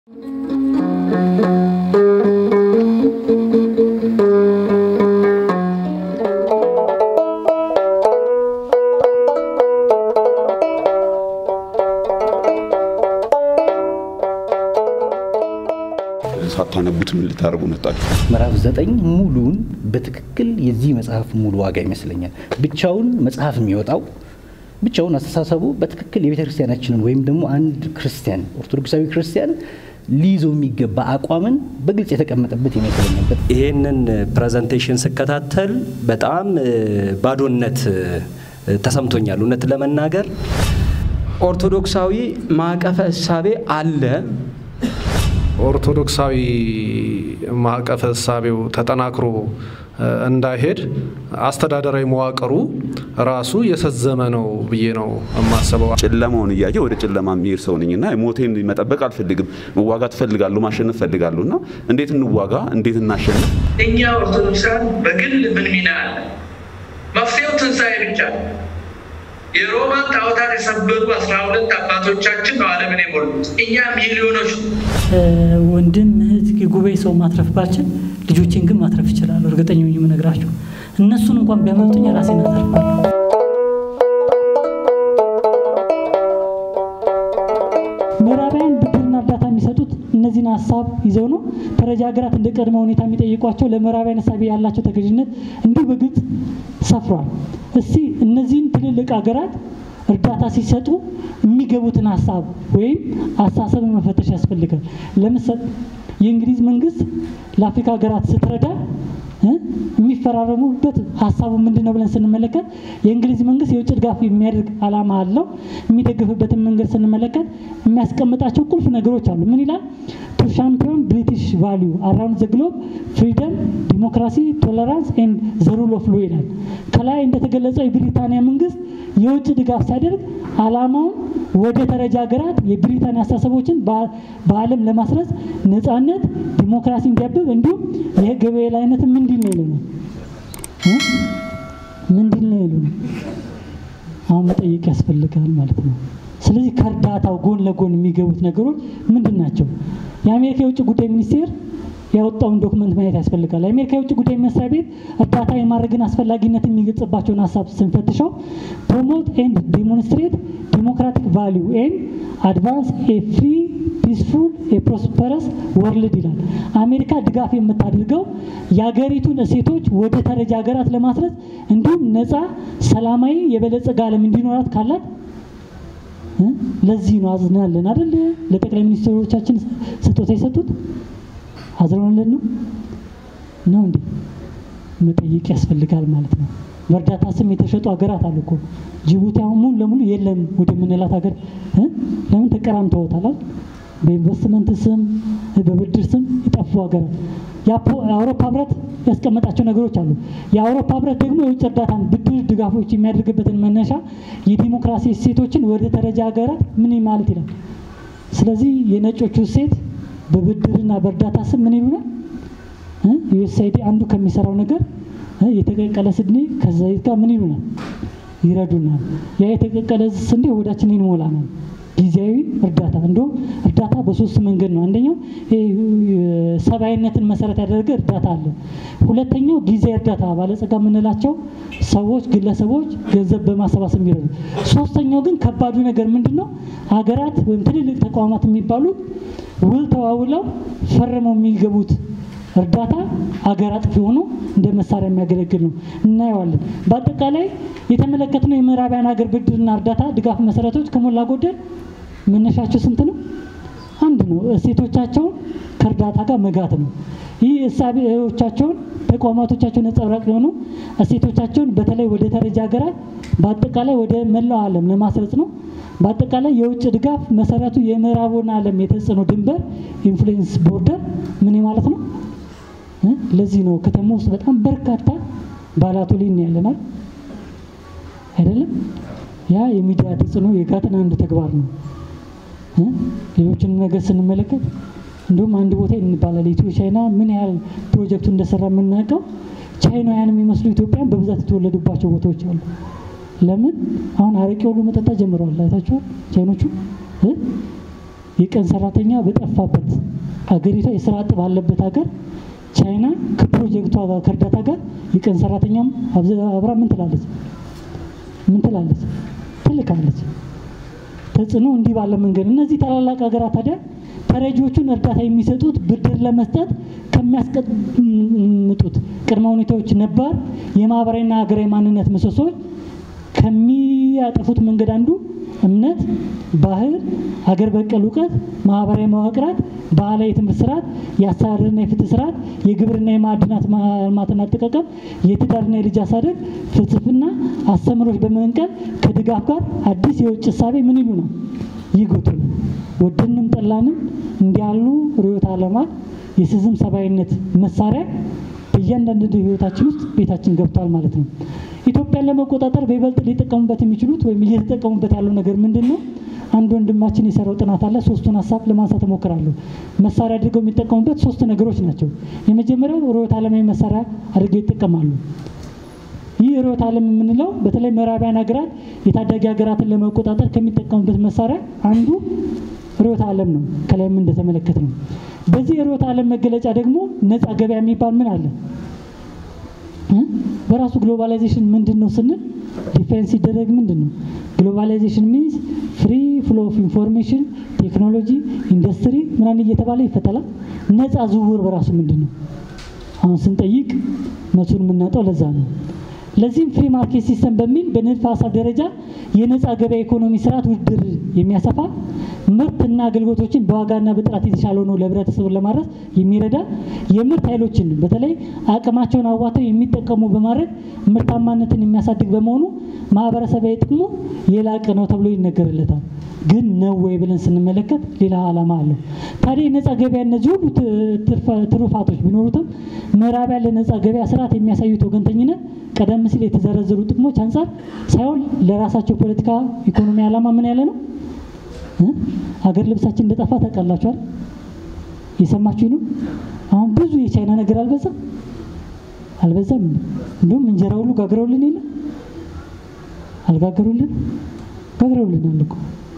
ሳታነቡት ምን ልታደርጉ መጣችሁ? ምዕራፍ ዘጠኝ ሙሉን በትክክል የዚህ መጽሐፍ ሙሉ ዋጋ ይመስለኛል። ብቻውን መጽሐፍ የሚወጣው ብቻውን አስተሳሰቡ በትክክል የቤተ ክርስቲያናችንን ወይም ደግሞ አንድ ክርስቲያን ኦርቶዶክሳዊ ክርስቲያን ሊይዘው የሚገባ አቋምን በግልጽ የተቀመጠበት ይመስለኛል። ይሄንን ፕሬዘንቴሽን ስከታተል በጣም ባዶነት ተሰምቶኛል። እውነት ለመናገር ኦርቶዶክሳዊ ማዕቀፈ እሳቤ አለ። ኦርቶዶክሳዊ ማዕቀፈ እሳቤው ተጠናክሮ እንዳይሄድ አስተዳደራዊ መዋቅሩ ራሱ የሰዘመ ነው ብዬ ነው የማስበው። ጨለማውን እያየ ወደ ጨለማ የሚሄድ ሰው ነኝ እና ሞቴን መጠበቅ አልፈልግም። መዋጋት እፈልጋለሁ፣ ማሸነፍ እፈልጋለሁ እና እንዴት እንዋጋ፣ እንዴት እናሸንፍ? እኛ ኦርቶዶክሳን በግል ምን ሚና አለ? መፍትሄው ትንሣኤ ብቻ ነው። የሮማን ጣዖታት የሰበሩ አስራ ሁለት አባቶቻችን ነው ዓለምን የሞሉት። እኛ ሚሊዮኖች ወንድም እህት፣ የጉባኤ ሰው ማትረፍ ባልችል ልጆቼን ግን ማትረፍ ይችላሉ። እርግጠኛ ሆኜ የምነግራቸው እነሱን እንኳን ቢያመልጡኝ ራሴን አተርፋለሁ። ምዕራባውያን ብድርና እርዳታ የሚሰጡት እነዚህን ሀሳብ ይዘው ነው። ተረጂ ሀገራት እንደ ቅድመ ሁኔታ የሚጠይቋቸው ለምዕራባውያን እሳቤ ያላቸው ተገዥነት እንዲሁ በግልጽ ሰፍሯል። እስቲ እነዚህን ትልልቅ ሀገራት እርዳታ ሲሰጡ የሚገቡትን ሀሳብ ወይም አስተሳሰብ መፈተሽ ያስፈልጋል። ለምሳሌ የእንግሊዝ መንግስት ለአፍሪካ ሀገራት ስትረዳ የሚፈራረሙበት ሀሳቡ ምንድን ነው ብለን ስንመለከት የእንግሊዝ መንግስት የውጭ ድጋፍ የሚያደርግ ዓላማ አለው። የሚደግፍበትን መንገድ ስንመለከት የሚያስቀምጣቸው ቁልፍ ነገሮች አሉ። ምን ይላል? ቱ ሻምፒዮን ብሪቲሽ ቫሊዩ አራውንድ ዘ ግሎብ ፍሪደም፣ ዲሞክራሲ፣ ቶለራንስ ኤንድ ዘ ሩል ኦፍ ሎ ይላል። ከላይ እንደተገለጸው የብሪታንያ መንግስት የውጭ ድጋፍ ሲያደርግ ዓላማውን ወደ ተረጂ ሀገራት የብሪታንያ አስተሳሰቦችን በዓለም ለማስረጽ ነጻነት፣ ዲሞክራሲ እንዲያብብ እንዲሁም የህግ የበላይነትን ምንድን ነው ይሉናል ምንድን ነው ይሉናል። አሁን መጠየቅ ያስፈልጋል ማለት ነው። ስለዚህ ከእርዳታው ጎን ለጎን የሚገቡት ነገሮች ምንድን ናቸው? የአሜሪካ የውጭ ጉዳይ ሚኒስቴር ያወጣውን ዶክመንት ማየት ያስፈልጋል። የአሜሪካ የውጭ ጉዳይ መስሪያ ቤት እርዳታ የማድረግን አስፈላጊነት የሚገልጽባቸውን ሀሳብ ስንፈትሸው ፕሮሞት ኤንድ ዲሞንስትሬት ዲሞክራቲክ ቫሊዩ ኤንድ አድቫንስ ኤ ፍሪ ፒስፉል የፕሮስፐረስ ወርልድ ይላል። አሜሪካ ድጋፍ የምታደርገው የሀገሪቱን እሴቶች ወደ ተረጂ ሀገራት ለማስረጽ እንዲሁም ነፃ፣ ሰላማዊ፣ የበለጸገ ዓለም እንዲኖራት ካላት ለዚህ ነው አዝናለን አይደል? ለጠቅላይ ሚኒስትሮቻችን ስጦታ የሰጡት አዝነውልን ነው ነው እንዴ? መጠየቅ ያስፈልጋል ማለት ነው። በእርዳታ ስም የተሸጡ ሀገራት አሉ እኮ ጅቡቲ አሁን ሙሉ ለሙሉ የለም ወደምንላት ሀገር ለምን ተቀራምተውታል? በኢንቨስትመንት ስም በብድር ስም የጠፉ ሀገራት የአውሮፓ ህብረት ያስቀመጣቸው ነገሮች አሉ። የአውሮፓ ህብረት ደግሞ የውጭ እርዳታን ብድር ድጋፎች የሚያደርግበትን መነሻ የዲሞክራሲ እሴቶችን ወደ ተረጂ ሀገራት ምን ማለት ይላል። ስለዚህ የነጮቹ እሴት በብድርና በእርዳታ ስም ምን ይሉናል? ዩኤስአይዲ አንዱ ከሚሰራው ነገር የተቀቀለ ስንዴ ከዘይት ጋር ምን ይሉናል? ይረዱናል። ያ የተቀቀለ ስንዴ ሆዳችንን ይሞላናል። ጊዜያዊ እርዳታ እንደውም እርዳታ በሶስት መንገድ ነው። አንደኛው ሰብአዊነትን መሰረት ያደረገ እርዳታ አለ። ሁለተኛው ጊዜያዊ እርዳታ ባለጸጋ የምንላቸው ሰዎች፣ ግለሰቦች ገንዘብ በማሰባሰብ የሚረዱ። ሶስተኛው ግን ከባዱ ነገር ምንድን ነው? ሀገራት ወይም ትልልቅ ተቋማት የሚባሉት ውል ተዋውለው ፈርመው የሚገቡት እርዳታ አገር አጥፊ ሆኖ እንደ መሳሪያ የሚያገለግል ነው። እናየዋለን። በአጠቃላይ የተመለከትነው የምዕራባውያን ሀገር ብድርና እርዳታ ድጋፍ መሰረቶች ከሞላ ጎደል መነሻቸው ስንት ነው? አንድ ነው። እሴቶቻቸውን ከእርዳታ ጋር መጋት ነው። ይህ እሳቤዎቻቸውን ተቋማቶቻቸው ነጸብራቅ የሆኑ እሴቶቻቸውን በተለይ ወደ ተረጂ ሀገራት በአጠቃላይ ወደ መላው ዓለም ለማስረጽ ነው። በአጠቃላይ የውጭ ድጋፍ መሰረቱ የምዕራቡን ዓለም የተጽዕኖ ድንበር ኢንፍሉዌንስ ቦርደር ምን ማለት ነው? ለዚህ ነው ከተማ ውስጥ በጣም በርካታ ባላቶሊን ያለናል አይደለም። ያ የሚዲያ ተጽዕኖ የጋጥን አንድ ተግባር ነው። ሌሎችን ነገር ስንመለከት እንዲሁም አንድ ቦታ እንባላል ኢትዮ ቻይና ምን ያህል ፕሮጀክቱ እንደሰራ የምናውቀው ቻይናውያን የሚመስሉ ኢትዮጵያን በብዛት የተወለዱባቸው ቦታዎች አሉ። ለምን አሁን አረቄ ሁሉ መጠጣት ጀምረዋል። አይታችኋል ቻይኖቹ የቀን ሰራተኛ በጠፋበት አገሪቷ የስራ አጥ ባለበት ሀገር ቻይና ከፕሮጀክቷ ጋር ከእርዳታ ጋር የቀን ሰራተኛም አብራ ምን ትላለች? ምን ትላለች? ትልካለች። ተጽዕኖ እንዲህ ባለ መንገድ እነዚህ ታላላቅ ሀገራት ታዲያ ተረጂዎቹን እርዳታ የሚሰጡት ብድር ለመስጠት ከሚያስቀምጡት ቅድመ ሁኔታዎች ነባር የማህበራዊና ሀገራዊ ማንነት ምሰሶች ከሚያጠፉት መንገድ አንዱ እምነት፣ ባህል፣ ሀገር በቀል እውቀት፣ ማህበራዊ መዋቅራት፣ ባህላዊ የትምህርት ስርዓት፣ የአስተዳደርና የፍትህ ስርዓት፣ የግብርና የማዕድናት ማልማትና አጠቃቀም፣ የትዳርና የልጅ አሳደግ ፍልስፍና አስተምሮች በመንቀል ከድጋፍ ጋር አዲስ የውጭ እሳቤ ምን ይሉ ነው ይጎቱ ነው። ወደንም ጠላንም እንዲያሉ ርዕዮተ ዓለማት የስዝም ሰብአዊነት መሳሪያ በእያንዳንዱ ህይወታችን ውስጥ ቤታችን ገብቷል ማለት ነው። ኢትዮጵያን ለመቆጣጠር በይበልጥ ሊጠቀሙበት የሚችሉት ወይም እየተጠቀሙበት ያለው ነገር ምንድን ነው? አንድ ወንድማችን የሰራው ጥናት አለ። ሶስቱን ሀሳብ ለማንሳት እሞክራለሁ። መሳሪያ አድርገው የሚጠቀሙበት ሶስት ነገሮች ናቸው። የመጀመሪያው ርዕዮተ ዓለማዊ መሳሪያ አድርገው ይጠቀማሉ። ይህ ርዕዮተ ዓለም የምንለው በተለይ ምዕራባውያን ሀገራት የታዳጊ ሀገራትን ለመቆጣጠር ከሚጠቀሙበት መሳሪያ አንዱ ርዕዮተ ዓለም ነው። ከላይም እንደተመለከት ነው። በዚህ የርዕዮተ ዓለም መገለጫ ደግሞ ነፃ ገበያ የሚባል ምን አለ? በራሱ ግሎባላይዜሽን ምንድን ነው ስንል ዲፌንስ ሲደረግ ምንድን ነው ግሎባላይዜሽን ሚንስ ፍሪ ፍሎ ኦፍ ኢንፎርሜሽን ቴክኖሎጂ ኢንዱስትሪ ምናምን እየተባለ ይፈተላል። ነፃ ዝውውር በራሱ ምንድን ነው? አሁን ስንጠይቅ መሱን የምናጣው ለዛ ነው። ለዚህም ፍሪ ማርኬት ሲስተም በሚል በንድፈ ሀሳብ ደረጃ የነፃ ገበያ ኢኮኖሚ ስርዓት ውድድር የሚያሰፋ ምርትና አገልግሎቶችን በዋጋና በጥራት የተሻለ ሆኖ ለህብረተሰቡን ለማድረስ የሚረዳ የምርት ኃይሎችን በተለይ አቅማቸውን አዋተው የሚጠቀሙ በማድረግ ምርታማነትን የሚያሳድግ በመሆኑ ማህበረሰባዊ ጥቅሙ የላቀ ነው ተብሎ ይነገርለታል። ግን ነው ወይ ብለን ስንመለከት ሌላ ዓላማ አለው። ታዲያ የነፃ ገበያ እነዚህ ሁሉ ትሩፋቶች ቢኖሩትም ምዕራባውያን ለነፃ ገበያ ስርዓት የሚያሳዩት ወገንተኝነት ቀደም ሲል የተዘረዘሩ ጥቅሞች አንጻር ሳይሆን ለራሳቸው ፖለቲካ ኢኮኖሚ ዓላማ ምን ያለ ነው? ሀገር ልብሳችን እንደጠፋ ታውቃላችኋል። የሰማችሁ ነው። አሁን ብዙ የቻይና ነገር አልበዛም አልበዛም። እንዲሁም እንጀራ ሁሉ ጋግረውልን የለ አልጋገሩልን ጋግረውልናል እኮ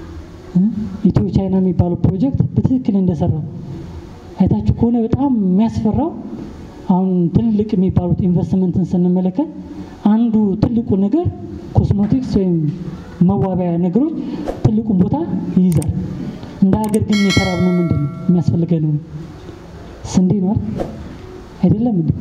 ኢትዮ ቻይና የሚባለው ፕሮጀክት በትክክል እንደሰራ አይታችሁ ከሆነ በጣም የሚያስፈራው አሁን ትልቅ የሚባሉት ኢንቨስትመንትን ስንመለከት አንዱ ትልቁ ነገር ኮስሞቲክስ ወይም መዋቢያ ነገሮች ትልቁን ቦታ ይይዛል። እንደ ሀገር ግን የተራብነው ምንድን ነው የሚያስፈልገን ነው? ስንዴ ነው አይደለም እንዴ?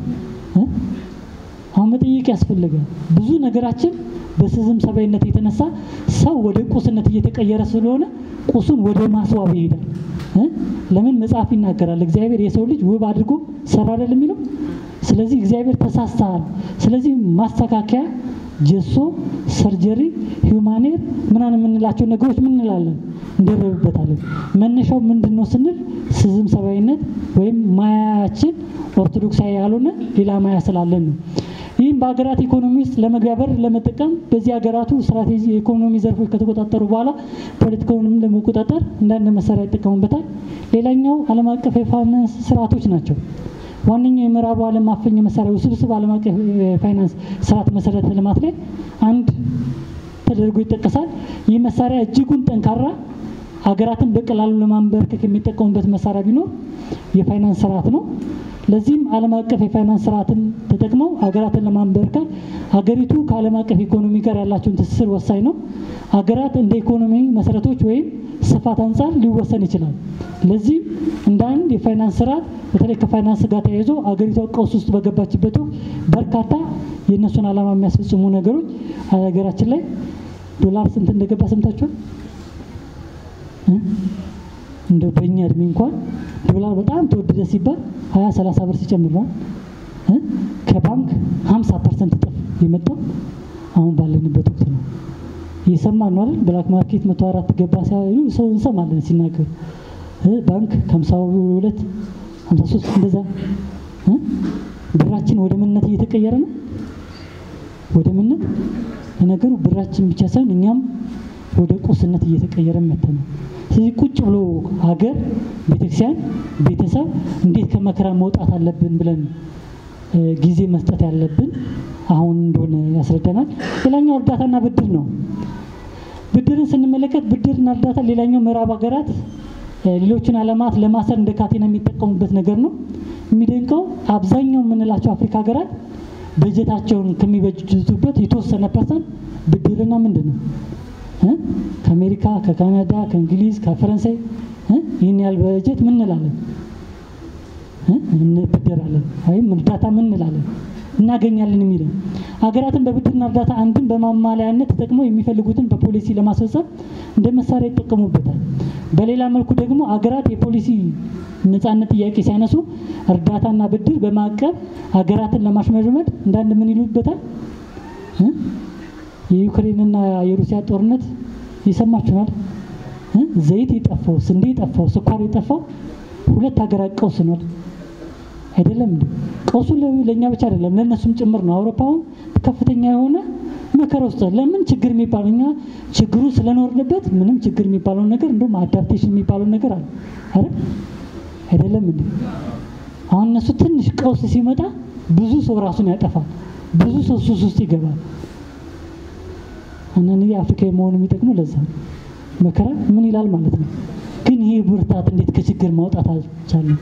አሁን መጠየቅ ያስፈልጋል። ብዙ ነገራችን በስዝም ሰብአዊነት የተነሳ ሰው ወደ ቁስነት እየተቀየረ ስለሆነ ቁሱን ወደ ማስዋብ ይሄዳል። ለምን መጽሐፍ ይናገራል፣ እግዚአብሔር የሰው ልጅ ውብ አድርጎ ሰራ አይደል የሚለው። ስለዚህ እግዚአብሔር ተሳስተሃል፣ ስለዚህ ማስተካከያ ጀሶ፣ ሰርጀሪ፣ ሂውማኔር ምናምን የምንላቸው ነገሮች ምን እንላለን እንደረብበታለን። መነሻው ምንድን ነው ስንል ስዝም ሰብአዊነት ወይም ማያችን ኦርቶዶክሳዊ ያልሆነ ሌላ ማያ ስላለን ነው። ይህም በሀገራት ኢኮኖሚ ውስጥ ለመግባበር ለመጠቀም በዚህ ሀገራቱ ስትራቴጂ የኢኮኖሚ ዘርፎች ከተቆጣጠሩ በኋላ ፖለቲካውንም ለመቆጣጠር እንዳንድ መሳሪያ ይጠቀሙበታል። ሌላኛው ዓለም አቀፍ የፋይናንስ ስርዓቶች ናቸው። ዋነኛው የምዕራቡ ዓለም ማፈኛ መሳሪያ ውስብስብ ዓለም አቀፍ የፋይናንስ ስርዓት መሰረተ ልማት ላይ አንድ ተደርጎ ይጠቀሳል። ይህ መሳሪያ እጅጉን ጠንካራ ሀገራትን በቀላሉ ለማንበርከክ የሚጠቀሙበት መሳሪያ ቢኖር የፋይናንስ ስርዓት ነው። ለዚህም ዓለም አቀፍ የፋይናንስ ስርዓትን ተጠቅመው ሀገራትን ለማንበርከክ ሀገሪቱ ከዓለም አቀፍ ኢኮኖሚ ጋር ያላቸውን ትስስር ወሳኝ ነው። ሀገራት እንደ ኢኮኖሚ መሰረቶች ወይም ስፋት አንጻር ሊወሰን ይችላል። ለዚህም እንደ አንድ የፋይናንስ ስርዓት በተለይ ከፋይናንስ ጋር ተያይዞ ሀገሪቷ ቀውስ ውስጥ በገባችበት ወቅት በርካታ የእነሱን ዓላማ የሚያስፈጽሙ ነገሮች ሀገራችን ላይ ዶላር ስንት እንደገባ ሰምታችኋል? እንደው በእኛ እድሜ እንኳን ዶላር በጣም ተወደደ ሲባል ሀያ ሰላሳ ብር ሲጨምር ነው ከባንክ ሀምሳ ፐርሰንት እጥፍ የመጣው አሁን ባለንበት ወቅት ነው። እየሰማን ነው አይደል? ብላክ ማርኬት መቶ አራት ገባ ሲሉ ሰው እንሰማለን ሲናገሩ ባንክ ከሀምሳ ሁለት ሀምሳ ሶስት እንደዛ ብራችን ወደ ምንነት እየተቀየረ ነው። ወደ ምንነት ለነገሩ ብራችን ብቻ ሳይሆን እኛም ወደ ቁስነት እየተቀየረ መተ ነው። ስለዚህ ቁጭ ብሎ ሀገር፣ ቤተክርስቲያን፣ ቤተሰብ እንዴት ከመከራ መውጣት አለብን ብለን ጊዜ መስጠት ያለብን አሁን እንደሆነ ያስረዳናል። ሌላኛው እርዳታና ብድር ነው። ብድርን ስንመለከት ብድርና እርዳታ ሌላኛው ምዕራብ ሀገራት ሌሎችን ዓለማት ለማሰር እንደ ካቴና የሚጠቀሙበት ነገር ነው። የሚደንቀው አብዛኛው የምንላቸው አፍሪካ ሀገራት በጀታቸውን ከሚበጅቱበት የተወሰነ ፐርሰንት ብድርና ምንድን ነው እ? ከአሜሪካ፣ ከካናዳ፣ ከእንግሊዝ፣ ከፈረንሳይ እ? ይህን ያህል በጀት ምን እንላለን እ? እንበደራለን ወይም እርዳታ ምን እንላለን እናገኛለን የሚለው ሀገራትን በብድርና እርዳታ አንድም በማማለያነት ተጠቅመው የሚፈልጉትን በፖሊሲ ለማስፈጸም እንደ መሳሪያ ይጠቀሙበታል። በሌላ መልኩ ደግሞ ሀገራት የፖሊሲ ነጻነት ጥያቄ ሲያነሱ እርዳታና ብድር በማዕቀብ ሀገራትን ለማሽመድመድ እንዳንድ ምን ይሉበታል እ? የዩክሬንና የሩሲያ ጦርነት ይሰማችኋል። እ? ዘይት የጠፋው፣ ስንዴ የጠፋው፣ ስኳር የጠፋው ሁለት ሀገራት ቀውስ ነው አይደለም እንዴ? ቀውሱ ለ- ለእኛ ብቻ አይደለም ለእነሱም ጭምር ነው። አውሮፓውን ከፍተኛ የሆነ መከራ ውስጥ ለምን ችግር የሚባለው እኛ ችግሩ ስለኖርንበት ምንም ችግር የሚባለውን ነገር እንደውም አዳፕቴሽን የሚባለውን ነገር አለ አይደል? አይደለም እንዴ? አሁን እነሱ ትንሽ ቀውስ ሲመጣ ብዙ ሰው ራሱን ያጠፋል፣ ብዙ ሰው ሱስ ውስጥ ይገባል። አንዳንድ ጊዜ አፍሪካ መሆኑ የሚጠቅመው ለዛ ነው። መከራ ምን ይላል ማለት ነው። ግን ይሄ ብርታት እንዴት ከችግር ማውጣት አልቻለም?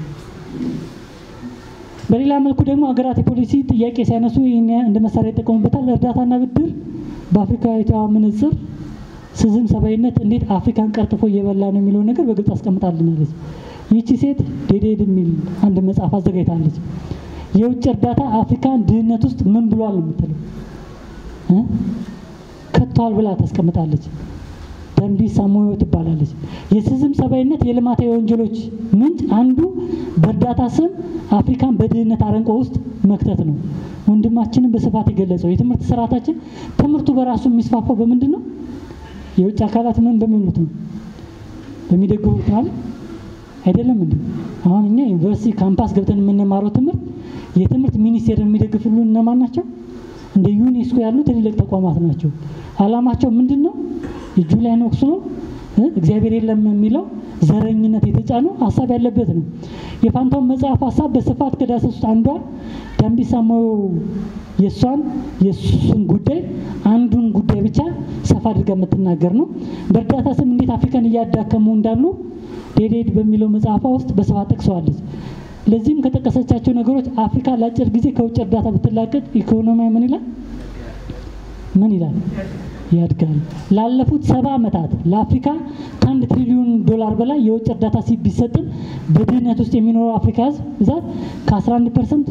በሌላ መልኩ ደግሞ ሀገራት የፖሊሲ ጥያቄ ሲያነሱ ይህን እንደ መሳሪያ ይጠቀሙበታል። እርዳታና ብድር በአፍሪካዊቷ መነጽር ስዝም ሰብአዊነት እንዴት አፍሪካን ቀርጥፎ እየበላ ነው የሚለውን ነገር በግልጽ አስቀምጣልናለች። ይህቺ ሴት ዴዴድ የሚል አንድ መጽሐፍ አዘጋጅታለች። የውጭ እርዳታ አፍሪካን ድህነት ውስጥ ምን ብሏል ነው የምትለው እ? ከቷል ብላ ታስቀምጣለች። ደንቢ ሳሞዮ ትባላለች። የስዝም ሰብአዊነት የልማታዊ ወንጀሎች ምንጭ አንዱ በእርዳታ ስም አፍሪካን በድህነት አረንቋ ውስጥ መክተት ነው። ወንድማችንን በስፋት የገለጸው የትምህርት ስርዓታችን ትምህርቱ በራሱ የሚስፋፋው በምንድን ነው? የውጭ አካላት ምን በሚሉት ነው? በሚደግፉት ማለት አይደለም እንዴ? አሁን እኛ ዩኒቨርሲቲ ካምፓስ ገብተን የምንማረው ትምህርት የትምህርት ሚኒስቴር የሚደግፍልን እነማን ናቸው? እንደ ዩኔስኮ ያሉ ትልልቅ ተቋማት ናቸው። አላማቸው ምንድን ነው? የጁሊያን ኦክስሎ እ እግዚአብሔር የለም የሚለው ዘረኝነት የተጫነው ሀሳብ ያለበት ነው። የፋንታውን መጽሐፍ ሀሳብ በስፋት ከዳሰሱት አንዷ ዳምቢሳ ሞዮ የእሷን የእሱን ጉዳይ አንዱን ጉዳይ ብቻ ሰፋ አድርጋ የምትናገር ነው። በእርዳታ ስም እንዴት አፍሪካን እያዳከሙ እንዳሉ ዴዴድ በሚለው መጽሐፏ ውስጥ በስፋት ጠቅሰዋለች። ለዚህም ከጠቀሰቻቸው ነገሮች አፍሪካ ለአጭር ጊዜ ከውጭ እርዳታ ብትላቀቅ ኢኮኖሚያ ምን ይላል ምን ይላል ያድጋል። ላለፉት ሰባ ዓመታት ለአፍሪካ ከአንድ ትሪሊዮን ዶላር በላይ የውጭ እርዳታ ሲ ቢሰጥም በድህነት ውስጥ የሚኖረው አፍሪካ ህዝብ ብዛት ከ11 ፐርሰንት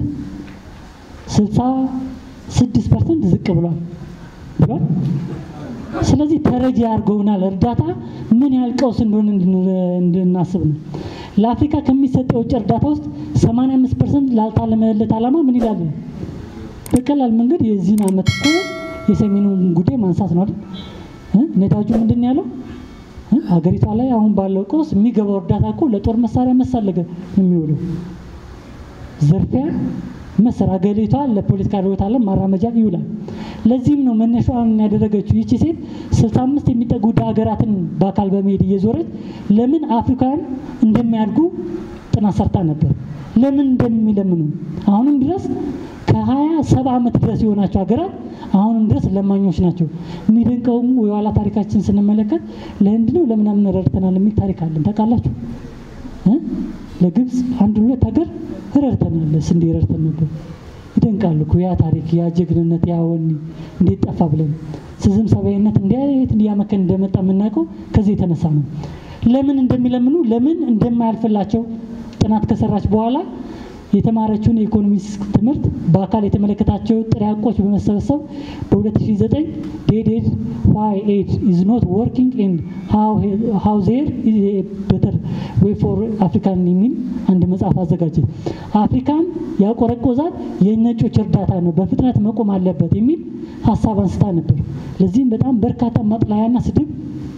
66 ፐርሰንት ዝቅ ብሏል ብሏል። ስለዚህ ተረጂ አድርገውናል። እርዳታ ምን ያህል ቀውስ እንደሆነ እንድናስብ ነው። ለአፍሪካ ከሚሰጠው የውጭ እርዳታ ውስጥ 85 ፐርሰንት ላልታለመለት ዓላማ ምን ይላል? በቀላል መንገድ የዚህን ዓመት እኮ የሰሜኑን ጉዳይ ማንሳት ነው አይደል? እ? ነዳጁ ምንድን ነው ያለው? እ? ሀገሪቷ ላይ አሁን ባለው ቀውስ የሚገባው እርዳታ እኮ ለጦር መሳሪያ መሳለገ ነው የሚውለው። ዝርፊያ መሰር ሀገሪቷ ለፖለቲካ ርዕዮተ ዓለም ማራመጃ ይውላል። ለዚህም ነው መነሻዋን ያደረገችው ይቺ ሴት ስልሳ አምስት የሚጠጉ ድሃ ሀገራትን በአካል በመሄድ እየዞረች ለምን አፍሪካውያን እንደሚያድጉ ጥናት ሰርታ ነበር። ለምን እንደሚለምኑ አሁንም ድረስ ከሀያ ሰባ ዓመት ድረስ የሆናቸው ሀገራት አሁንም ድረስ ለማኞች ናቸው። የሚደንቀውም የኋላ ታሪካችን ስንመለከት ለህንድ ነው ለምናምን ረድተናል የሚል ታሪክ አለን። ታውቃላችሁ እ? ለግብፅ አንድ ሁለት ሀገር ረድተናል፣ ስንዴ ረድተን ነበር። ይደንቃል እኮ ያ ታሪክ፣ ያ ጀግንነት፣ ያ ወኔ እንዴት ጠፋ ብለን ስዝም ሰብአዊነት እንዴት እያመከን እንደመጣ የምናውቀው ከዚህ የተነሳ ነው። ለምን እንደሚለምኑ ለምን እንደማያልፍላቸው ጥናት ከሰራች በኋላ የተማረችውን የኢኮኖሚክስ ትምህርት በአካል የተመለከታቸው ጥሬ ሀቆች በመሰብሰብ በ2009 ዴድ ዋይ ኤድ ኢዝ ኖት ወርኪንግ ኤንድ ሃው ዜር ቤተር ዌይ ፎር አፍሪካን የሚል አንድ መጽሐፍ አዘጋጀ። አፍሪካን ያቆረቆዛት የነጮች እርዳታ ነው፣ በፍጥነት መቆም አለበት የሚል ሀሳብ አንስታ ነበር። ለዚህም በጣም በርካታ ማጥላያና ስድብ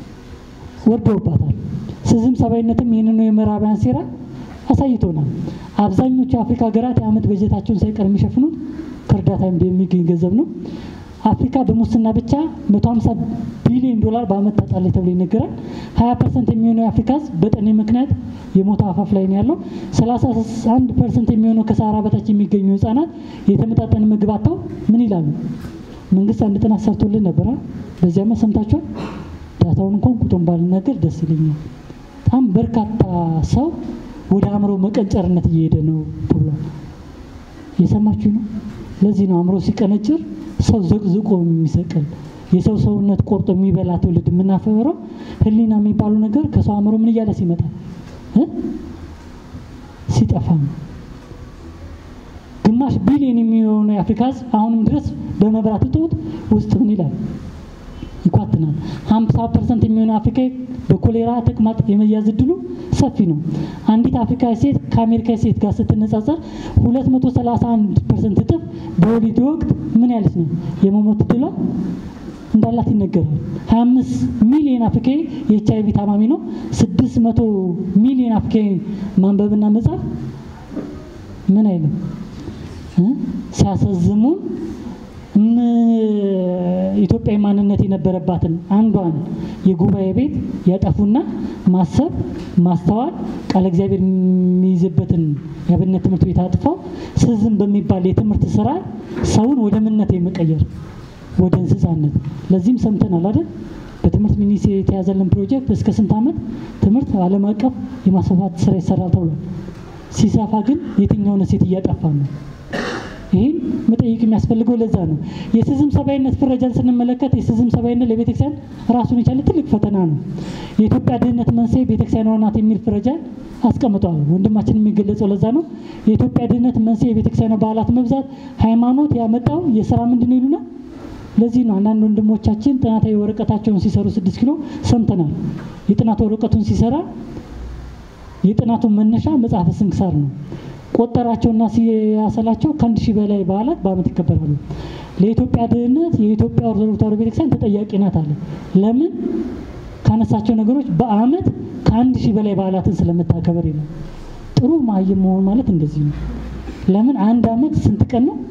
ወርደውባታል። ስዝም ሰብአዊነትም ይህንኑ የምዕራባውያን ሴራ አሳይቶናል። አብዛኞቹ የአፍሪካ ሀገራት የዓመት በጀታቸውን ሳይቀር የሚሸፍኑት ከእርዳታ የሚገኝ ገንዘብ ነው። አፍሪካ በሙስና ብቻ 150 ቢሊዮን ዶላር በዓመት ታጣለች ተብሎ ይነገራል። 20 ፐርሰንት የሚሆነው የአፍሪካ ሕዝብ በጠኔ ምክንያት የሞት አፋፍ ላይ ነው ያለው። 31 ፐርሰንት የሚሆነው ከሰሃራ በታች የሚገኙ ህጻናት የተመጣጠነ ምግብ አጥተው ምን ይላሉ? መንግስት አንድ ጥናት ሰርቶልን ነበረ። በዚያማ ሰምታችኋል። ዳታውን እንኳን ቁጥሩን ባልናገር ደስ ይለኛል። በጣም በርካታ ሰው ወደ አእምሮ መቀንጨርነት እየሄደ ነው ተብሏል። የሰማችሁ ነው። ለዚህ ነው አእምሮ ሲቀነጭር ሰው ዘቅዝቆ የሚሰቅል የሰው ሰውነት ቆርጦ የሚበላ ትውልድ የምናፈረው ህሊና የሚባለው ነገር ከሰው አእምሮ ምን እያለ ሲመጣ እ ሲጠፋ ነው። ግማሽ ቢሊዮን የሚሆነው የአፍሪካ ህዝብ አሁንም ድረስ በመብራት እጦት ውስጥ ምን ይላል ይኳትናል። ሀምሳ ፐርሰንት የሚሆነው አፍሪካዊ በኮሌራ ተቅማጥ የመያዝ እድሉ ሰፊ ነው። አንዲት አፍሪካዊ ሴት ከአሜሪካዊ ሴት ጋር ስትነጻጸር ሁለት መቶ ሰላሳ አንድ ፐርሰንት እጥፍ በወሊድ ወቅት ምን ያለች ነው የመሞት እድሏ እንዳላት ይነገራል። 25 ሚሊዮን አፍሪካዊ የኤች አይቪ ታማሚ ነው። 600 ሚሊዮን አፍሪካዊ ማንበብና መጻፍ ምን አይልም እ ሲያሳዝሙን ኢትዮጵያዊ ማንነት የነበረባትን አንዷን የጉባኤ ቤት ያጠፉና ማሰብ፣ ማስተዋል፣ ቃለ እግዚአብሔር የሚይዝበትን የአብነት ትምህርት ቤት አጥፈው ስዝም በሚባል የትምህርት ስራ ሰውን ወደ ምነት የመቀየር ወደ እንስሳነት ለዚህም ሰምተናል አይደል? በትምህርት ሚኒስቴር የተያዘልን ፕሮጀክት እስከ ስንት ዓመት ትምህርት ዓለም አቀፍ የማስፋፋት ስራ ይሰራል ተብሏል። ሲሰፋ ግን የትኛውን ሴት እያጠፋ ነው? ይህን መጠየቅ የሚያስፈልገው ለዛ ነው። የስዝም ሰብአዊነት ፍረጃን ስንመለከት የስዝም ሰብአዊነት ለቤተክርስቲያን ራሱን የቻለ ትልቅ ፈተና ነው። የኢትዮጵያ ድህነት መንስኤ ቤተክርስቲያን ናት የሚል ፍረጃን አስቀምጠዋል። ወንድማችን የሚገለጸው ለዛ ነው። የኢትዮጵያ ድህነት መንስኤ የቤተክርስቲያን በዓላት መብዛት፣ ሃይማኖት ያመጣው የስራ ምንድን ነው ይሉናል። ለዚህ ነው አንዳንድ ወንድሞቻችን ጥናታዊ ወረቀታቸውን ሲሰሩ ስድስት ኪሎ ሰምተናል። የጥናት ወረቀቱን ሲሰራ የጥናቱን መነሻ መጽሐፈ ስንክሳር ነው። ቆጠራቸውና ሲያሰላቸው ከአንድ ሺህ በላይ በዓላት በዓመት ይከበራሉ። ለኢትዮጵያ ድህነት የኢትዮጵያ ኦርቶዶክስ ተዋሕዶ ቤተክርስቲያን ተጠያቂ ናት አለ። ለምን ካነሳቸው ነገሮች በዓመት ከአንድ ሺህ በላይ በዓላትን ስለምታከበር ይላል። ጥሩ መሀይም መሆን ማለት እንደዚህ ነው። ለምን አንድ ዓመት ስንት ቀን ነው?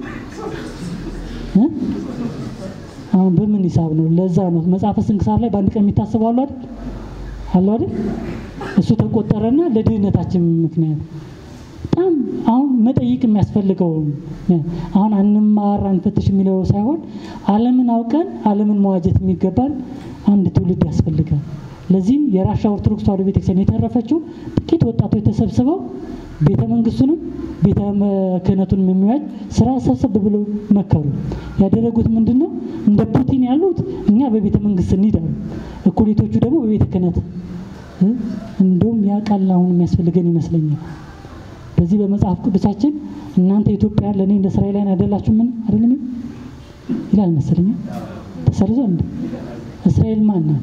አሁን በምን ሂሳብ ነው? ለዛ ነው መጽሐፈ ስንክሳር ላይ በአንድ ቀን የሚታሰቡ አሉ አይደል? አሉ አይደል? እሱ ተቆጠረና ለድህነታችን ምክንያት በጣም አሁን መጠይቅ የሚያስፈልገው አሁን አንማር አንፈትሽ የሚለው ሳይሆን ዓለምን አውቀን ዓለምን መዋጀት የሚገባን አንድ ትውልድ ያስፈልጋል። ለዚህም የራሻ ኦርቶዶክስ ተዋሕዶ ቤተክርስቲያን የተረፈችው ጥቂት ወጣቶች ተሰብስበው ቤተ መንግስቱንም ቤተ ክህነቱንም የሚዋጅ ስራ ሰብሰብ ብለው መከሩ። ያደረጉት ምንድን ነው? እንደ ፑቲን ያሉት እኛ በቤተ መንግስት እንሂዳሉ፣ እኩሌቶቹ ደግሞ በቤተ ክህነት። እንደውም ያ ቃል አሁን የሚያስፈልገን ይመስለኛል። በዚህ በመጽሐፍ ቅዱሳችን እናንተ ኢትዮጵያን ለእኔ እንደ እስራኤላውያን አይደላችሁ ምን አይደለም ይላል መሰለኝ። ተሰርዞ እንደ እስራኤል ማን ናት?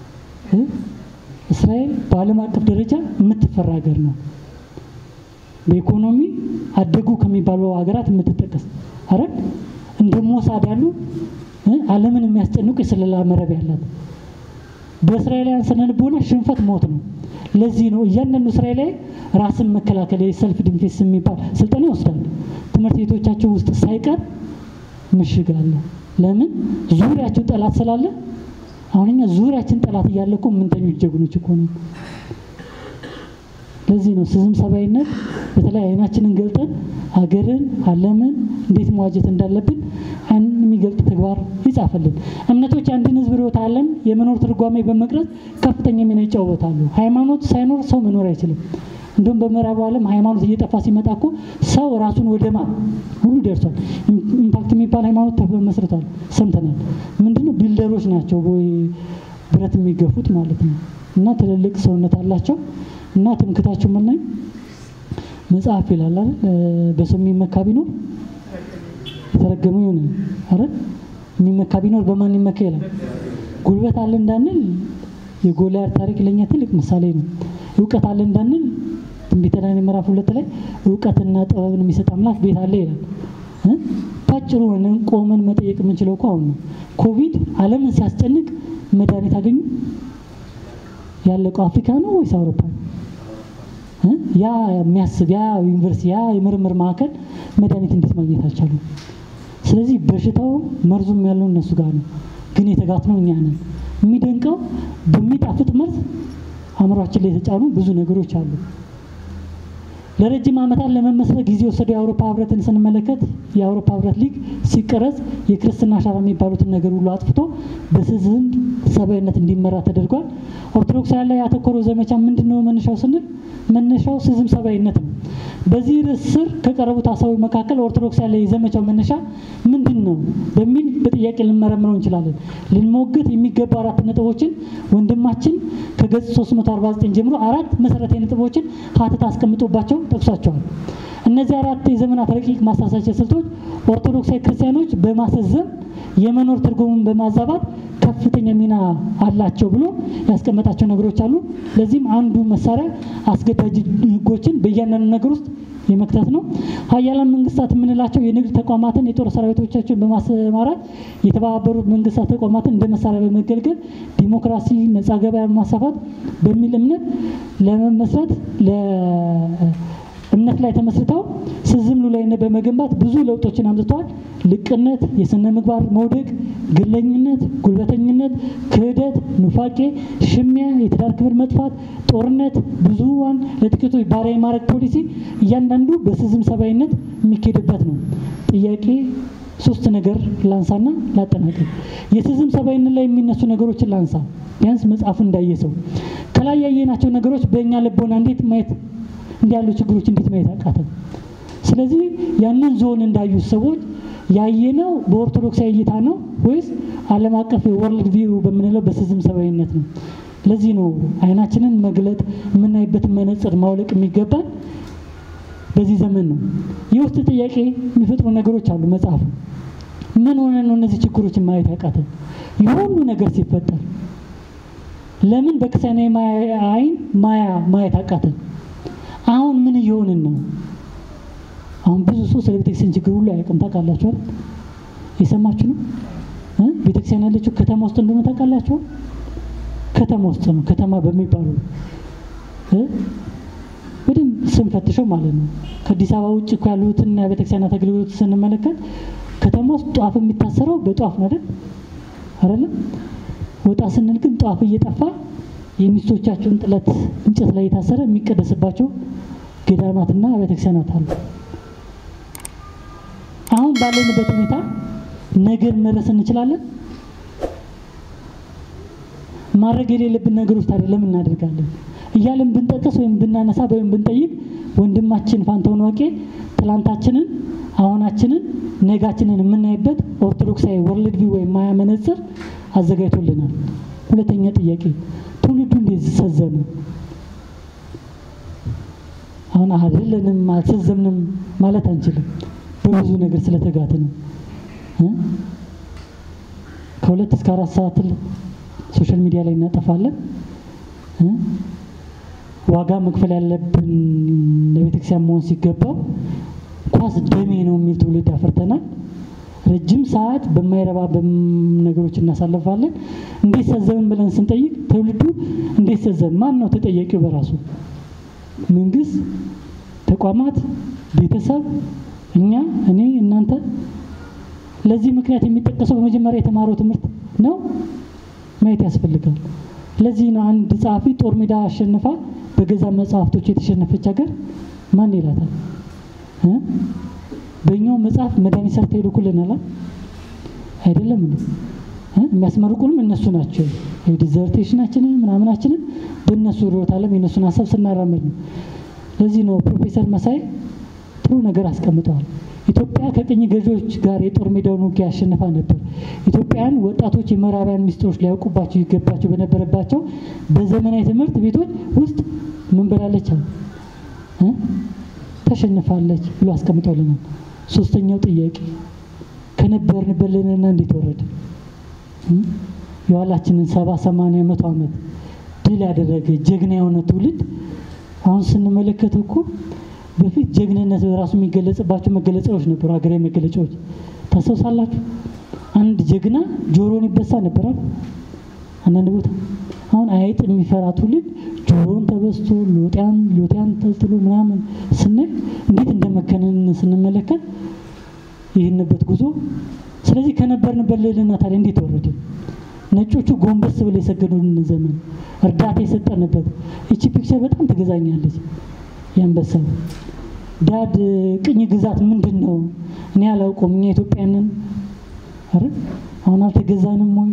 እስራኤል በዓለም አቀፍ ደረጃ የምትፈራ ሀገር ነው። በኢኮኖሚ አደጉ ከሚባሉ ሀገራት የምትጠቀስ አረ እንደ ሞሳድ ያሉ ዓለምን የሚያስጨንቁ የስለላ መረብ ያላት በእስራኤላውያን ስነ ልቦና ሽንፈት ሞት ነው። ለዚህ ነው እያንዳንዱ እስራኤላዊ ራስን መከላከል የሰልፍ ዲፌንስ የሚባል ስልጠና ይወስዳል። ትምህርት ቤቶቻቸው ውስጥ ሳይቀር ምሽግ አለ። ለምን ዙሪያቸው ጠላት ስላለ። አሁን እኛ ዙሪያችን ጠላት እያለ እኮ የምንተኙት ጀግኖች እኮ ነው። ለዚህ ነው ስዝም ሰብአዊነት በተለይ አይናችንን ገልጠን ሀገርን፣ ዓለምን እንዴት መዋጀት እንዳለብን የሚገልጥ ተግባር ይጻፈልን። እምነቶች የአንድን ሕዝብ ርዕዮተ ዓለም የመኖር ትርጓሜ በመቅረጽ ከፍተኛ ሚና ይጫወታሉ። ሃይማኖት ሳይኖር ሰው መኖር አይችልም። እንዲሁም በምዕራቡ ዓለም ሃይማኖት እየጠፋ ሲመጣ እኮ ሰው ራሱን ወደ ማ ሁሉ ደርሷል። ኢምፓክት የሚባል ሃይማኖት ተመስርቷል፣ ሰምተናል። ምንድነው ቢልደሮች ናቸው ወይ ብረት የሚገፉት ማለት ነው። እና ትልልቅ ሰውነት አላቸው እና ትምክታቸው ምን ላይ መጽሐፍ ይላል አይደል? በሰው የሚመካ ቢኖር የተረገመ ይሆን አረ የሚመካ ቢኖር በማን ይመካ ይላል። ጉልበት አለ እንዳንል የጎልያድ ታሪክ ለእኛ ትልቅ ምሳሌ ነው። እውቀት አለ እንዳንል ትንቢተ ዳንኤል ምዕራፍ ሁለት ላይ እውቀትና ጥበብን የሚሰጥ አምላክ ቤት አለ ይላል። ባጭሩ ሆነን ቆመን መጠየቅ የምንችለው እኮ አሁን ነው። ኮቪድ ዓለምን ሲያስጨንቅ መድኃኒት አገኙ? ያለቀው አፍሪካ ነው ወይስ አውሮፓ ነው? ያ የሚያስብ ያ ዩኒቨርሲቲ ያ የምርምር ማዕከል መድኃኒት እንዴት ማግኘት አልቻሉም? ስለዚህ በሽታው መርዙም ያለው እነሱ ጋር ነው፣ ግን የተጋትነው እኛ ነን። የሚደንቀው በሚጣፍጥ መርዝ አእምሯችን ላይ የተጫኑ ብዙ ነገሮች አሉ። ለረጅም ዓመታት ለመመስረት ጊዜ የወሰደው የአውሮፓ ህብረትን ስንመለከት የአውሮፓ ህብረት ሊግ ሲቀረጽ የክርስትና አሻራ የሚባሉትን ነገር ሁሉ አጥፍቶ በስዝም ሰብአዊነት እንዲመራ ተደርጓል። ኦርቶዶክሳውያን ላይ ያተኮረው ዘመቻ ምንድን ነው መነሻው ስንል መነሻው ስዝም ሰብአዊነት ነው። በዚህ ርዕስ ስር ከቀረቡት ሀሳቦች መካከል ኦርቶዶክሳውያን ላይ የዘመቻው መነሻ ምንድን ነው በሚል በጥያቄ ልንመረምረው እንችላለን። ልንሞግት የሚገቡ አራት ነጥቦችን ወንድማችን ከገጽ 349 ጀምሮ አራት መሰረታዊ ነጥቦችን ሀተት አስቀምጦባቸው ጠቅሷቸዋል። እነዚህ አራት የዘመናት ረቂቅ ማሳሳቻ ስልቶች ኦርቶዶክሳዊ ክርስቲያኖች በማሰዘም የመኖር ትርጉሙን በማዛባት ከፍተኛ ሚና አላቸው ብሎ ያስቀመጣቸው ነገሮች አሉ። ለዚህም አንዱ መሳሪያ አስገዳጅ ህጎችን በእያንዳንዱ ነገር ውስጥ የመክተት ነው። ሀያላን መንግስታት የምንላቸው የንግድ ተቋማትን የጦር ሰራዊቶቻቸውን በማሰማራት የተባበሩት መንግስታት ተቋማትን እንደ መሳሪያ በመገልገል ዲሞክራሲ፣ ነጻ ገበያ ማስፋፋት በሚል እምነት ለመመስረት እምነት ላይ ተመስርተው ስዝም ሉላዊነት በመገንባት ብዙ ለውጦችን አምጥተዋል። ልቅነት፣ የስነ ምግባር መውደቅ፣ ግለኝነት፣ ጉልበተኝነት፣ ክህደት፣ ኑፋቄ፣ ሽሚያ፣ የትዳር ክብር መጥፋት፣ ጦርነት፣ ብዙዋን ለጥቂቶች ባሪያ የማድረግ ፖሊሲ እያንዳንዱ በስዝም ሰብአዊነት የሚካሄድበት ነው። ጥያቄ ሶስት ነገር ላንሳና ላጠናቀቅ። የስዝም ሰብአዊነት ላይ የሚነሱ ነገሮችን ላንሳ፣ ቢያንስ መጽሐፉ እንዳየ ሰው ከላይ ያየናቸው ነገሮች በእኛ ልቦና እንዴት ማየት እንዲህ ያሉ ችግሮች እንዴት ማየት አቃተን? ስለዚህ ያንን ዞን እንዳዩት ሰዎች ያየነው በኦርቶዶክሳዊ እይታ ነው ወይስ ዓለም አቀፍ ወርልድ ቪው በምንለው በስዝም ሰብአዊነት ነው? ለዚህ ነው አይናችንን መግለጥ የምናይበትን መነጽር ማውለቅ የሚገባን በዚህ ዘመን ነው። የውስጥ ጥያቄ የሚፈጥሩ ነገሮች አሉ። መጽሐፉ ምን ሆነ ነው እነዚህ ችግሮችን ማየት ያቃተን? የሁሉ ነገር ሲፈጠር ለምን በክርስቲያናዊ አይን ማያ ማየት አቃተን? አሁን ምን እየሆንን ነው? አሁን ብዙ ሰው ስለ ቤተክርስቲያን ችግር ሁሉ አያውቅም። ታውቃላችኋል? የሰማችሁ ነው። ቤተክርስቲያን ያለችው ከተማ ውስጥ እንደሆነ ታውቃላችሁ? ከተማ ውስጥ ነው። ከተማ በሚባሉ በደንብ ስንፈትሸው ማለት ነው። ከአዲስ አበባ ውጭ እኮ ያሉትን ቤተክርስቲያናት አገልግሎት ስንመለከት ከተማ ውስጥ ጧፍ የሚታሰረው በጧፍ ነው አይደል? አይደለም? ወጣ ስንል ግን ጧፍ እየጠፋ የሚስቶቻቸውን ጥለት እንጨት ላይ የታሰረ የሚቀደስባቸው ገዳማትና ቤተክርስቲያናት አሉ። አሁን ባለንበት ሁኔታ ነገር መድረስ እንችላለን። ማድረግ የሌለብን ነገሮች ታዲያ ለምን እናደርጋለን እያለን ብንጠቅስ ወይም ብናነሳ ወይም ብንጠይቅ ወንድማችን ፋንታሁን ዋቄ ትላንታችንን፣ አሁናችንን፣ ነጋችንን የምናይበት ኦርቶዶክሳዊ ወርልድ ቪው ወይም ማያ መነጽር አዘጋጅቶልናል። ሁለተኛ ጥያቄ ትውልዱ እንዴት ሰዘመ? አሁን አይደለንም አልሰዘምንም ማለት አንችልም። በብዙ ነገር ስለተጋተ ነው። ከሁለት እስከ አራት ሰዓት ሶሻል ሚዲያ ላይ እናጠፋለን። ዋጋ መክፈል ያለብን ለቤተክርስቲያን መሆን ሲገባው ኳስ ደሜ ነው የሚል ትውልድ አፍርተናል። ረጅም ሰዓት በማይረባ ነገሮች እናሳልፋለን። እንዴት ሰዘምን ብለን ስንጠይቅ ትውልዱ እንዴት ሰዘም? ማን ነው ተጠያቂው? በራሱ መንግስት፣ ተቋማት፣ ቤተሰብ፣ እኛ፣ እኔ፣ እናንተ። ለዚህ ምክንያት የሚጠቀሰው በመጀመሪያ የተማረው ትምህርት ነው ማየት ያስፈልጋል። ለዚህ ነው አንድ ጸሐፊ ጦር ሜዳ አሸንፋ በገዛ መጽሐፍቶች የተሸነፈች ሀገር ማን ይላታል? በእኛው መጽሐፍ መድኃኒት ሰርተው ይልኩልናል አይደለም እንዴ? የሚያስመርቁንም እነሱ ናቸው። ዲዘርቴሽናችንን ምናምናችንን በእነሱ ርዕዮተ ዓለም የእነሱን ሀሳብ ስናራምድ ነው። ለዚህ ነው ፕሮፌሰር መሳይ ጥሩ ነገር አስቀምጠዋል። ኢትዮጵያ ከቅኝ ገዢዎች ጋር የጦር ሜዳውን ውጊያ ያሸንፋ ነበር። ኢትዮጵያን ወጣቶች የምዕራባውያን ሚስጥሮች ሊያውቁባቸው ይገባቸው በነበረባቸው በዘመናዊ ትምህርት ቤቶች ውስጥ ምን ብላለች? ተሸንፋለች ብሎ አስቀምጠውልናል። ሶስተኛው ጥያቄ ከነበርንበት ልንና እንዴት ወረደ? የኋላችንን ሰባ ሰማንያ መቶ ዓመት ድል ያደረገ ጀግና የሆነ ትውልድ አሁን ስንመለከተው እኮ በፊት ጀግንነት ራሱ የሚገለጽባቸው መገለጫዎች ነበሩ፣ ሀገራዊ መገለጫዎች ታስታውሳላችሁ? አንድ ጀግና ጆሮን ይበሳ ነበራል አንዳንድ ቦታ። አሁን አይጥ የሚፈራ ትውልድ ጆሮን ተበስቶ ሎጢያን ሎጢያን ተልትሎ ምናምን ስናይ እንዴት እንደመከነን ስንመለከት ይህንበት ጉዞ። ስለዚህ ከነበርንበት ልዕልና ታዲያ እንዴት ወረደ? ነጮቹ ጎንበስ ብለው የሰገዱን ዘመን እርዳታ የሰጠንበት። እቺ ፒክቸር በጣም ትገዛኛለች። የአንበሳው ዳድ ቅኝ ግዛት ምንድን ነው? እኔ አላውቀውም። እኛ ኢትዮጵያንን አረ አሁን አልተገዛንም ወይ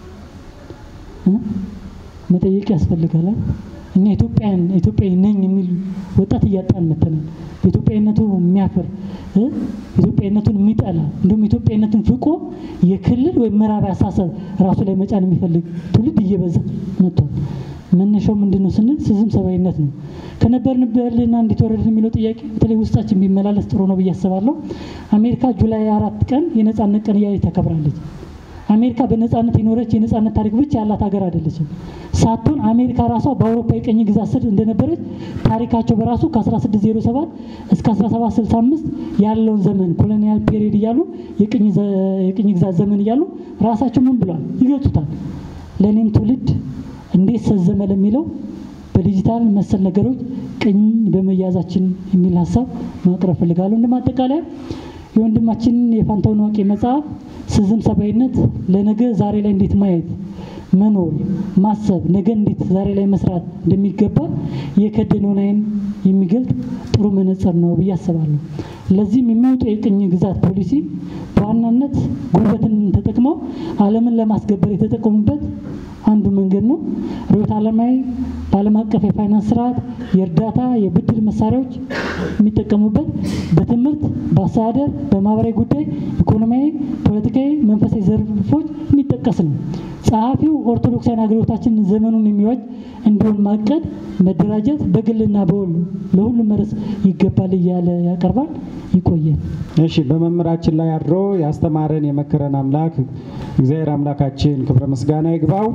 እ? መጠየቅ ያስፈልጋል። እኛ ኢትዮጵያን ኢትዮጵያዊ ነኝ የሚል ወጣት እያጣን መተናል። በኢትዮጵያዊነቱ የሚያፍር እ? ኢትዮጵያዊነቱን የሚጠላ እንዲሁም ኢትዮጵያዊነቱን ፍቆ የክልል ወይም ምዕራብ አሳሰብ ራሱ ላይ መጫን የሚፈልግ ትውልድ እየበዛ መጥቷል። መነሻው ምንድን ነው ስንል ስዝም ሰብአዊነት ነው። ከነበርንበትና እንዴት ወረድን የሚለው ጥያቄ በተለይ ውስጣችን ቢመላለስ ጥሩ ነው ብዬ አስባለሁ። አሜሪካ ጁላይ አራት ቀን የነጻነት ቀን እያለች ታከብራለች። አሜሪካ በነጻነት የኖረች የነጻነት ታሪክ ብቻ ያላት ሀገር አይደለችም። ሳትሆን አሜሪካ ራሷ በአውሮፓ የቀኝ ግዛት ስር እንደነበረች ታሪካቸው በራሱ ከ1607 እስከ 1765 ያለውን ዘመን ኮሎኒያል ፔሪድ እያሉ የቅኝ ዘ- የቅኝ ግዛት ዘመን እያሉ ራሳቸው ምን ብሏል ይገልጹታል። ለእኔም ትውልድ እንዴት ሰዘመ ለሚለው በዲጂታል መሰል ነገሮች ቅኝ በመያዛችን የሚል ሀሳብ ማቅረብ ፈልጋለሁ። እንደ ማጠቃለያ የወንድማችን የፋንታሁን ዋቄ መጽሐፍ ስዝም ሰብአዊነት ለነገ ዛሬ ላይ እንዴት ማየት መኖር ማሰብ ነገ እንዴት ዛሬ ላይ መስራት እንደሚገባ የከደነውን ዓይን የሚገልጥ ጥሩ መነጽር ነው ብዬ አስባለሁ። ለዚህም የሚወጡ የቅኝ ግዛት ፖሊሲ በዋናነት ጉልበትን ተጠቅመው ዓለምን ለማስገበር የተጠቀሙበት አንዱ መንገድ ነው። ርዕዮተ ዓለማዊ በዓለም አቀፍ የፋይናንስ ስርዓት የእርዳታ የብድር መሳሪያዎች የሚጠቀሙበት በትምህርት፣ በአስተዳደር፣ በማህበራዊ ጉዳይ፣ ኢኮኖሚያዊ፣ ፖለቲካዊ፣ መንፈሳዊ ዘርፎች የሚጠቀስ ነው። ጸሐፊው ኦርቶዶክሳዊ አገልግሎታችን ዘመኑን የሚዋጅ እንዲሆን ማቀድ፣ መደራጀት በግልና በወል ለሁሉም መድረስ ይገባል እያለ ያቀርባል። ይቆየን። እሺ በመምህራችን ላይ አድሮ ያስተማረን የመከረን አምላክ እግዚአብሔር አምላካችን ክብረ ምስጋና ይግባው።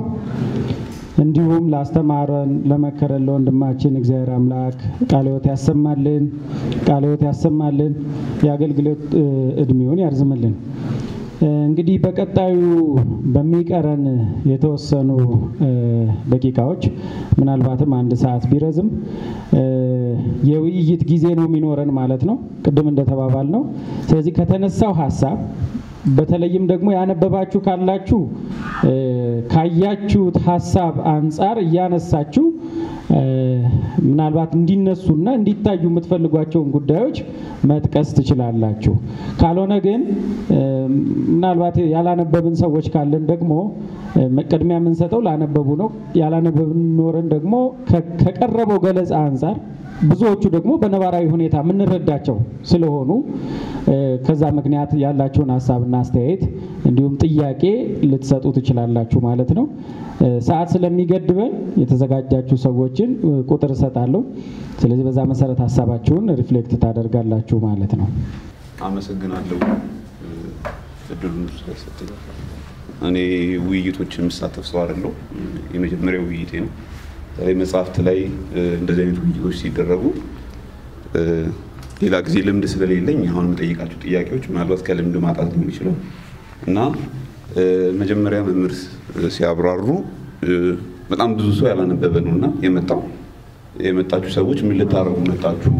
እንዲሁም ላስተማረን ለመከረን ለወንድማችን እግዚአብሔር አምላክ ቃለ ሕይወት ያሰማልን፣ ቃለ ሕይወት ያሰማልን፣ የአገልግሎት እ, እድሜውን ያርዝምልን። እ, እንግዲህ በቀጣዩ በሚቀረን የተወሰኑ እ, ደቂቃዎች ምናልባትም አንድ ሰዓት ቢረዝም እ, የውይይት ጊዜ ነው የሚኖረን ማለት ነው፣ ቅድም እንደተባባል ነው። ስለዚህ ከተነሳው ሀሳብ በተለይም ደግሞ ያነበባችሁ ካላችሁ እ፣ ካያችሁት ሀሳብ አንጻር እያነሳችሁ እ፣ ምናልባት እንዲነሱና እንዲታዩ የምትፈልጓቸውን ጉዳዮች መጥቀስ ትችላላችሁ። ካልሆነ ግን እ፣ ምናልባት ያላነበብን ሰዎች ካለን ደግሞ እ፣ ቅድሚያ የምንሰጠው ላነበቡ ነው። ያላነበብን ኖረን ደግሞ ከ- ከቀረበው ገለጻ አንጻር ብዙዎቹ ደግሞ በነባራዊ ሁኔታ የምንረዳቸው ስለሆኑ እ፣ ከዛ ምክንያት ያላችሁን ሀሳብና አስተያየት እንዲሁም ጥያቄ ልትሰጡ ትችላላችሁ ማለት ነው። እ፣ ሰዓት ስለሚገድበን የተዘጋጃችሁ ሰዎችን እ፣ ቁጥር እሰጣለሁ። ስለዚህ በዛ መሰረት ሀሳባችሁን ሪፍሌክት ታደርጋላችሁ ማለት ነው። አመሰግናለሁ እ፣ እድሉን ስለሰጠኝ። እኔ ውይይቶች የምሳተፍ ሰው አይደለሁ። የመጀመሪያው ውይይቴ ነው። በተለይ መጽሐፍት ላይ እ፣ እንደዚህ አይነት ውይይቶች ሲደረጉ እ፣ ሌላ ጊዜ ልምድ ስለሌለኝ አሁን የምጠይቃቸው ጥያቄዎች ምናልባት ከልምድ ማጣት ሊሆን ይችላል እና እ፣ መጀመሪያ መምህር ስ- ሲያብራሩ እ፣ በጣም ብዙ ሰው ያላነበበ ነው እና የመጣው የመጣችሁ ሰዎች ምን ልታደርጉ መጣችሁ?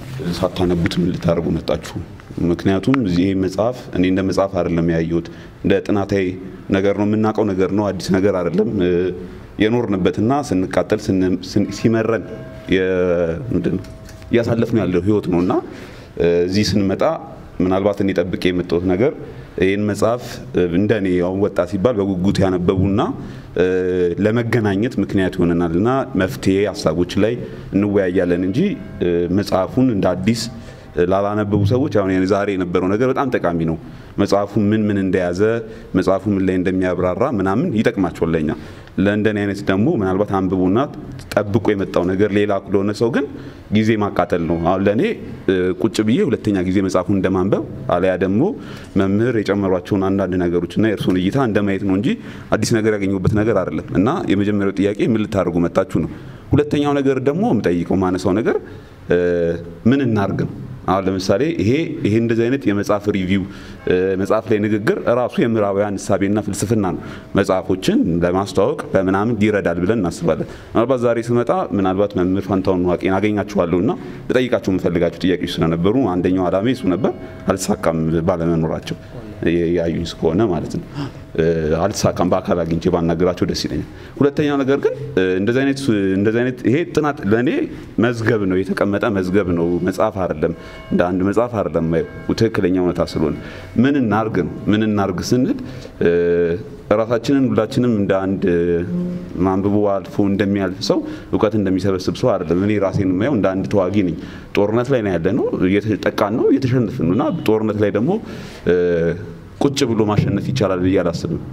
ሳታነቡት ምን ልታደርጉ መጣችሁ? ምክንያቱም እዚህ ይሄ መጽሐፍ እኔ እንደ መጽሐፍ አይደለም ያየሁት፣ እንደ ጥናታዊ ነገር ነው፣ የምናውቀው ነገር ነው፣ አዲስ ነገር አይደለም። እ፣ የኖርንበትና ስንቃጠል ስን- ስን- ሲመረን የ- ምንድን ነው እያሳለፍነው ያለው ህይወት ነው እና እ፣ እዚህ ስንመጣ ምናልባት እኔ ጠብቄ የመጣሁት ነገር ይህን መጽሐፍ እ፣ እንደኔ ያው ወጣት ሲባል በጉጉት ያነበቡና እ፣ ለመገናኘት ምክንያት ይሆነናል እና መፍትሄ ሀሳቦች ላይ እንወያያለን እንጂ እ፣ መጽሐፉን እንደ አዲስ እ፣ ላላነበቡ ሰዎች አሁን ያን ዛሬ የነበረው ነገር በጣም ጠቃሚ ነው። መጽሐፉ ምን ምን እንደያዘ መጽሐፉ ምን ላይ እንደሚያብራራ ምናምን ይጠቅማቸዋል ለኛ። ለእንደኔ አይነት ደግሞ ምናልባት አንብቦና ጠብቆ የመጣው ነገር ሌላ ለሆነ ሰው ግን ጊዜ ማቃጠል ነው። አሁን ለእኔ እ፣ ቁጭ ብዬ ሁለተኛ ጊዜ መጽሐፉን እንደማንበብ አለያ ደግሞ መምህር የጨመሯቸውን አንዳንድ ነገሮችና የእርሱን እይታ እንደማየት ነው እንጂ አዲስ ነገር ያገኘሁበት ነገር አይደለም እና የመጀመሪያው ጥያቄ ምን ልታደርጉ መጣችሁ ነው። ሁለተኛው ነገር ደግሞ የምጠይቀው ማነሳው ነገር እ፣ ምን እናርግ ነው። አሁን ለምሳሌ ይሄ ይሄ እንደዚህ አይነት የመጽሐፍ ሪቪው እ፣ መጽሐፍ ላይ ንግግር ራሱ የምዕራባውያን እሳቤና ፍልስፍና ነው። መጽሐፎችን ለማስተዋወቅ በምናምን ይረዳል ብለን እናስባለን። ምናልባት ዛሬ ስመጣ ምናልባት መምህር ፋንታሁን ዋቄን አገኛችኋለሁ እና ልጠይቃቸው የምፈልጋቸው ጥያቄዎች ስለነበሩ አንደኛው ዓላማ እሱ ነበር፣ አልተሳካም ባለመኖራቸው ያዩኝ እስከሆነ ማለት ነው። አልተሳካም። በአካል አግኝቼ ባናገራቸው ደስ ይለኛል። ሁለተኛው ነገር ግን እንደዚህ አይነት እንደዚህ አይነት ይሄ ጥናት ለእኔ መዝገብ ነው፣ የተቀመጠ መዝገብ ነው። መጽሐፍ አይደለም፣ እንደ አንድ መጽሐፍ አይደለም። ትክክለኛ እውነታ ስለሆነ ምን እናርግ ነው። ምን እናርግ ስንል ራሳችንን ሁላችንም እንደ አንድ ማንብቦ አልፎ እንደሚያልፍ ሰው እውቀት እንደሚሰበስብ ሰው አይደለም። እኔ ራሴን የማየው እንደ አንድ ተዋጊ ነኝ። ጦርነት ላይ ነው ያለ ነው፣ እየተጠቃን ነው፣ እየተሸነፍን ነው እና ጦርነት ላይ ደግሞ ቁጭ ብሎ ማሸነፍ ይቻላል ብዬ አላስብም።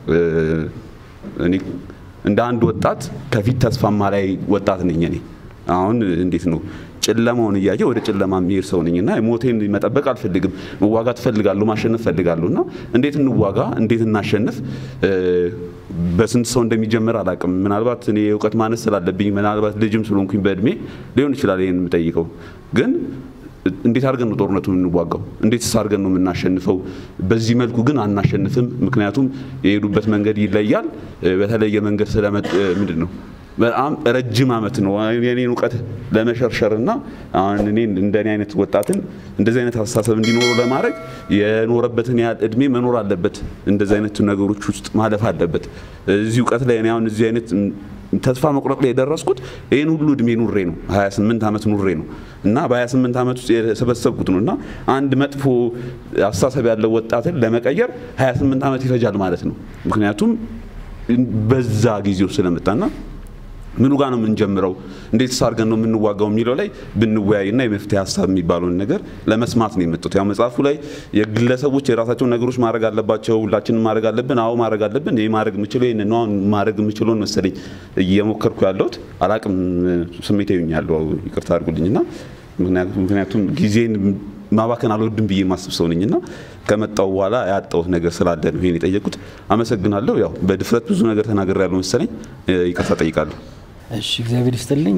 እኔ እንደ አንድ ወጣት ከፊት ተስፋማ ላይ ወጣት ነኝ። እኔ አሁን እንዴት ነው ጨለማውን እያየ ወደ ጨለማ የሚሄድ ሰው ነኝ እና ሞቴን መጠበቅ አልፈልግም። መዋጋት እፈልጋለሁ፣ ማሸነፍ እፈልጋለሁ እና እንዴት እንዋጋ፣ እንዴት እናሸንፍ በስንት ሰው እንደሚጀምር አላውቅም። ምናልባት እኔ የእውቀት ማነስ ስላለብኝ ምናልባት ልጅም ስለሆንኩኝ በእድሜ ሊሆን ይችላል ይህን የምጠይቀው ግን እንዴት አድርገን ነው ጦርነቱ የምንዋጋው? እንዴትስ አድርገን ነው የምናሸንፈው? በዚህ መልኩ ግን አናሸንፍም። ምክንያቱም የሄዱበት መንገድ ይለያል። በተለየ መንገድ ስለመጥ ምንድን ነው በጣም ረጅም ዓመት ነው የኔን እውቀት ለመሸርሸርና አሁን እኔ እንደኔ አይነት ወጣትን እንደዚህ አይነት አስተሳሰብ እንዲኖረው ለማድረግ የኖረበትን ያህል እድሜ መኖር አለበት። እንደዚህ አይነት ነገሮች ውስጥ ማለፍ አለበት። እዚህ እውቀት ላይ እኔ አሁን እዚህ አይነት ተስፋ መቁረጥ ላይ የደረስኩት ይህን ሁሉ እድሜ ኑሬ ነው። 28 ዓመት ኑሬ ነው እና በ28 ዓመት ውስጥ የሰበሰብኩት ነው እና አንድ መጥፎ አስተሳሰብ ያለው ወጣትን ለመቀየር 28 ዓመት ይፈጃል ማለት ነው። ምክንያቱም በዛ ጊዜው ስለመጣና ምኑ ጋር ነው የምንጀምረው፣ እንዴት አድርገን ነው የምንዋጋው የሚለው ላይ ብንወያይና የመፍትሄ ሀሳብ የሚባለውን ነገር ለመስማት ነው የመጡት። ያው መጽሐፉ ላይ የግለሰቦች የራሳቸውን ነገሮች ማድረግ አለባቸው፣ ሁላችንም ማድረግ አለብን። አዎ ማድረግ አለብን። ይህ ማድረግ የምችለው ይህን ነው ማድረግ የምችለውን መሰለኝ እየሞከርኩ ያለሁት አላቅም። ስሜት ያለው ይቅርታ አድርጉልኝና ምክንያቱም ጊዜን ማባከን አልወድም ብዬ ማስብ ሰው ነኝና ከመጣው በኋላ ያጣሁት ነገር ስላለ ነው ይሄን የጠየቁት። አመሰግናለሁ። ያው በድፍረት ብዙ ነገር ተናገር ያለው መሰለኝ፣ ይቅርታ ጠይቃለሁ። እሺ እግዚአብሔር ይስጥልኝ።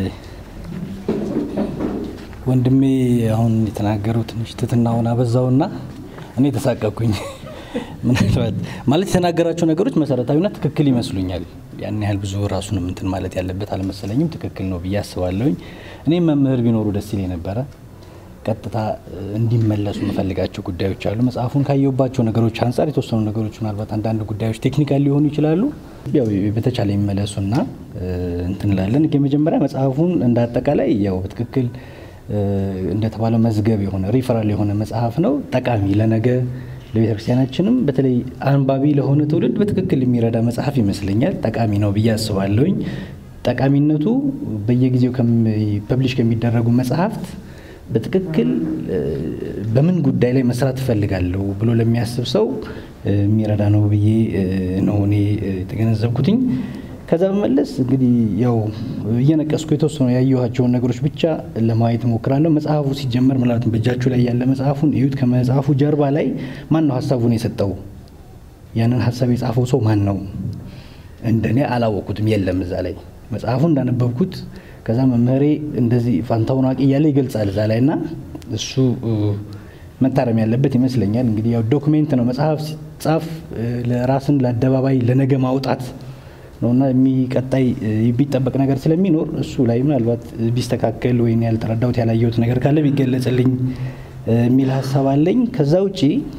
ወንድሜ አሁን የተናገረው ትንሽ ትትናውን አበዛውና እኔ ተሳቀኩኝ። ምናልባት ማለት የተናገራቸው ነገሮች መሰረታዊና ትክክል ይመስሉኛል። ያን ያህል ብዙ ራሱንም እንትን ማለት ያለበት አልመሰለኝም። ትክክል ነው ብዬ አስባለሁኝ። እኔም መምህር ቢኖሩ ደስ ይለኝ ነበረ። ቀጥታ እንዲመለሱ የምፈልጋቸው ጉዳዮች አሉ። መጽሐፉን ካየሁባቸው ነገሮች አንጻር የተወሰኑ ነገሮች ምናልባት አንዳንድ ጉዳዮች ቴክኒካል ሊሆኑ ይችላሉ። ያው በተቻለ የሚመለሱና እንትን እንላለን። የመጀመሪያ መጽሐፉን እንደ አጠቃላይ ያው በትክክል እንደተባለው መዝገብ የሆነ ሪፈራል የሆነ መጽሐፍ ነው። ጠቃሚ ለነገ ለቤተ ክርስቲያናችንም በተለይ አንባቢ ለሆነ ትውልድ በትክክል የሚረዳ መጽሐፍ ይመስለኛል። ጠቃሚ ነው ብዬ አስባለሁኝ። ጠቃሚነቱ በየጊዜው ፐብሊሽ ከሚደረጉ መጽሐፍት በትክክል በምን ጉዳይ ላይ መስራት እፈልጋለሁ ብሎ ለሚያስብ ሰው የሚረዳ ነው ብዬ ነው እኔ የተገነዘብኩትኝ። ከዛ በመለስ እንግዲህ ያው እየነቀስኩ የተወሰኑ ያየኋቸውን ነገሮች ብቻ ለማየት እሞክራለሁ። መጽሐፉ ሲጀመር ምናልባትም በእጃችሁ ላይ ያለ መጽሐፉን እዩት። ከመጽሐፉ ጀርባ ላይ ማን ነው ሀሳቡን የሰጠው? ያንን ሀሳብ የጻፈው ሰው ማን ነው? እንደኔ አላወቁትም፣ የለም እዛ ላይ መጽሐፉ እንዳነበብኩት ከዛ መምህሬ እንደዚህ ፋንታውን ዋቂ እያለ ይገልጻል እዛ ላይ እና እሱ መታረም ያለበት ይመስለኛል። እንግዲህ ያው ዶክሜንት ነው መጽሐፍ ሲጻፍ ለራስን ለአደባባይ ለነገ ማውጣት ነውና የሚቀጣይ የሚጠበቅ ነገር ስለሚኖር እሱ ላይ ምናልባት ቢስተካከል ወይም ያልተረዳሁት ያላየሁት ነገር ካለ ቢገለጽልኝ የሚል ሀሳብ አለኝ። ከዛ ውጪ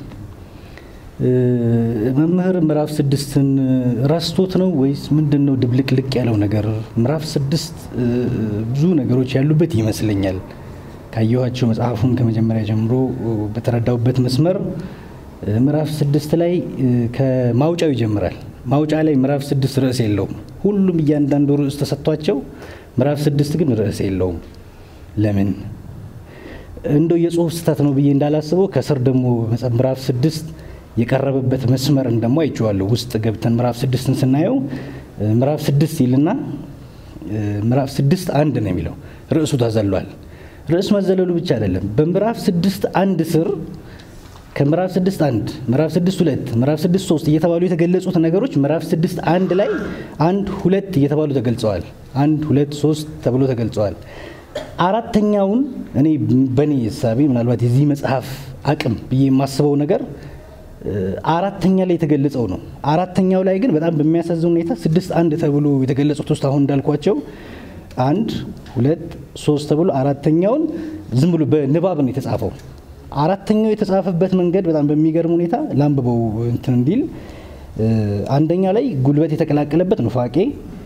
መምህር ምዕራፍ ስድስትን ረስቶት ነው ወይስ ምንድን ነው ድብልቅልቅ ያለው ነገር? ምዕራፍ ስድስት ብዙ ነገሮች ያሉበት ይመስለኛል። ካየኋቸው መጽሐፉን ከመጀመሪያ ጀምሮ በተረዳውበት መስመር ምዕራፍ ስድስት ላይ ከማውጫው ይጀምራል። ማውጫ ላይ ምዕራፍ ስድስት ርዕስ የለውም። ሁሉም እያንዳንዱ ርዕስ ተሰጥቷቸው፣ ምዕራፍ ስድስት ግን ርዕስ የለውም። ለምን? እንደው የጽሁፍ ስህተት ነው ብዬ እንዳላስበው ከስር ደግሞ ምዕራፍ ስድስት የቀረበበት መስመርን ደግሞ አይቼዋለሁ። ውስጥ ገብተን ምዕራፍ ስድስትን ስናየው ምዕራፍ ስድስት ይልና ምዕራፍ ስድስት አንድ ነው የሚለው ርዕሱ ተዘሏል። ርዕስ መዘለሉ ብቻ አይደለም። በምዕራፍ ስድስት አንድ ስር ከምዕራፍ ስድስት አንድ ምዕራፍ ስድስት ሁለት ምዕራፍ ስድስት ሶስት እየተባሉ የተገለጹት ነገሮች ምዕራፍ ስድስት አንድ ላይ አንድ ሁለት እየተባሉ ተገልጸዋል። አንድ ሁለት ሶስት ተብሎ ተገልጸዋል። አራተኛውን እኔ በእኔ እሳቤ ምናልባት የዚህ መጽሐፍ አቅም ብዬ የማስበው ነገር አራተኛ ላይ የተገለጸው ነው። አራተኛው ላይ ግን በጣም በሚያሳዝን ሁኔታ ስድስት አንድ ተብሎ የተገለጹት ውስጥ አሁን እንዳልኳቸው አንድ ሁለት ሶስት ተብሎ አራተኛውን ዝም ብሎ በንባብ ነው የተጻፈው። አራተኛው የተጻፈበት መንገድ በጣም በሚገርም ሁኔታ ላንብበው እንትን እንዲል አንደኛ ላይ ጉልበት የተቀላቀለበት ኑፋቄ፣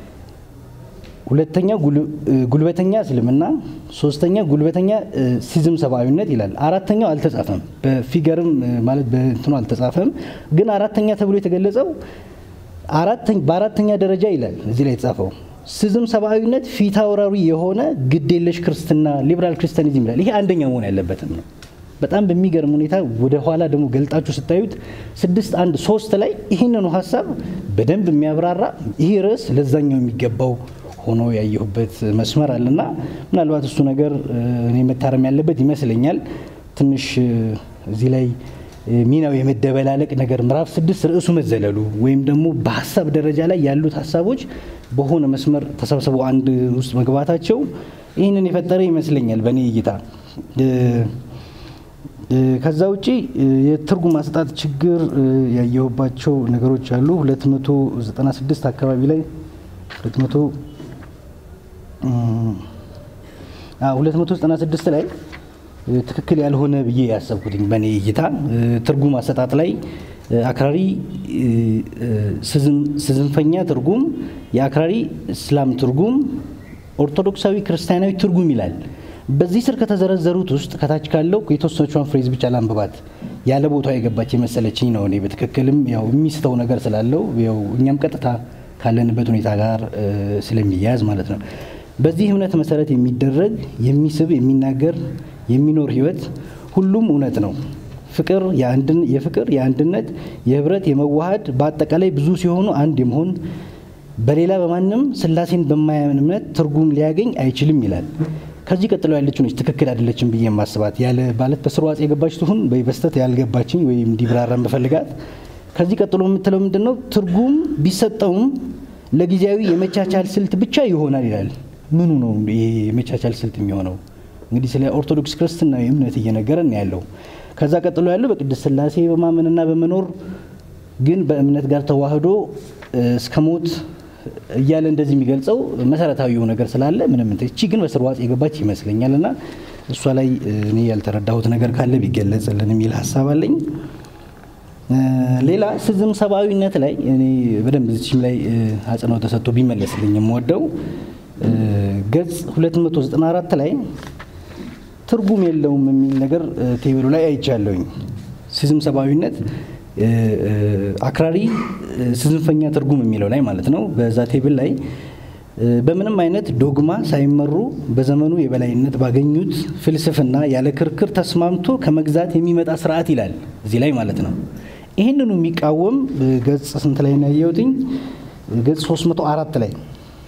ሁለተኛ ጉልበተኛ እስልምና፣ ሶስተኛ ጉልበተኛ ሲዝም ሰብአዊነት ይላል። አራተኛው አልተጻፈም፣ በፊገርም ማለት በእንትኑ አልተጻፈም። ግን አራተኛ ተብሎ የተገለጸው በአራተኛ ደረጃ ይላል እዚህ ላይ የተጻፈው ሲዝም ሰብአዊነት ፊት አውራሪ የሆነ ግዴለሽ ክርስትና ሊበራል ክርስቲያኒዝም ይላል። ይሄ አንደኛ መሆን ያለበትም ነው። በጣም በሚገርም ሁኔታ ወደ ኋላ ደግሞ ገልጣችሁ ስታዩት ስድስት አንድ ሶስት ላይ ይህንኑ ሀሳብ በደንብ የሚያብራራ ይህ ርዕስ ለዛኛው የሚገባው ሆኖ ያየሁበት መስመር አለና ምናልባት እሱ ነገር እኔ መታረም ያለበት ይመስለኛል። ትንሽ እዚህ ላይ ሚናው የመደበላለቅ ነገር ምዕራፍ ስድስት ርዕሱ መዘለሉ ወይም ደግሞ በሀሳብ ደረጃ ላይ ያሉት ሀሳቦች በሆነ መስመር ተሰብስበው አንድ ውስጥ መግባታቸው ይህንን የፈጠረ ይመስለኛል በእኔ እይታ። ከዛ ውጪ የትርጉም አሰጣጥ ችግር ያየሁባቸው ነገሮች አሉ። 296 አካባቢ ላይ 296 ላይ ትክክል ያልሆነ ብዬ ያሰብኩትኝ በእኔ እይታ ትርጉም አሰጣጥ ላይ አክራሪ ስዝንፈኛ ትርጉም፣ የአክራሪ እስላም ትርጉም፣ ኦርቶዶክሳዊ ክርስቲያናዊ ትርጉም ይላል። በዚህ ስር ከተዘረዘሩት ውስጥ ከታች ካለው የተወሰነቿን ፍሬዝ ብቻ ላንብባት። ያለ ቦታው የገባች የመሰለችኝ ነው። እኔ በትክክልም ያው የሚስተው ነገር ስላለው ያው እኛም ቀጥታ ካለንበት ሁኔታ ጋር ስለሚያያዝ ማለት ነው። በዚህ እምነት መሰረት የሚደረግ የሚስብ፣ የሚናገር፣ የሚኖር ህይወት ሁሉም እውነት ነው። ፍቅር የፍቅር የአንድነት፣ የህብረት፣ የመዋሃድ በአጠቃላይ ብዙ ሲሆኑ አንድ የመሆን በሌላ በማንም ስላሴን በማያምን እምነት ትርጉም ሊያገኝ አይችልም ይላል። ከዚህ ቀጥሎ ያለችው ነች ትክክል አይደለችም ብዬ የማስባት ያለ ማለት በስርዋጽ የገባች ትሁን ወይ በስተት ያልገባችኝ ወይም እንዲብራራን በፈልጋት ከዚህ ቀጥሎ የምትለው ምንድን ነው? ትርጉም ቢሰጠውም ለጊዜያዊ የመቻቻል ስልት ብቻ ይሆናል ይላል። ምኑ ነው ይሄ የመቻቻል ስልት የሚሆነው? እንግዲህ ስለ ኦርቶዶክስ ክርስትናዊ እምነት እየነገረን ያለው። ከዛ ቀጥሎ ያለው በቅድስት ስላሴ በማመንና በመኖር ግን በእምነት ጋር ተዋህዶ እስከ ሞት እያለ እንደዚህ የሚገልጸው መሰረታዊው ነገር ስላለ ምንም እቺ ግን በስርዋጽ የገባች ይመስለኛል እና እሷ ላይ እኔ ያልተረዳሁት ነገር ካለ ቢገለጽልን የሚል ሀሳብ አለኝ። ሌላ ስዝም ሰብአዊነት ላይ እኔ በደንብ እዚችም ላይ አጽንኦት ተሰጥቶ ቢመለስልኝ የምወደው ገጽ 294 ላይ ትርጉም የለውም የሚል ነገር ቴብሉ ላይ አይቻለሁኝ። ስዝም ሰብአዊነት አክራሪ ስዝንፈኛ ትርጉም የሚለው ላይ ማለት ነው። በዛ ቴብል ላይ በምንም አይነት ዶግማ ሳይመሩ በዘመኑ የበላይነት ባገኙት ፍልስፍና ያለ ክርክር ተስማምቶ ከመግዛት የሚመጣ ስርዓት ይላል እዚህ ላይ ማለት ነው። ይህንኑ የሚቃወም ገጽ ስንት ላይ ነው ያየሁትኝ? ገጽ 304 ላይ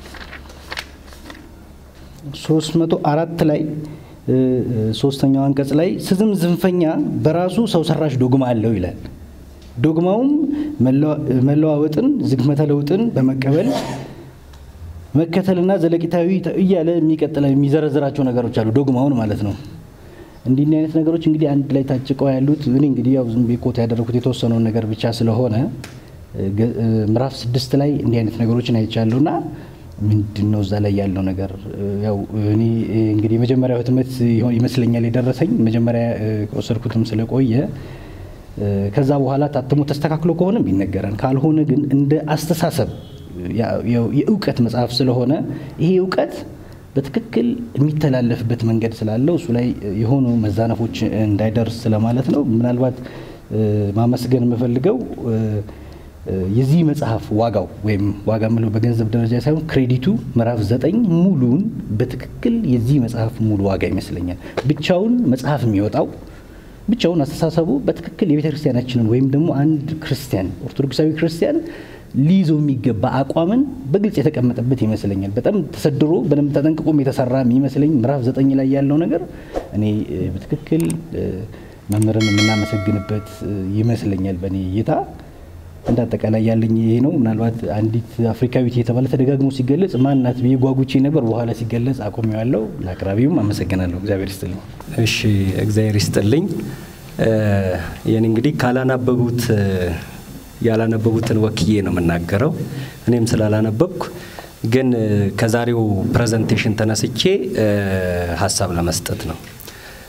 304 ላይ ሶስተኛው አንቀጽ ላይ ስዝም ዝንፈኛ በራሱ ሰው ሰራሽ ዶግማ አለው ይላል። ዶግማውም መለዋወጥን፣ ዝግመተ ለውጥን በመቀበል መከተልና ዘለቂታዊ እያለ የሚቀጥለ የሚዘረዝራቸው ነገሮች አሉ። ዶግማውን ማለት ነው። እንዲህ አይነት ነገሮች እንግዲህ አንድ ላይ ታጭቀው ያሉት እኔ እንግዲህ ያው ዝም ቤኮት ያደረኩት የተወሰነውን ነገር ብቻ ስለሆነ ምዕራፍ ስድስት ላይ እንዲህ አይነት ነገሮችን አይቻለሁና ምንድን ነው እዛ ላይ ያለው ነገር? ያው እኔ እንግዲህ የመጀመሪያው ህትመት ይመስለኛል የደረሰኝ መጀመሪያ ከወሰድኩትም ስለቆየ ከዛ በኋላ ታትሞ ተስተካክሎ ከሆነም ቢነገረን፣ ካልሆነ ግን እንደ አስተሳሰብ የእውቀት መጽሐፍ ስለሆነ ይሄ እውቀት በትክክል የሚተላለፍበት መንገድ ስላለው እሱ ላይ የሆኑ መዛነፎች እንዳይደርስ ስለማለት ነው። ምናልባት ማመስገን የምፈልገው የዚህ መጽሐፍ ዋጋው ወይም ዋጋ ምለው በገንዘብ ደረጃ ሳይሆን ክሬዲቱ ምዕራፍ ዘጠኝ ሙሉን በትክክል የዚህ መጽሐፍ ሙሉ ዋጋ ይመስለኛል። ብቻውን መጽሐፍ የሚወጣው ብቻውን አስተሳሰቡ በትክክል የቤተ ክርስቲያናችንን ወይም ደግሞ አንድ ክርስቲያን ኦርቶዶክሳዊ ክርስቲያን ሊይዘው የሚገባ አቋምን በግልጽ የተቀመጠበት ይመስለኛል። በጣም ተሰድሮ በደንብ ተጠንቅቆም የተሰራ የሚመስለኝ ምዕራፍ ዘጠኝ ላይ ያለው ነገር እኔ በትክክል መምህርን የምናመሰግንበት ይመስለኛል በእኔ እይታ። እንደ አጠቃላይ ያለኝ ይሄ ነው። ምናልባት አንዲት አፍሪካዊት የተባለ ተደጋግሞ ሲገለጽ ማናት ብዬ ጓጉቼ ነበር። በኋላ ሲገለጽ አቁሜዋለሁ። ለአቅራቢውም አመሰግናለሁ። እግዚአብሔር ይስጥልኝ። እሺ፣ እግዚአብሔር ይስጥልኝ። ይህን እንግዲህ ካላናበቡት ያላነበቡትን ወክዬ ነው የምናገረው። እኔም ስላላነበብኩ ግን ከዛሬው ፕሬዘንቴሽን ተነስቼ ሀሳብ ለመስጠት ነው።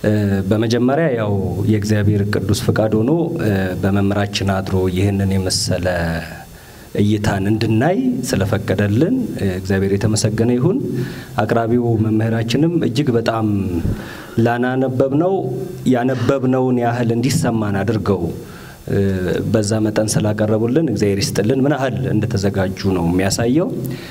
በመጀመሪያ ያው የእግዚአብሔር ቅዱስ ፍቃድ ሆኖ በመምህራችን አድሮ ይህንን የመሰለ እይታን እንድናይ ስለፈቀደልን እግዚአብሔር የተመሰገነ ይሁን። አቅራቢው መምህራችንም እጅግ በጣም ላናነበብነው ያነበብነውን ያህል እንዲሰማን አድርገው በዛ መጠን ስላቀረቡልን እግዚአብሔር ይስጥልን። ምን ያህል እንደተዘጋጁ ነው የሚያሳየው።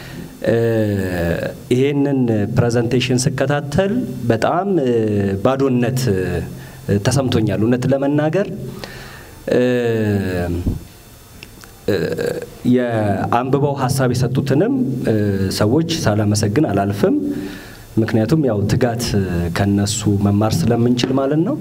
ይሄንን ፕሬዘንቴሽን ስከታተል በጣም ባዶነት ተሰምቶኛል። እውነት ለመናገር የአንብበው ሀሳብ የሰጡትንም ሰዎች ሳላመሰግን አላልፍም። ምክንያቱም ያው ትጋት ከነሱ መማር ስለምንችል ማለት ነው።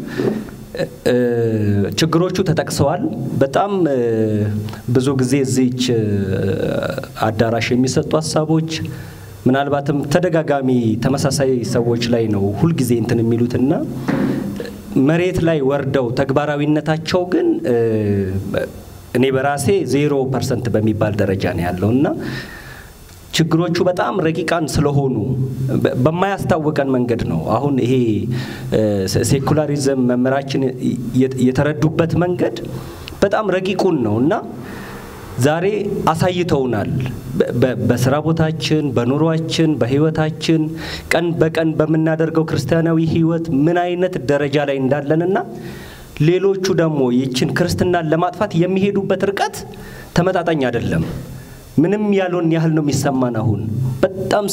ችግሮቹ ተጠቅሰዋል። በጣም ብዙ ጊዜ እዚች አዳራሽ የሚሰጡ ሀሳቦች ምናልባትም ተደጋጋሚ ተመሳሳይ ሰዎች ላይ ነው ሁልጊዜ እንትን የሚሉትና መሬት ላይ ወርደው ተግባራዊነታቸው ግን እኔ በራሴ ዜሮ ፐርሰንት በሚባል ደረጃ ነው ያለው እና ችግሮቹ በጣም ረቂቃን ስለሆኑ በማያስታውቀን መንገድ ነው። አሁን ይሄ ሴኩላሪዝም መምህራችን የተረዱበት መንገድ በጣም ረቂቁን ነው እና ዛሬ አሳይተውናል። በስራ ቦታችን፣ በኑሯችን፣ በህይወታችን ቀን በቀን በምናደርገው ክርስቲያናዊ ህይወት ምን አይነት ደረጃ ላይ እንዳለንና ሌሎቹ ደግሞ ይችን ክርስትናን ለማጥፋት የሚሄዱበት ርቀት ተመጣጣኝ አይደለም። ምንም ያልሆን ያህል ነው የሚሰማን። አሁን በጣም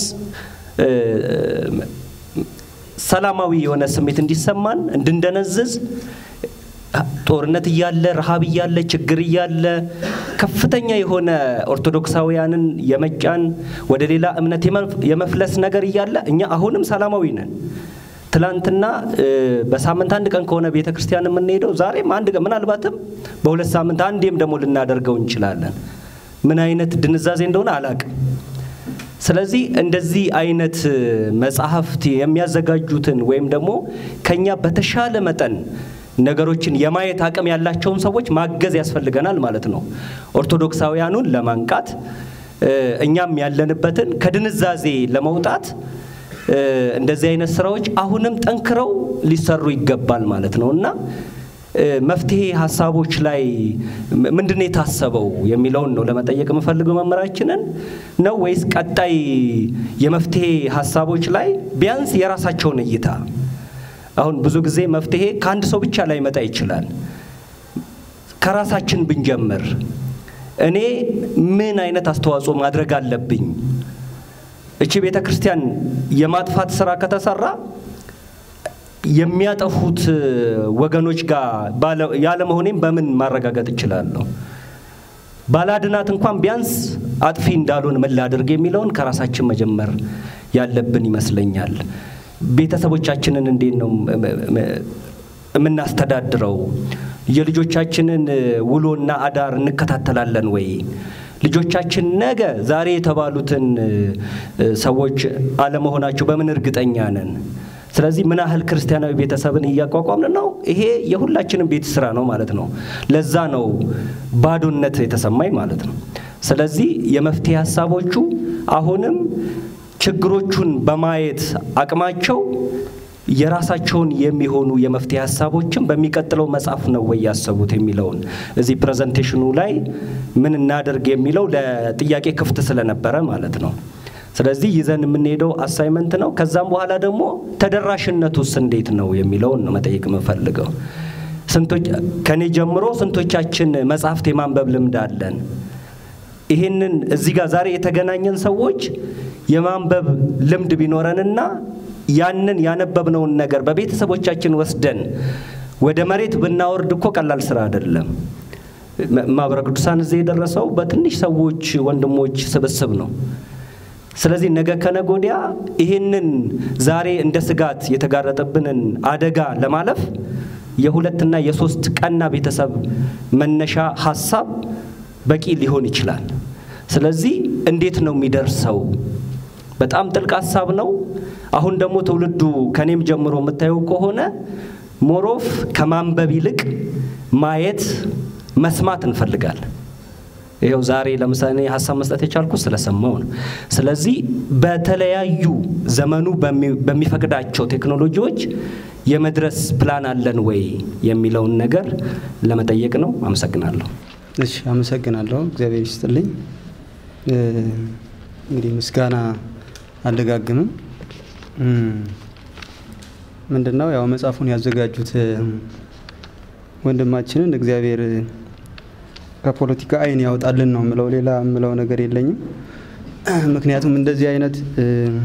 ሰላማዊ የሆነ ስሜት እንዲሰማን እንድንደነዝዝ ጦርነት እያለ ረሃብ እያለ ችግር እያለ ከፍተኛ የሆነ ኦርቶዶክሳውያንን የመጫን ወደ ሌላ እምነት የመፍለስ ነገር እያለ እኛ አሁንም ሰላማዊ ነን። ትላንትና በሳምንት አንድ ቀን ከሆነ ቤተ ክርስቲያን የምንሄደው ዛሬም አንድ ቀን ምናልባትም በሁለት ሳምንት አንዴም ደግሞ ልናደርገው እንችላለን። ምን አይነት ድንዛዜ እንደሆነ አላቅም። ስለዚህ እንደዚህ አይነት መጽሐፍት የሚያዘጋጁትን ወይም ደግሞ ከኛ በተሻለ መጠን ነገሮችን የማየት አቅም ያላቸውን ሰዎች ማገዝ ያስፈልገናል ማለት ነው። ኦርቶዶክሳውያኑን ለማንቃት እኛም ያለንበትን ከድንዛዜ ለመውጣት እንደዚህ አይነት ስራዎች አሁንም ጠንክረው ሊሰሩ ይገባል ማለት ነው እና መፍትሄ ሀሳቦች ላይ ምንድን የታሰበው የሚለውን ነው ለመጠየቅ የምፈልገው መምህራችንን ነው ወይስ ቀጣይ የመፍትሄ ሀሳቦች ላይ ቢያንስ የራሳቸውን እይታ አሁን ብዙ ጊዜ መፍትሄ ከአንድ ሰው ብቻ ላይ መጣ ይችላል። ከራሳችን ብንጀምር እኔ ምን አይነት አስተዋጽኦ ማድረግ አለብኝ? እቺ ቤተ ክርስቲያን የማጥፋት ስራ ከተሰራ የሚያጠፉት ወገኖች ጋር ያለመሆኔም በምን ማረጋገጥ እችላለሁ? ባላድናት እንኳን ቢያንስ አጥፊ እንዳልሆን ምን ላድርግ የሚለውን ከራሳችን መጀመር ያለብን ይመስለኛል። ቤተሰቦቻችንን እንዴት ነው የምናስተዳድረው? የልጆቻችንን ውሎና አዳር እንከታተላለን ወይ? ልጆቻችን ነገ ዛሬ የተባሉትን ሰዎች አለመሆናቸው በምን እርግጠኛ ነን? ስለዚህ ምን ያህል ክርስቲያናዊ ቤተሰብን እያቋቋምን ነው? ይሄ የሁላችንም ቤት ስራ ነው ማለት ነው። ለዛ ነው ባዶነት የተሰማኝ ማለት ነው። ስለዚህ የመፍትሄ ሀሳቦቹ አሁንም ችግሮቹን በማየት አቅማቸው የራሳቸውን የሚሆኑ የመፍትሄ ሀሳቦችን በሚቀጥለው መጽሐፍ ነው ወይ ያሰቡት የሚለውን እዚህ ፕሬዘንቴሽኑ ላይ ምን እናደርግ የሚለው ለጥያቄ ክፍት ስለነበረ ማለት ነው። ስለዚህ ይዘን የምንሄደው አሳይመንት ነው። ከዛም በኋላ ደግሞ ተደራሽነቱስ እንዴት ነው የሚለውን ነው መጠየቅ የምፈልገው። ስንቶች ከኔ ጀምሮ ስንቶቻችን መጽሐፍት የማንበብ ልምድ አለን? ይህንን እዚህ ጋር ዛሬ የተገናኘን ሰዎች የማንበብ ልምድ ቢኖረንና ያንን ያነበብነውን ነገር በቤተሰቦቻችን ወስደን ወደ መሬት ብናወርድ እኮ ቀላል ስራ አይደለም። ማህበረ ቅዱሳን እዚህ የደረሰው በትንሽ ሰዎች ወንድሞች ስብስብ ነው። ስለዚህ ነገ ከነገ ወዲያ ይህንን ዛሬ እንደ ስጋት የተጋረጠብንን አደጋ ለማለፍ የሁለትና የሶስት ቀና ቤተሰብ መነሻ ሀሳብ በቂ ሊሆን ይችላል። ስለዚህ እንዴት ነው የሚደርሰው? በጣም ጥልቅ ሀሳብ ነው። አሁን ደግሞ ትውልዱ ከኔም ጀምሮ የምታየው ከሆነ ሞሮፍ ከማንበብ ይልቅ ማየት፣ መስማት እንፈልጋለን። ይኸው ዛሬ ለምሳሌ እኔ ሀሳብ መስጠት የቻልኩት ስለሰማው ነው። ስለዚህ በተለያዩ ዘመኑ በሚ- በሚፈቅዳቸው ቴክኖሎጂዎች የመድረስ ፕላን አለን ወይ የሚለውን ነገር ለመጠየቅ ነው። አመሰግናለሁ። እሺ አመሰግናለሁ። እግዚአብሔር ይስጥልኝ። እ፣ እንግዲህ ምስጋና አልደጋግምም። እም፣ ምንድን ነው ያው መጽሐፉን ያዘጋጁት እ፣ ወንድማችንን እግዚአብሔር ከፖለቲካ ዓይን ያውጣልን ነው ምለው። ሌላ ምለው ነገር የለኝም። ምክንያቱም እንደዚህ አይነት እ፣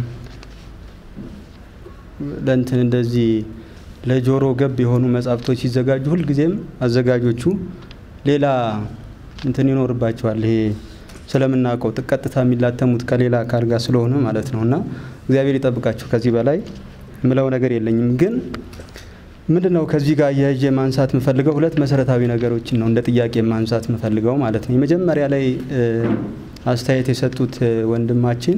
ለእንትን እንደዚህ ለጆሮ ገብ የሆኑ መጽሐፍቶች ሲዘጋጁ ሁልጊዜም አዘጋጆቹ ሌላ እንትን ይኖርባቸዋል። ይሄ ስለምናውቀው ቀጥታ የሚላተሙት ከሌላ አካል ጋር ስለሆነ ማለት ነው። እና እግዚአብሔር ይጠብቃቸው። ከዚህ በላይ ምለው ነገር የለኝም። ግን ምንድን ነው ከዚህ ጋር እያይዤ ማንሳት የምፈልገው ሁለት መሰረታዊ ነገሮችን ነው እንደ ጥያቄ ማንሳት የምፈልገው ማለት ነው። የመጀመሪያ ላይ እ፣ አስተያየት የሰጡት እ፣ ወንድማችን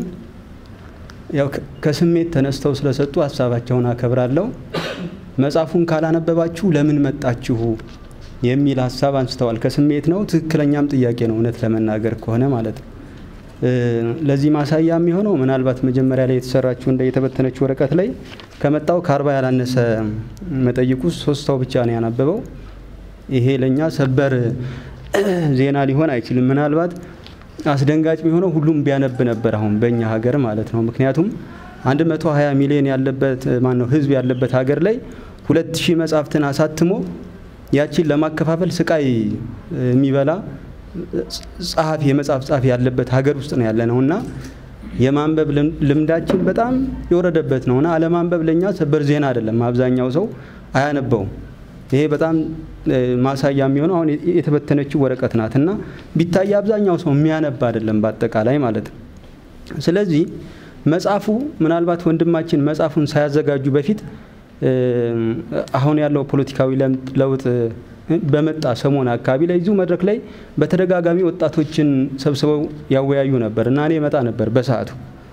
ያው ከ- ከስሜት ተነስተው ስለሰጡ ሀሳባቸውን አከብራለሁ። መጽሐፉን ካላነበባችሁ ለምን መጣችሁ የሚል ሀሳብ አንስተዋል። ከስሜት ነው፣ ትክክለኛም ጥያቄ ነው እውነት ለመናገር ከሆነ ማለት ነው። እ፣ ለዚህ ማሳያ የሚሆነው ምናልባት መጀመሪያ ላይ የተሰራችው እንደ የተበተነች ወረቀት ላይ ከመጣው ከአርባ ያላነሰ መጠይቁ ሶስት ሰው ብቻ ነው ያነበበው። ይሄ ለእኛ ሰበር ዜና ሊሆን አይችልም። ምናልባት አስደንጋጭ የሚሆነው ሁሉም ቢያነብ ነበር አሁን በእኛ ሀገር ማለት ነው። ምክንያቱም 120 ሚሊዮን ያለበት ማን ነው ህዝብ ያለበት ሀገር ላይ ሁለት ሺህ መጽሐፍትን አሳትሞ ያቺን ለማከፋፈል ስቃይ የሚበላ ጸሐፊ የመጽሐፍ ጸሐፊ ያለበት ሀገር ውስጥ ነው ያለ ነው እና የማንበብ ልም- ልምዳችን በጣም የወረደበት ነው እና አለማንበብ ለእኛ ሰበር ዜና አይደለም። አብዛኛው ሰው አያነበውም። ይሄ በጣም እ፣ ማሳያ የሚሆነው አሁን የ- የተበተነችው ወረቀት ናት እና ቢታይ አብዛኛው ሰው የሚያነብ አይደለም በአጠቃላይ ማለት ነው። ስለዚህ መጽሐፉ ምናልባት ወንድማችን መጽሐፉን ሳያዘጋጁ በፊት እ፣ አሁን ያለው ፖለቲካዊ ለም- ለውጥ እ፣ በመጣ ሰሞን አካባቢ ላይ እዚሁ መድረክ ላይ በተደጋጋሚ ወጣቶችን ሰብስበው ያወያዩ ነበር እና እኔ መጣ ነበር በሰዓቱ።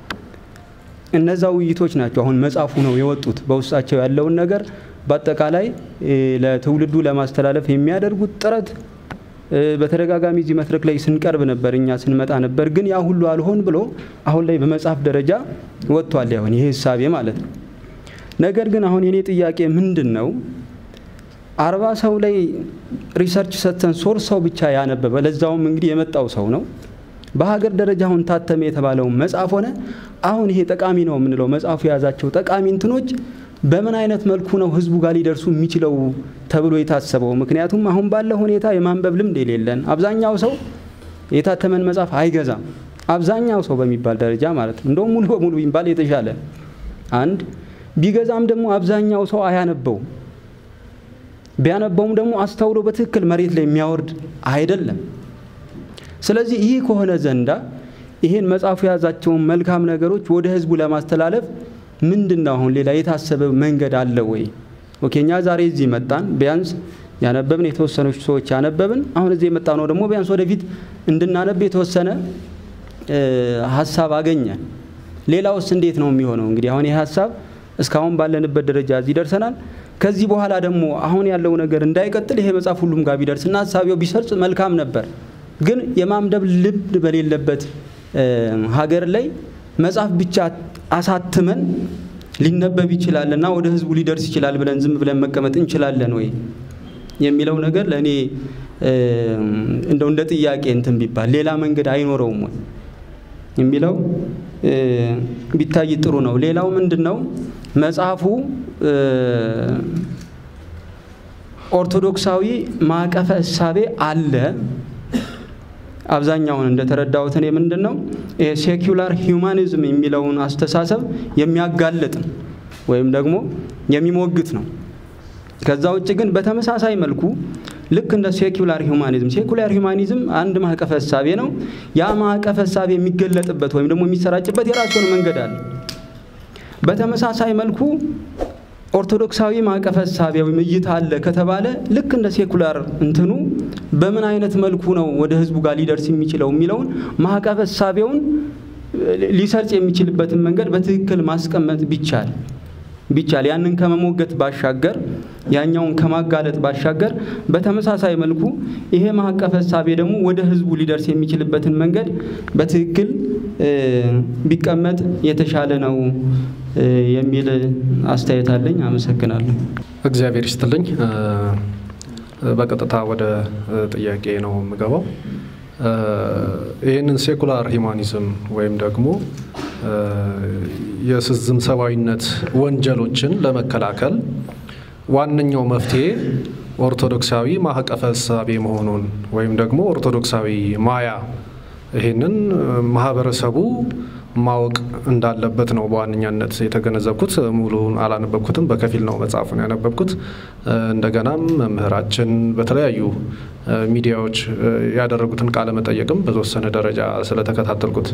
እነዛ ውይይቶች ናቸው አሁን መጽሐፉ ነው የወጡት። በውስጣቸው ያለውን ነገር በአጠቃላይ እ፣ ለትውልዱ ለማስተላለፍ የሚያደርጉት ጥረት እ፣ በተደጋጋሚ እዚህ መድረክ ላይ ስንቀርብ ነበር፣ እኛ ስንመጣ ነበር። ግን ያ ሁሉ አልሆን ብሎ አሁን ላይ በመጽሐፍ ደረጃ ወጥቷል። ያሁን ይሄ ህሳቤ ማለት ነው። ነገር ግን አሁን የኔ ጥያቄ ምንድን ነው? አርባ ሰው ላይ ሪሰርች ሰጥተን ሶስት ሰው ብቻ ያነበበ ለዛውም እንግዲህ የመጣው ሰው ነው። በሀገር ደረጃ አሁን ታተመ የተባለው መጽሐፍ ሆነ አሁን ይሄ ጠቃሚ ነው የምንለው መጽሐፉ የያዛቸው ጠቃሚ እንትኖች በምን አይነት መልኩ ነው ህዝቡ ጋር ሊደርሱ የሚችለው ተብሎ የታሰበው? ምክንያቱም አሁን ባለው ሁኔታ የማንበብ ልምድ የሌለን አብዛኛው ሰው የታተመን መጽሐፍ አይገዛም። አብዛኛው ሰው በሚባል ደረጃ ማለት ነው። እንደውም ሙሉ በሙሉ ቢባል የተሻለ አንድ ቢገዛም ደግሞ አብዛኛው ሰው አያነበውም። ቢያነበውም ደግሞ አስተውሎ በትክክል መሬት ላይ የሚያወርድ አይደለም። ስለዚህ ይህ ከሆነ ዘንዳ ይሄን መጽሐፉ የያዛቸውን መልካም ነገሮች ወደ ህዝቡ ለማስተላለፍ ምንድን ነው አሁን ሌላ የታሰበ መንገድ አለ ወይ? ኦኬ እኛ ዛሬ እዚህ መጣን፣ ቢያንስ ያነበብን የተወሰኖች ሰዎች ያነበብን፣ አሁን እዚህ የመጣ ነው ደግሞ ቢያንስ ወደፊት እንድናነብ የተወሰነ እ፣ ሀሳብ አገኘን። ሌላውስ እንዴት ነው የሚሆነው? እንግዲህ አሁን ይህ ሀሳብ እስካሁን ባለንበት ደረጃ እዚህ ደርሰናል። ከዚህ በኋላ ደግሞ አሁን ያለው ነገር እንዳይቀጥል ይሄ መጽሐፍ ሁሉም ጋር ቢደርስና ሀሳቢው ቢሰርጽ መልካም ነበር። ግን የማንበብ ልምድ በሌለበት እ፣ ሀገር ላይ መጽሐፍ ብቻ አሳትመን ሊነበብ ይችላል እና ወደ ህዝቡ ሊደርስ ይችላል ብለን ዝም ብለን መቀመጥ እንችላለን ወይ የሚለው ነገር ለእኔ እ፣ እንደው እንደ ጥያቄ እንትን ቢባል ሌላ መንገድ አይኖረውም ወይ የሚለው እ፣ ቢታይ ጥሩ ነው። ሌላው ምንድን ነው መጽሐፉ እ፣ ኦርቶዶክሳዊ ማዕቀፈ እሳቤ አለ። አብዛኛውን እንደተረዳሁት እኔ ምንድን ነው ይሄ ሴኩላር ሂውማኒዝም የሚለውን አስተሳሰብ የሚያጋልጥ ነው ወይም ደግሞ የሚሞግት ነው። ከዛ ውጭ ግን በተመሳሳይ መልኩ ልክ እንደ ሴኩላር ሂውማኒዝም ሴኩላር ሂውማኒዝም አንድ ማዕቀፈ እሳቤ ነው። ያ ማዕቀፈ እሳቤ የሚገለጥበት ወይም ደግሞ የሚሰራጭበት የራሱን መንገድ አለ። በተመሳሳይ መልኩ ኦርቶዶክሳዊ ማዕቀፈ እሳቤ ወይም እይታ አለ ከተባለ ልክ እንደ ሴኩላር እንትኑ በምን አይነት መልኩ ነው ወደ ህዝቡ ጋር ሊደርስ የሚችለው የሚለውን ማዕቀፈ እሳቤውን ሊሰርጽ የሚችልበትን መንገድ በትክክል ማስቀመጥ ቢቻል ቢቻል ያንን ከመሞገት ባሻገር ያኛውን ከማጋለጥ ባሻገር በተመሳሳይ መልኩ ይሄ ማዕቀፈ እሳቤ ደግሞ ወደ ህዝቡ ሊደርስ የሚችልበትን መንገድ በትክክል ቢቀመጥ የተሻለ ነው የሚል አስተያየት አለኝ። አመሰግናለሁ። እግዚአብሔር ይስጥልኝ። በቀጥታ ወደ ጥያቄ ነው የምገባው። ይህንን ሴኩላር ሂማኒዝም ወይም ደግሞ የስዝም ሰብአዊነት ወንጀሎችን ለመከላከል ዋነኛው መፍትሄ ኦርቶዶክሳዊ ማዕቀፈ እሳቤ መሆኑን ወይም ደግሞ ኦርቶዶክሳዊ ማያ ይህንን ማህበረሰቡ ማወቅ እንዳለበት ነው በዋነኛነት የተገነዘብኩት። ሙሉውን አላነበብኩትም፣ በከፊል ነው መጽሐፉን ያነበብኩት። እንደገናም መምህራችን በተለያዩ ሚዲያዎች ያደረጉትን ቃለ መጠየቅም በተወሰነ ደረጃ ስለተከታተልኩት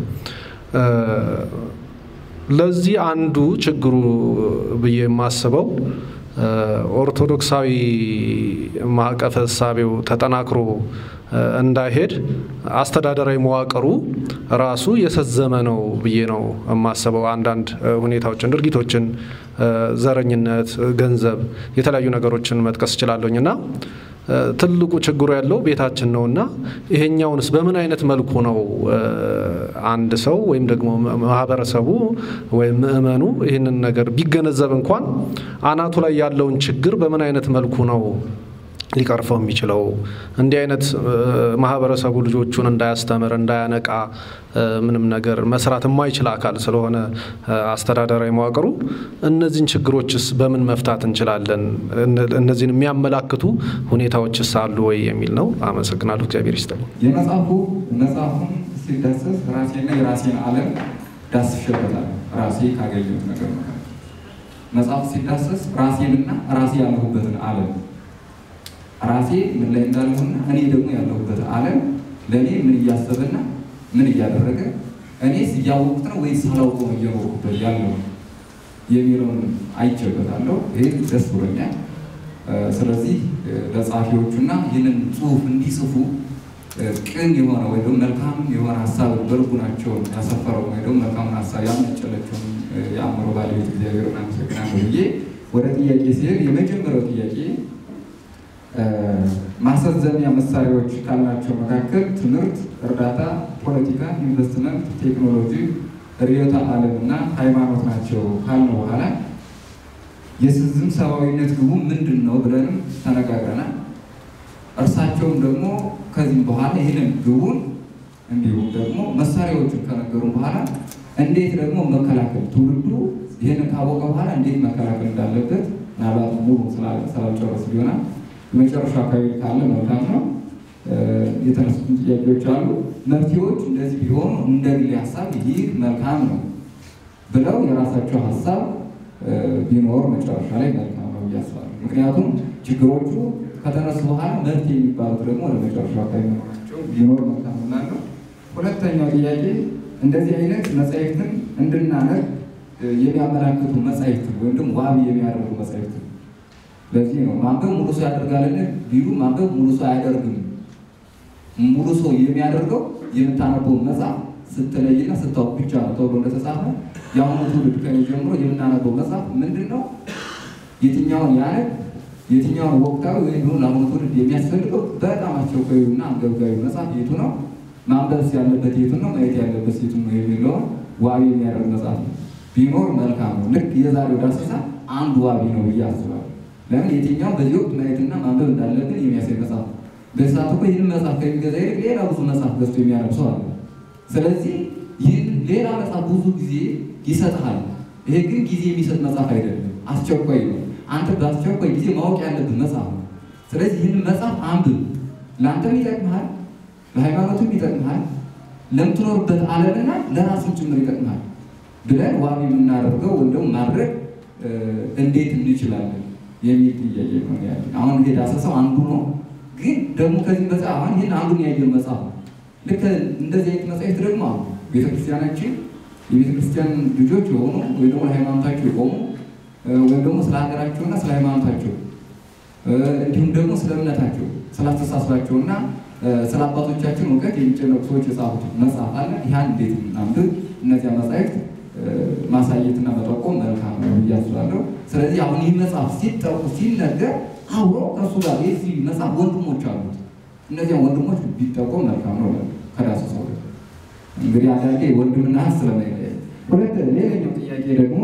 ለዚህ አንዱ ችግሩ ብዬ የማስበው ኦርቶዶክሳዊ ማዕቀፈ እሳቤው ተጠናክሮ እንዳይሄድ አስተዳደራዊ መዋቅሩ ራሱ የሰዘመ ነው ብዬ ነው የማስበው። አንዳንድ ሁኔታዎችን፣ ድርጊቶችን፣ ዘረኝነት፣ ገንዘብ፣ የተለያዩ ነገሮችን መጥቀስ እችላለሁኝ እና ትልቁ ችግሩ ያለው ቤታችን ነው እና ይሄኛውንስ በምን አይነት መልኩ ነው አንድ ሰው ወይም ደግሞ ማህበረሰቡ ወይም ምእመኑ ይህንን ነገር ቢገነዘብ እንኳን አናቱ ላይ ያለውን ችግር በምን አይነት መልኩ ነው ሊቀርፈው የሚችለው? እንዲህ አይነት ማህበረሰቡ ልጆቹን እንዳያስተምር እንዳያነቃ ምንም ነገር መስራት የማይችል አካል ስለሆነ አስተዳደራዊ መዋቅሩ እነዚህን ችግሮችስ በምን መፍታት እንችላለን? እነዚህን የሚያመላክቱ ሁኔታዎችስ አሉ ወይ የሚል ነው። አመሰግናለሁ። እግዚአብሔር ይስጥልኝ። የመጽሐፉ መጽሐፉን ሲዳሰስ ራሴና የራሴን ዓለም ዳስሼበታል። ራሴ ካገኘሁት ነገር መካከል መጽሐፉ ሲዳሰስ ራሴንና ራሴ ያለሁበትን ዓለም ራሴ ምን ላይ እንዳለሁና እኔ ደግሞ ያለሁበት ዓለም ለእኔ ምን እያሰበና ምን እያደረገ እኔስ እያወቁት ነው ወይስ ሳላውቀው ነው እየኖርኩበት ያለው የሚለውን አይቼበታለሁ። ይህ ደስ ብሎኛል። ስለዚህ ለጸሐፊዎቹና ይህንን ጽሑፍ እንዲጽፉ ቅን የሆነ ወይ ደግሞ መልካም የሆነ ሀሳብ በልቡናቸውን ያሰፈረው ወይ ደግሞ መልካሙን ሀሳብ ያመነጨለቸውን የአእምሮ ባለቤት እግዚአብሔርን አመሰግናለሁ ብዬ ወደ ጥያቄ ሲሄድ የመጀመሪያው ጥያቄ ማስፈጸሚያ መሳሪያዎች ካልናቸው መካከል ትምህርት፣ እርዳታ፣ ፖለቲካ፣ ኢንቨስትመንት፣ ቴክኖሎጂ፣ ርዕዮተ ዓለም እና ሃይማኖት ናቸው ካልነው በኋላ የስዝም ሰብአዊነት ግቡ ምንድን ነው ብለንም ተነጋግረናል። እርሳቸውም ደግሞ ከዚህም በኋላ ይህንን ግቡን እንዲሁም ደግሞ መሳሪያዎቹን ከነገሩን በኋላ እንዴት ደግሞ መከላከል ትውልዱ ይህንን ካወቀ በኋላ እንዴት መከላከል እንዳለበት ምናልባት ሙሉ ስላልጨረስ ሊሆናል የመጨረሻ አካባቢ ካለ መልካም ነው። የተነሱትን ጥያቄዎች አሉ። መፍትሄዎች እንደዚህ ቢሆኑ እንደ ግሌ ሀሳብ ይህ መልካም ነው ብለው የራሳቸው ሀሳብ ቢኖር መጨረሻ ላይ መልካም ነው ብዬ አስባለሁ። ምክንያቱም ችግሮቹ ከተነሱ በኋላ መፍትሄ የሚባሉት ደግሞ ወደ መጨረሻ አካባቢ መሆናቸው ቢኖር መልካም ነው። ሁለተኛው ጥያቄ እንደዚህ አይነት መጻሕፍትን እንድናነብ የሚያመላክቱ መጻሕፍትን ወይም ደግሞ ዋቢ የሚያደርጉ መጻሕፍትን ለዚህ ነው ማንበብ ሙሉ ሰው ያደርጋልን ቢሉ ማንበብ ሙሉ ሰው አያደርግም። ሙሉ ሰው የሚያደርገው የምታነበውን መጽሐፍ ስትለይና ስታውቅ ብቻ ነው ተብሎ እንደተጻፈ የአሁኑ ትውልድ ከኔ ጀምሮ የምናነበው መጽሐፍ ምንድን ነው? የትኛውን ያነብ የትኛውን ወቅታዊ ወይም ደግሞ ለአሁኑ ትውልድ የሚያስፈልገው በጣም አስቸኳዩና አንገብጋቢ መጽሐፍ የቱ ነው? ማንበብ ያለበት የቱ ነው? ማየት ያለበት የቱ ነው? የሚለውን ዋቢ የሚያደርግ መጽሐፍ ነው ቢኖር መልካም ነው። ልክ የዛሬው ዳሰሳ አንዱ ዋቢ ነው ብዬ አስባለሁ። ለምን የትኛው በዚህ ወቅት ማየትና ማንበብ እንዳለብን የሚያሳይ መጽሐፍ ነው። በዚህ ሰዓት እኮ ይህን መጽሐፍ ከሚገዛ ይልቅ ሌላ ብዙ መጽሐፍ ገዝቶ የሚያነብ ሰው አለ። ስለዚህ ይህን ሌላ መጽሐፍ ብዙ ጊዜ ይሰጥሃል። ይሄ ግን ጊዜ የሚሰጥ መጽሐፍ አይደለም፣ አስቸኳይ ነው። አንተ በአስቸኳይ ጊዜ ማወቅ ያለብን መጽሐፍ ነው። ስለዚህ ይህን መጽሐፍ አንብብ። ለአንተም ይጠቅምሃል፣ ለሃይማኖትም ይጠቅምሃል፣ ለምትኖርበት ዓለምና ለራሱን ጭምር ይጠቅምሃል ብለን ዋቢ የምናደርገው ወይም ደግሞ ማድረግ እንዴት እንችላለን የሚል ጥያቄ ነው ያለ። አሁን ይሄ ዳሰሳው አንዱ ነው፣ ግን ደግሞ ከዚህ መጽሐፍ አሁን ይህን አንዱን ያየን መጽሐፍ ነው። ልክ እንደዚህ አይነት መጽሐፍት ደግሞ አሉ። ቤተክርስቲያናችን የቤተክርስቲያን ልጆች የሆኑ ወይ ደግሞ ለሃይማኖታቸው የቆሙ ወይም ደግሞ ስለ ሀገራቸውና ስለ ሃይማኖታቸው እንዲሁም ደግሞ ስለ እምነታቸው ስለ አስተሳሰባቸውና ስለ አባቶቻችን እውቀት የሚጨነቁ ሰዎች የጻፉት መጽሐፍ አለ። ይህን እንዴት እናንብብ? እነዚያ መጽሐፍት ማሳየትና መጠቆም መልካም ነው ብዬ አስባለሁ። ስለዚህ አሁን ይህ መጽሐፍ ሲጠቁ ሲነገር አብሮ ከእሱ ጋር የዚህ መጽሐፍ ወንድሞች አሉት። እነዚያ ወንድሞች ቢጠቆም መልካም ነው ከዳሱ ሰው እንግዲህ አንዳንዴ ወንድምና እህት ስለማይለያይ። ሁለት ሌላኛው ጥያቄ ደግሞ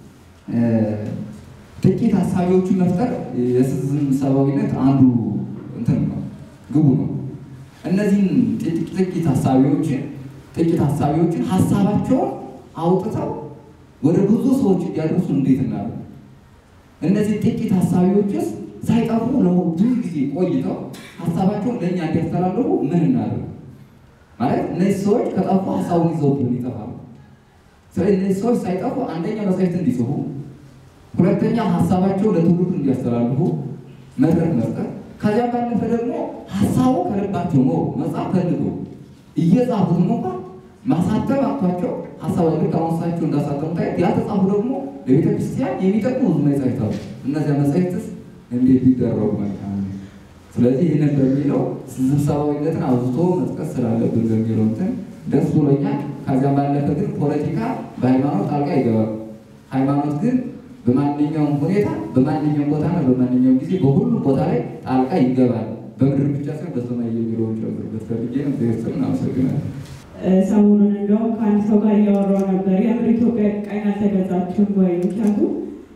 ጥቂት ሀሳቢዎችን መፍጠር የስዝም ሰብአዊነት አንዱ እንትን ነው ግቡ ነው። እነዚህን ጥቂት ሀሳቢዎችን ጥቂት ሀሳቢዎችን ሀሳባቸውን አውጥተው ወደ ብዙ ሰዎች እንዲያደርሱ እንዴት እናደርግ? እነዚህ ጥቂት ሀሳቢዎችስ ሳይጠፉ ብዙ ጊዜ ቆይተው ሀሳባቸውን ለእኛ እንዲያስተላልፉ ምን እናደርግ? ማለት እነዚህ ሰዎች ከጠፉ ሀሳቡን ይዘውብን ይጠፋሉ። ስለዚህ እነዚህ ሰዎች ሳይጠፉ አንደኛ መጻሕፍት እንዲጽፉ፣ ሁለተኛ ሀሳባቸው ለትውልዱ እንዲያስተላልፉ መድረክ መስጠት፣ ከዚያ ባለፈ ደግሞ ሀሳቡ ከልባቸው ነው መጽሐፍ ፈልገው እየጻፉት እንኳን ማሳተም አቅቷቸው ሀሳብ ልክ አሁን እሳቸው እንዳሳተሙ ታየት ያልተጻፉ ደግሞ ለቤተ ክርስቲያን የሚጠቅሙ ብዙ መጻሕፍት አሉ። እነዚያ መጻሕፍትስ እንዴት ሊደረጉ መልካም ነው? ስለዚህ ይህንን በሚለው ስብሰባዊነትን አብዝቶ መጥቀስ ስላለብን በሚለው እንትን ደስ ብሎኛል። ከዚያም ባለፈ ግን ፖለቲካ በሃይማኖት ጣልቃ ይገባል። ሃይማኖት ግን በማንኛውም ሁኔታ በማንኛውም ቦታና በማንኛውም ጊዜ በሁሉም ቦታ ላይ ጣልቃ ይገባል። በምድር ብቻ ሳይሆን በሰማይ የሚለውን ጨምርበት ፈልጌ ነው። ቤተሰብን አመሰግናለሁ። ሰሞኑን እንደውም ከአንድ ሰው ጋር እያወራው ነበር። የምር ኢትዮጵያ ቀኝ አልተገዛችም ወይ? ምክንያቱም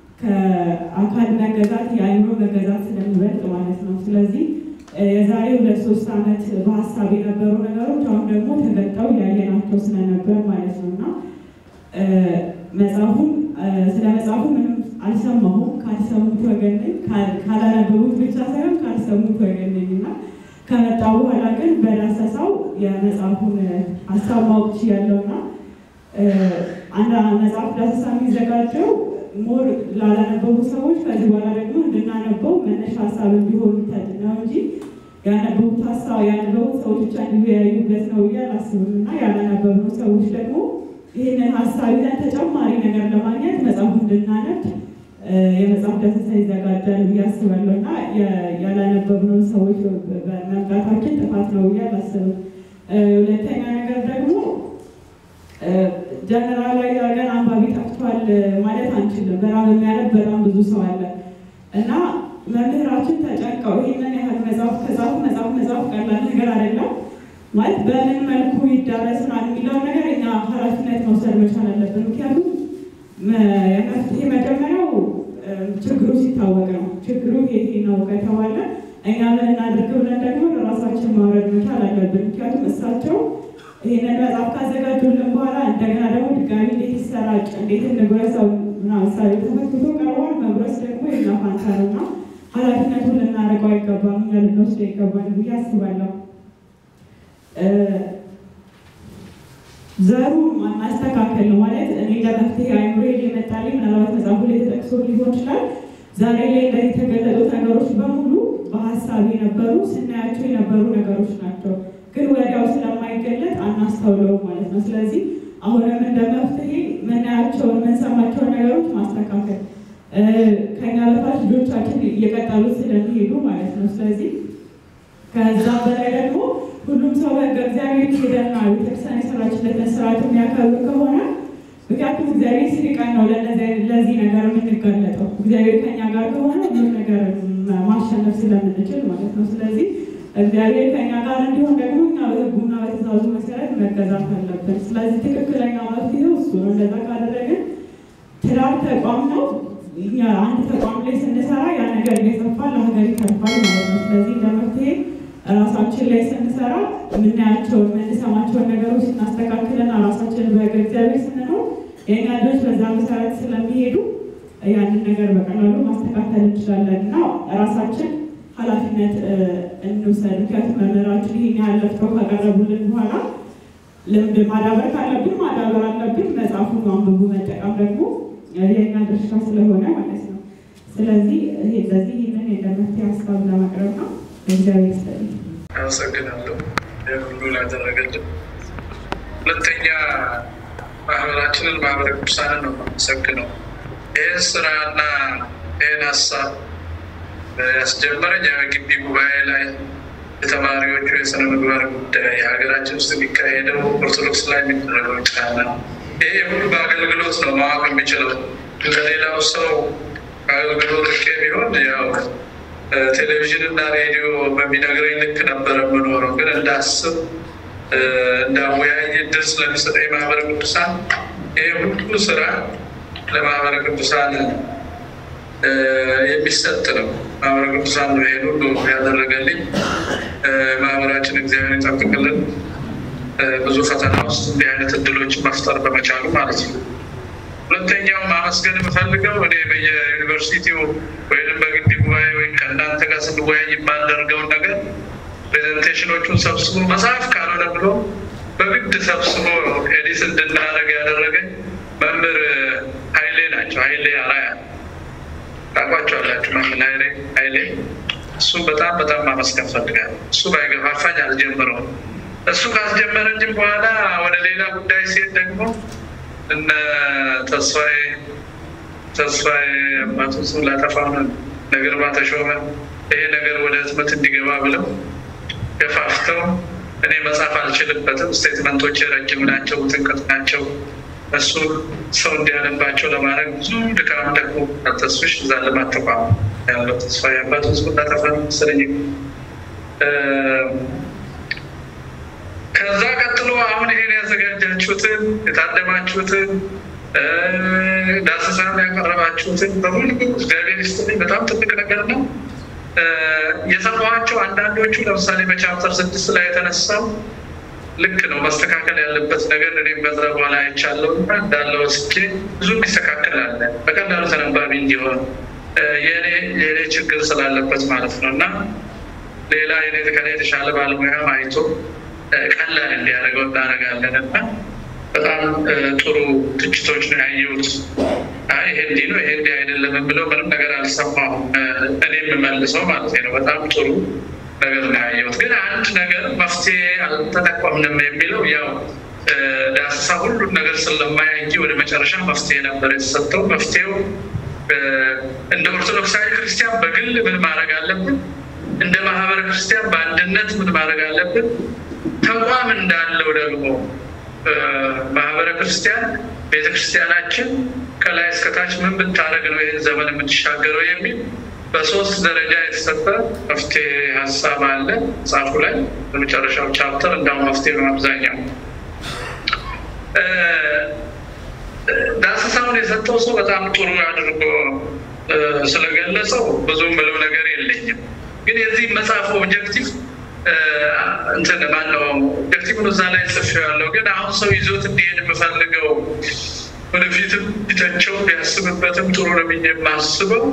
ከአካል መገዛት የአእምሮ መገዛት ስለሚበልጥ ማለት ነው። ስለዚህ የዛሬ ሁለት ሶስት ዓመት በሀሳብ የነበሩ ነገሮች አሁን ደግሞ ተገልጠው ያየናቸው ስለነበር ማለት ነው እና መጽሐፉን ስለ መጽሐፉ ምንም አልሰማሁም። ካልሰሙት ወገን ነኝ። ካላነበቡት ብቻ ሳይሆን ካልሰሙት ወገን ነኝ እና ከመጣ በኋላ ግን በዳሰሳው የመጽሐፉን ሀሳብ ማወቅ ችያለሁ እና አንድ መጽሐፍ ዳሰሳ የሚዘጋጀው ሞር ላላነበቡ ሰዎች ከዚህ በኋላ ደግሞ እንድናነበው መነሻ ሀሳብ እንዲሆን ነው እንጂ ያነበቡት ሀሳብ ያነበቡት ሰዎች ብቻ እንዲወያዩበት ነው ብዬ አላስብም እና ያላነበብነው ሰዎች ደግሞ ይህንን ሀሳብ ይዘን ተጨማሪ ነገር ለማግኘት መጽሐፉ እንድናነብ የመጽሐፍ ዳሰሳ ይዘጋጃል ብዬ አስባለሁ እና ያላነበብነው ሰዎች መምጣታችን ጥፋት ነው ብዬ አላስብም። ሁለተኛ ነገር ደግሞ ጀነራላዊ ሀገር አንባቢ ጠፍቷል ማለት አንችልም። በጣም የሚያነብ በጣም ብዙ ሰው አለ እና መምህራችን ተጨንቀው ይህንን ያህል መጽሐፍ ከጻፉ መጽሐፍ መጽሐፍ ቀላል ነገር አይደለም ማለት በምን መልኩ ይዳረስናል የሚለውን ነገር እኛ ኃላፊነት መውሰድ መቻል አለብን። ምክንያቱም የመፍትሄ መጀመሪያው ችግሩ ሲታወቅ ነው። ችግሩ ይሄ ነው ከተባለ እኛ ምን እናድርግ ብለን ደግሞ ለራሳችን ማውረድ መቻል አለብን። ምክንያቱም እሳቸው ይህንን መጽሐፍ ካዘጋጁልን በኋላ እንደገና ደግሞ ድጋሚ እንዴት ይሰራጭ፣ እንዴት እንጉረሰው ምሳሌ ተመክቶ ቀርቧል። መጉረስ ደግሞ የኛ ፋንታ ነው እና ኃላፊነቱን ልናደርገው አይገባም፣ እኛ ልንወስደው ይገባል ብዬ አስባለሁ። ዘሩ ማስተካከል ነው ማለት እኔ ለመፍትሄ አይምሮ የመጣልኝ ምናልባት መጽሐፉ ላይ ተጠቅሶ ሊሆን ይችላል። ዛሬ ላይ ላይ የተገለጡት ነገሮች በሙሉ በሀሳብ የነበሩ ስናያቸው የነበሩ ነገሮች ናቸው፣ ግን ወዲያው ስለማይገለጥ አናስተውለውም ማለት ነው። ስለዚህ አሁንም እንደ መፍትሄ የምናያቸውን የምንሰማቸውን ነገሮች ማስተካከል ከኛ በታች ልጆቻችን እየቀጠሉት ስለሚሄዱ ማለት ነው። ስለዚህ ከዛ በላይ ደግሞ ሁሉም ሰው በሕገ እግዚአብሔር ሄደና ቤተክርስቲያን የሰራችለትን ስርዓት የሚያከብር ከሆነ ምክንያቱም እግዚአብሔር ሲርቀን ነው ለዚህ ነገር የምንጋለጠው። እግዚአብሔር ከኛ ጋር ከሆነ ሁሉም ነገር ማሸነፍ ስለምንችል ማለት ነው። ስለዚህ እግዚአብሔር ከኛ ጋር እንዲሆን ደግሞ እኛ በሕጉና በትእዛዙ መሰረት መገዛት አለብን። ስለዚህ ትክክለኛ መፍትሄው እሱ ነው። እንደዛ ካደረግን ትዳር ተቋም ነው። እኛ አንድ ተቋም ላይ ስንሰራ ያ ነገር እየሰፋ ለሀገር ይተርፋል ማለት ነው። ስለዚህ እንደ መፍትሄ ራሳችን ላይ ስንሰራ የምናያቸውን የምንሰማቸውን ነገሮች ስናስተካክልና ራሳችንን በሕገ እግዚአብሔር ስንኖር የእኛ ልጆች በዛ መሰረት ስለሚሄዱ ያንን ነገር በቀላሉ ማስተካከል እንችላለን እና ራሳችን ኃላፊነት እንውሰድ። ምክንያቱም መምህራችን ይሄን ያህል ለፍተው ካቀረቡልን በኋላ ልምድ ማዳበር ካለብን ማዳበር አለብን። መጽሐፉን አንብቡ መጠቀም ደግሞ የእኛ ድርሻ ስለሆነ ማለት ነው። ስለዚህ ይሄ በዚህ ይህንን የመፍትሄ ሀሳብ ለማቅረብ ነው። እግዚአብሔር ይስጥልኝ። አመሰግናለሁ ሁሉ ላደረገልን። ሁለተኛ ማህበራችንን ማህበረ ቅዱሳንን ነው የማመሰግነው። ይህን ስራና ይህን ሀሳብ ያስጀመረኝ የግቢ ጉባኤ ላይ የተማሪዎቹ የስነ ምግባር ጉዳይ ሀገራችን ውስጥ የሚካሄደው ኦርቶዶክስ ላይ የሚደረገው ጫና ይሄ ሁሉ በአገልግሎት ነው ማወቅ የሚችለው። ከሌላው ሰው አገልግሎት ልክ ቢሆን ያው ቴሌቪዥን እና ሬዲዮ በሚነግረኝ ልክ ነበረ የምኖረው። ግን እንዳስብ እንዳወያይ እድል ስለሚሰጠኝ ማህበረ ቅዱሳን ይሄ ሁሉ ስራ ለማህበረ ቅዱሳን የሚሰጥ ነው። ማህበረ ቅዱሳን ነው ይሄን ሁሉ ያደረገልኝ። ማህበራችን እግዚአብሔር ይጠብቅልን። ብዙ ፈተና ውስጥ እንዲህ አይነት እድሎችን መፍጠር በመቻሉ ማለት ነው። ሁለተኛው ማመስገን የምፈልገው እኔ በየዩኒቨርሲቲው ወይም በግቢ ጉባኤ ወይም ከእናንተ ጋር ስንወያይ የማደርገውን ነገር ፕሬዘንቴሽኖቹን ሰብስቦ መጽሐፍ ካልሆነ ብሎ በግድ ሰብስቦ ኤዲት እንድናደርግ ያደረገኝ መምህር ኃይሌ ናቸው። ኃይሌ አራያ ታውቋቸዋላችሁ። መምህር ኃይሌ ኃይሌ እሱም በጣም በጣም ማመስገን ፈልጋለሁ። እሱ ባይገፋፋኝ አልጀምረውም። እሱ ካስጀመረኝም በኋላ ወደ ሌላ ጉዳይ ሲሄድ ደግሞ እነ ተስፋዬ ተስፋዬ አባቱ ስም ላጠፋውን ነግርማ ተሾመ ይሄ ነገር ወደ ህትመት እንዲገባ ብለው ገፋፍተው እኔ መጻፍ አልችልበትም፣ ስቴትመንቶች ረጅም ናቸው፣ ጥንቅጥ ናቸው። እሱ ሰው እንዲያነባቸው ለማድረግ ብዙ ድካም ደግሞ ተስፍሽ እዛ ልማት ተቋም ያለው ተስፋዬ አባቱ ስም ላጠፋ መሰለኝ። ከዛ ቀጥሎ አሁን ይሄን ያዘጋጃችሁትን የታደማችሁትን ዳሰሳን ያቀረባችሁትን በሙሉ እግዚአብሔር ይስጥልኝ። በጣም ትልቅ ነገር ነው። የሰማኋቸው አንዳንዶቹ ለምሳሌ በቻፕተር ስድስት ላይ የተነሳው ልክ ነው መስተካከል ያለበት ነገር እኔም በዛ በኋላ አይቻለሁ እና እንዳለ ወስጄ ብዙ የሚስተካከል አለ በቀላሉ ተነባቢ እንዲሆን የኔ ችግር ስላለበት ማለት ነው እና ሌላ የኔ ከኔ የተሻለ ባለሙያም አይቶ ቀላል እንዲያደርገው እናደርጋለን እና በጣም ጥሩ ትችቶች ነው ያየሁት። ይሄ እንዲህ ነው ይሄ እንዲህ አይደለም የምለው ምንም ነገር አልሰማሁም። እኔ የምመልሰው ማለት ነው። በጣም ጥሩ ነገር ነው ያየሁት። ግን አንድ ነገር መፍትሄ አልተጠቀምንም የሚለው ያው ዳሰሳ ሁሉን ነገር ስለማያይ እንጂ ወደ መጨረሻ መፍትሄ ነበር የተሰጠው። መፍትሄው እንደ ኦርቶዶክሳዊ ክርስቲያን በግል ምን ማድረግ አለብን? እንደ ማህበረ ክርስቲያን በአንድነት ምን ማድረግ አለብን? ተቋም እንዳለው ደግሞ ማህበረ ክርስቲያን ቤተክርስቲያናችን ከላይ እስከታች ምን ብታደረግ ነው ይህን ዘመን የምትሻገረው የሚል በሶስት ደረጃ የተሰጠ መፍትሄ ሀሳብ አለ መጽሐፉ ላይ በመጨረሻው ቻፕተር እንዳሁን መፍትሄ ነው አብዛኛው ዳሰሳውን የሰጠው ሰው በጣም ጥሩ አድርጎ ስለገለጸው ብዙ ምለው ነገር የለኝም ግን የዚህ መጽሐፍ ኦብጀክቲቭ እንትን ማነው ኦብጀክቲቭን እዛ ላይ ጽፌዋለሁ። ግን አሁን ሰው ይዞት እንዲሄድ የምፈልገው ወደፊትም ቢተቸው ቢያስብበትም ጥሩ ነው ብዬ የማስበው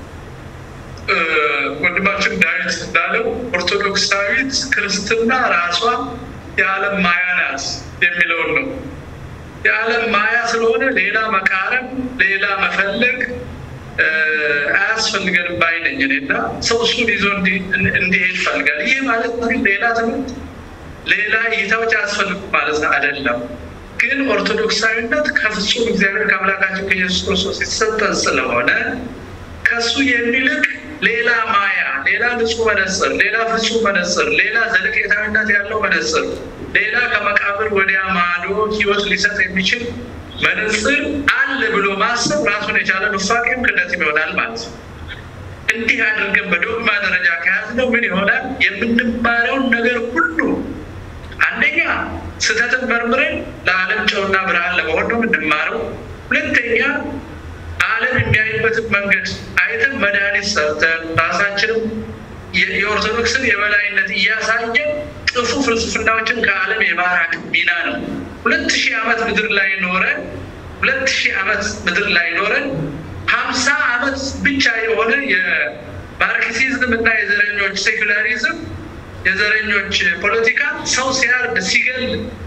ወንድማችን ዳዊት እንዳለው ኦርቶዶክሳዊት ክርስትና ራሷ የዓለም ማያ ናት የሚለውን ነው። የዓለም ማያ ስለሆነ ሌላ መቃረም፣ ሌላ መፈለግ አያስፈልገንም ባይ ነኝ እኔ እና ሰው እሱን ይዞ እንዲሄድ ይፈልጋል። ይህ ማለት ግን ሌላ ትምህርት፣ ሌላ እይታዎች አያስፈልጉ ማለት አይደለም። ግን ኦርቶዶክሳዊነት ከፍጹም እግዚአብሔር ከአምላካችን ከኢየሱስ ክርስቶስ የተሰጠን ስለሆነ ከሱ የሚልቅ ሌላ ማያ፣ ሌላ ንጹህ መነጽር፣ ሌላ ፍጹም መነጽር፣ ሌላ ዘለቄታዊነት ያለው መነጽር፣ ሌላ ከመቃብር ወዲያ ማዶ ህይወት ሊሰጥ የሚችል መነጽር አለ ብሎ ማሰብ ራሱን የቻለ ኑፋቄም ክደትም ይሆናል ማለት ነው። እንዲህ አድርገን በዶግማ ደረጃ ከያዝነው ምን ይሆናል? የምንማረውን ነገር ሁሉ አንደኛ ስህተትን መርምረን ለዓለም ጨውና ብርሃን ለመሆን ነው የምንማረው። ሁለተኛ ዓለም የሚያይበትን መንገድ አይተን መድኃኒት ሰርተን ራሳችንም የኦርቶዶክስን የበላይነት እያሳየን ጥፉ ፍልስፍናዎችን ከዓለም የማራቅ ሚና ነው። ሁለት ሺህ ዓመት ምድር ላይ ኖረን ሁለት ሺህ ዓመት ምድር ላይ ኖረን ሀምሳ ዓመት ብቻ የሆነ የማርክሲዝም እና የዘረኞች ሴኩላሪዝም የዘረኞች ፖለቲካ ሰው ሲያርድ ሲገል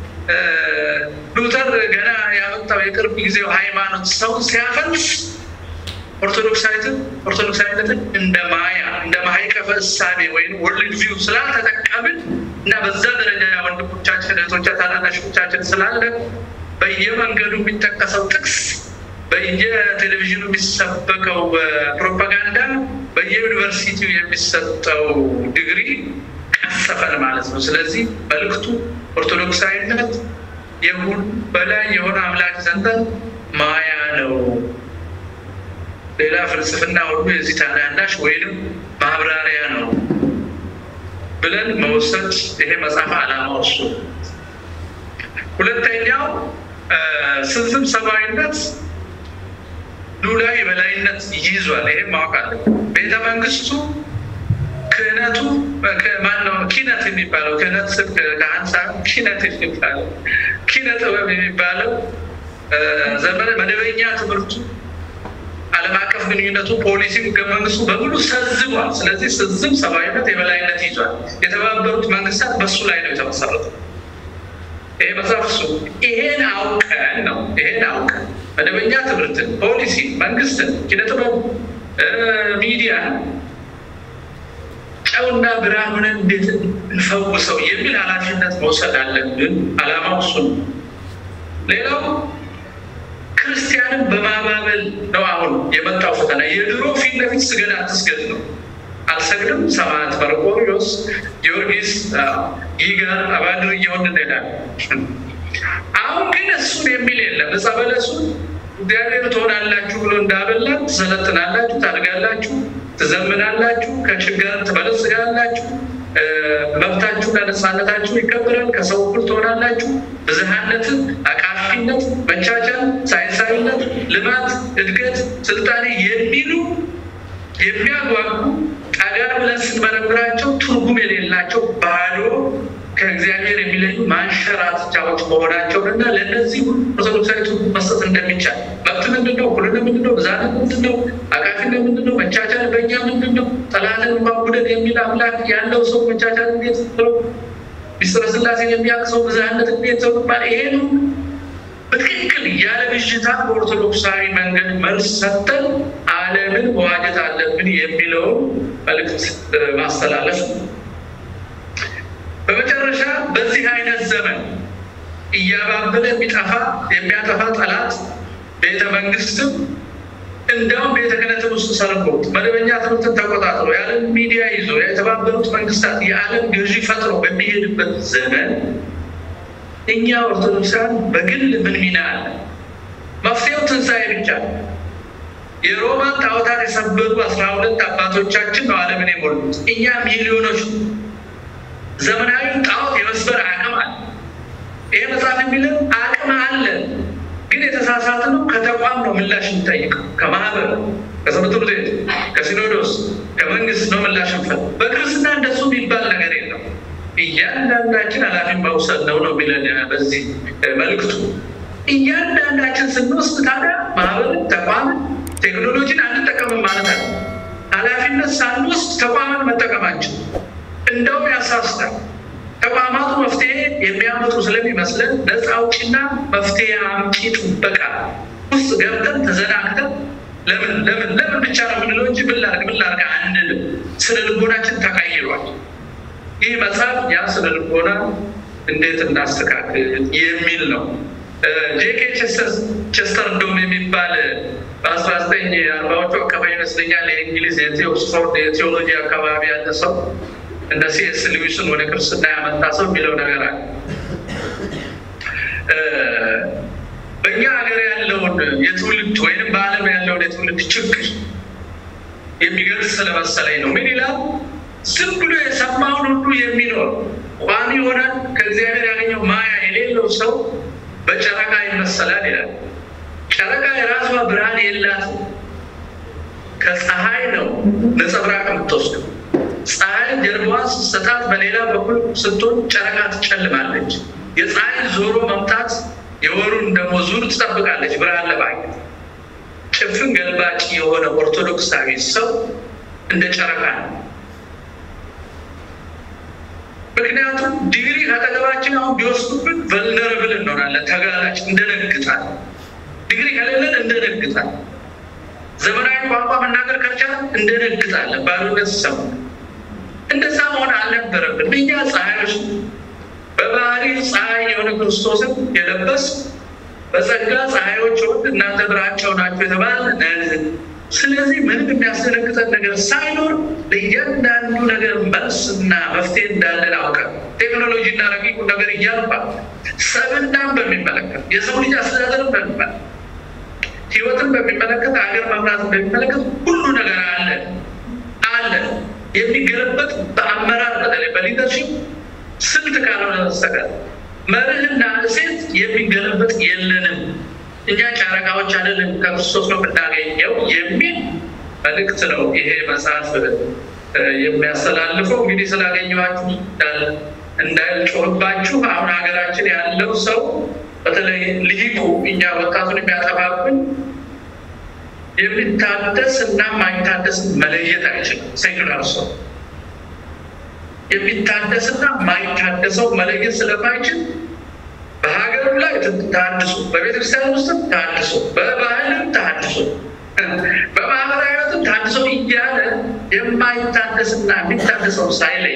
ሉተር ገና ያመጣው የቅርብ ጊዜው ሃይማኖት ሰው ሲያፈልስ ኦርቶዶክሳዊትን ኦርቶዶክሳዊነትን እንደ ማያ እንደ ማይቀፈ እሳቤ ወይም ወርልድ ቪው ስላልተጠቀምን እና በዛ ደረጃ ወንድሞቻችን እህቶቻችን ታናናሾቻችን ስላለ በየመንገዱ የሚጠቀሰው ጥቅስ በየቴሌቪዥኑ የሚሰበከው ፕሮፓጋንዳ በየዩኒቨርሲቲው የሚሰጠው ዲግሪ ቀሰፈን ማለት ነው። ስለዚህ መልእክቱ ኦርቶዶክሳዊነት የሁሉ በላይ የሆነ አምላክ ዘንተን ማያ ነው። ሌላ ፍልስፍና ሁሉ የዚህ ታናናሽ ወይንም ማብራሪያ ነው ብለን መውሰድ ይሄ መጽሐፍ ዓላማው እሱ። ሁለተኛው ስንዝም ሰብአዊነት ሉላዊ የበላይነት ይይዟል። ይሄ ማወቅ አለ። ቤተ መንግስቱ ክህነቱ ማነው? ኪነት የሚባለው ክህነት ስብ ከአንሳ ኪነት የሚባለው ኪነ ጥበብ የሚባለው ዘመነ መደበኛ ትምህርቱ ዓለም አቀፍ ግንኙነቱ፣ ፖሊሲ፣ ህገ መንግስቱ በሙሉ ሰዝሟል። ስለዚህ ስዝም ሰብአዊነት የበላይነት ይዟል። የተባበሩት መንግስታት በሱ ላይ ነው የተመሰረቱ። ይሄ መጽሐፍ እሱ ይሄን አውቀን ነው ይሄን አውቀን መደበኛ ትምህርትን፣ ፖሊሲ፣ መንግስትን፣ ኪነጥበብ፣ ሚዲያ ጨውና ብርሃን እንዴት እንፈውሰው የሚል ኃላፊነት መውሰድ አለብን። ዓላማው እሱ ነው። ሌላው ክርስቲያንን በማባበል ነው አሁን የመጣው ፈተና። የድሮ ፊት ለፊት ስገድ አትስገድ ነው። አልሰግድም ሰማዕት መርቆሪዎስ፣ ጊዮርጊስ፣ ይጋር አባድር እየሆን እንሄዳለን። አሁን ግን እሱን የሚል የለም። ዕፀ በለሱን እግዚአብሔር ትሆናላችሁ ብሎ እንዳበላን ትሰለጥናላችሁ፣ ታድጋላችሁ፣ ትዘምናላችሁ፣ ከችግር ትበለጽጋላችሁ፣ መብታችሁና ነፃነታችሁ ይከበራል፣ ከሰው እኩል ትሆናላችሁ፣ ብዝሃነትን፣ አቃፊነት፣ መቻቻል፣ ሳይንሳዊነት፣ ልማት፣ እድገት፣ ስልጣኔ የሚሉ የሚያጓጉ ጠጋ ብለን ስንመረምራቸው ትርጉም የሌላቸው ባዶ ከእግዚአብሔር የሚለዩ ማንሸራተቻዎች መሆናቸውን እና ለእነዚህ ሁሉ ኦርቶዶክሳዊ ትርጉም መስጠት እንደሚቻል መብት ምንድን ነው? እኩልነት ምንድን ነው? ብዝሃነት ምንድን ነው? አቃፊነት ምንድን ነው? መቻቻል በእኛ ምንድን ነው? ጠላትን ማጉደል የሚል አምላክ ያለው ሰው መቻቻል እንዴት ነው? ሚስጥረ ስላሴን የሚያውቅ ሰው ብዝሃነት እንዴት ሰው ይባል? ይሄን በትክክል ያለ ብዥታ በኦርቶዶክሳዊ መንገድ መልስ ሰጥተን ዓለምን መዋጀት አለብን የሚለውን መልእክት ማስተላለፍ ነው። በመጨረሻ በዚህ አይነት ዘመን እያባበለ የሚጠፋ የሚያጠፋ ጠላት ቤተ መንግስትም እንዲያውም ቤተ ክህነትን ውስጥ ሰርጎት መደበኛ ትምህርትን ተቆጣጥሮ የዓለም ሚዲያ ይዞ የተባበሩት መንግስታት የዓለም ገዢ ፈጥሮ በሚሄድበት ዘመን እኛ ኦርቶዶክሳን በግል ምን ሚና አለ? መፍትሄው ትንሣኤ ብቻ ነው። የሮማን ጣዖታት የሰበሩ አስራ ሁለት አባቶቻችን ነው ዓለምን የሞሉት። እኛ ሚሊዮኖች ዘመናዊ ጣዖት የመስበር አቅም አለ። ይሄ መጽሐፍ የሚለን አቅም አለ፣ ግን የተሳሳተ ነው። ከተቋም ነው ምላሽ የሚጠይቀው፣ ከማህበር፣ ከትምህርት ቤት፣ ከሲኖዶስ፣ ከመንግስት ነው ምላሽ እንፈል። በክርስትና እንደሱ የሚባል ነገር የለም። እያንዳንዳችን ኃላፊ መውሰድ ነው ነው የሚለን በዚህ መልእክቱ። እያንዳንዳችን ስንወስድ ታዲያ ማህበርን፣ ተቋምን፣ ቴክኖሎጂን አንጠቀምም ማለት አለ። ኃላፊነት ሳንወስድ ተቋምን መጠቀማችን እንደውም ያሳስታል። ተቋማቱ መፍትሄ የሚያመጡ ስለሚመስለን ነፃ አውጪና መፍትሄ አምጪ ጥበቃ ውስጥ ገብተን ተዘናግተን ለምን ለምን ለምን ብቻ ነው የምንለው እንጂ ምን ላድርግ ምን ላድርግ አንልም። ስነ ልቦናችን ተቀይሯል። ይህ መጽሐፍ ያ ስነ ልቦና እንዴት እናስተካክል የሚል ነው። ጄኬ ቸስተርዶም የሚባል በአስራ ዘጠኝ አርባዎቹ አካባቢ ይመስለኛል የእንግሊዝ የኦክስፎርድ የቴዎሎጂ አካባቢ ያለ ሰው እንደ ሴስ ሉዊስን ወደ ክርስትና ያመጣ ሰው የሚለው ነገር አለ። በእኛ ሀገር ያለውን የትውልድ ወይም በዓለም ያለውን የትውልድ ችግር የሚገልጽ ስለመሰለኝ ነው። ምን ይላል? ዝም ብሎ የሰማውን ሁሉ የሚኖር ቋሚ የሆነ ከእግዚአብሔር ያገኘው ማያ የሌለው ሰው በጨረቃ ይመሰላል ይላል። ጨረቃ የራሷ ብርሃን የላትም። ከፀሐይ ነው ነጸብራቅ የምትወስደው። ፀሐይ ጀርባዋን ስትሰጣት በሌላ በኩል ስትሆን ጨረቃ ትጨልማለች። የፀሐይ ዞሮ መምጣት የወሩን ደግሞ ዙር ትጠብቃለች ብርሃን ለማግኘት። ጭፍን ገልባጭ የሆነ ኦርቶዶክሳዊ ሰው እንደ ጨረቃ ነው። ምክንያቱም ዲግሪ ካጠገባችን አሁን ቢወስዱብን ቨልነረብል እንሆናለን፣ ተጋላጭ እንደነግጣል። ዲግሪ ከሌለን እንደነግጣል። ዘመናዊ ቋንቋ መናገር ከቻል እንደነግጣለን፣ ባዶነት ይሰማል። እንደዛ መሆን አልነበረብን። እኛ ፀሐዮች በባህሪ ፀሐይ የሆነ ክርስቶስን የለበስ በጸጋ ፀሐዮች ሆን እናንተ ብርሃናቸው ናቸው የተባለ ስለዚህ ምንም የሚያስደነግጠን ነገር ሳይኖር ለእያንዳንዱ ነገር መልስና መፍትሄ እንዳለን አውቀን ቴክኖሎጂ ቴክኖሎጂ እና ረቂቁ ነገር እያልባል ሰብናን በሚመለከት የሰው ልጅ አስተዳደርን በሚመለከት ህይወትን በሚመለከት ሀገር መምራትን በሚመለከት ሁሉ ነገር አለ አለ የሚገለበጥ በአመራር በተለይ በሊደርሽፕ ስልት ካልሆነ በስተቀር መርህና እሴት የሚገለበጥ የለንም። እኛ ጨረቃዎች አይደለም ከክርስቶስ ነው የምናገኘው የሚል መልእክት ነው ይሄ መጽሐፍ የሚያስተላልፈው። እንግዲህ ስላገኘኋችሁ እንዳልጮህባችሁ አሁን ሀገራችን ያለው ሰው በተለይ ልሂቁ እኛ ወጣቱን የሚያጠፋብን የሚታደስ እና ማይታደስ መለየት አይችልም። ሴኩላር ሰው የሚታደስና ማይታደሰው መለየት ስለማይችል በሀገሩ ላይ ተሃድሶ፣ በቤተክርስቲያን ውስጥም ተሃድሶ፣ በባህልም ተሃድሶ፣ በማህበራዊ ህይወትም ተሃድሶ እያለ የማይታደስና የሚታደሰው ሳይለይ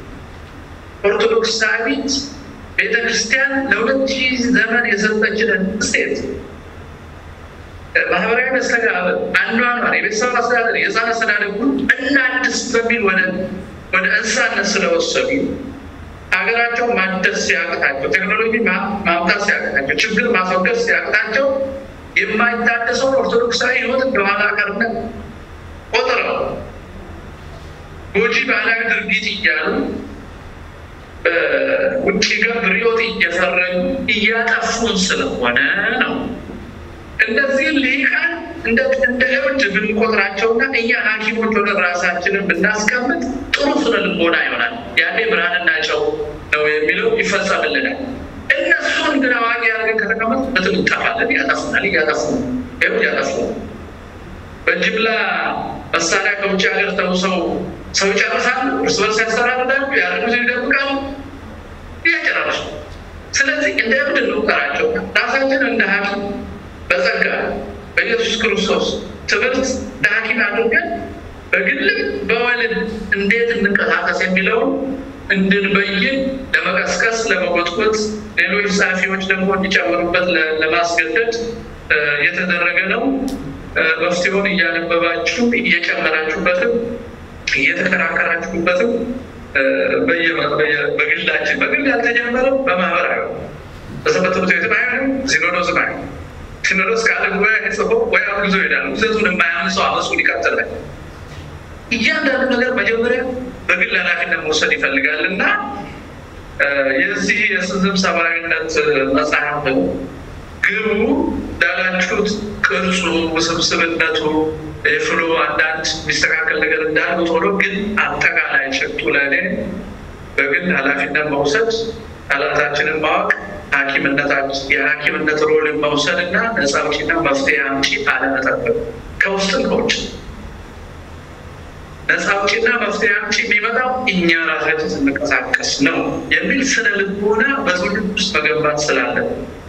ኦርቶዶክሳዊት ቤተክርስቲያን ለሁለት ሺህ ዘመን የሰጠችንን እሴት ማህበራዊ መስተጋብር፣ አኗኗር፣ የቤተሰብ አስተዳደር፣ የህፃን አስተዳደር ሁሉ እናድስ በሚል ወደ ወደ እንስሳነት ስለወሰዱ ሀገራቸው ማደስ ሲያቅታቸው፣ ቴክኖሎጂ ማምጣት ሲያቅታቸው፣ ችግር ማስወገድ ሲያቅታቸው የማይታደሰውን ኦርቶዶክሳዊ ህይወት እንደኋላ ቀርነት ቆጥረው ጎጂ ባህላዊ ድርጊት እያሉ ውጭ ገብ ርዕዮት እየፈረጁ እያጠፉን ስለሆነ ነው። እነዚህ ልሂቃን እንደ እብድ ብንቆጥራቸውና እኛ ሐኪሞች ሆነ ራሳችንን ብናስቀምጥ ጥሩ ስነ ልቦና ይሆናል። ያኔ ብርሃንና ጨው ነው የሚለው ይፈጸምልናል። እነሱን ግን አዋቂ አድርገን ከተቀመጥ በትም እንጠፋለን። ያጠፉናል፣ እያጠፉ ይኸው እያጠፉ በጅምላ መሳሪያ ከውጭ ሀገር ተውሰው ሰው ይጨርሳሉ፣ እርስ በርስ ያስተራርዳሉ፣ ያደርጉት ይደብቃሉ፣ እያጨራረሱ ስለዚህ እንደ እብድ እንቁጠራቸው። ራሳችን እንደ ሐኪም በጸጋ በኢየሱስ ክርስቶስ ትምህርት እንደ ሐኪም አድርገን በግልም በወልድ እንዴት እንንቀሳቀስ የሚለውን እንድንበይን ለመቀስቀስ ለመጎትጎት ሌሎች ጸሐፊዎች ደግሞ እንዲጨምሩበት ለማስገደድ የተደረገ ነው። መፍትሄውን እያነበባችሁ እየጨመራችሁበትም እየተከራከራችሁበትም በግላችን በግል ያልተጀመረው በማህበራዊ በሰንበት ትምህርት ቤትም አይሆንም፣ ሲኖዶስም አይሆንም። ሲኖዶስ ካለ ጉባኤ ጽፎ ወይ አብዞ ይሄዳል። ውዘቱን የማያምን ሰው አመፁን ይቀጥላል። እያንዳንዱ ነገር መጀመሪያ በግል ኃላፊነት መውሰድ ይፈልጋል እና የዚህ የስዝም ሰብአዊነት መጽሐፍ ግቡ እንዳላችሁት ቅርጹ፣ ውስብስብነቱ፣ የፍሎ አንዳንድ የሚስተካከል ነገር እንዳሉት ሆኖ ግን አጠቃላይ ጭብጡ ለእኔ በግል ኃላፊነት መውሰድ፣ ጠላታችንን ማወቅ፣ ሐኪምነታችን የሐኪምነት ሮልን መውሰድ እና ነፃ አውጪና መፍትሄ አምጪ አለመጠበቅ ከውስጥም ከውጭ ነፃ አውጪና መፍትሄ አምጪ የሚመጣው እኛ ራሳችን ስንንቀሳቀስ ነው የሚል ስነ ልቦና በትውልድ ውስጥ መገንባት ስላለን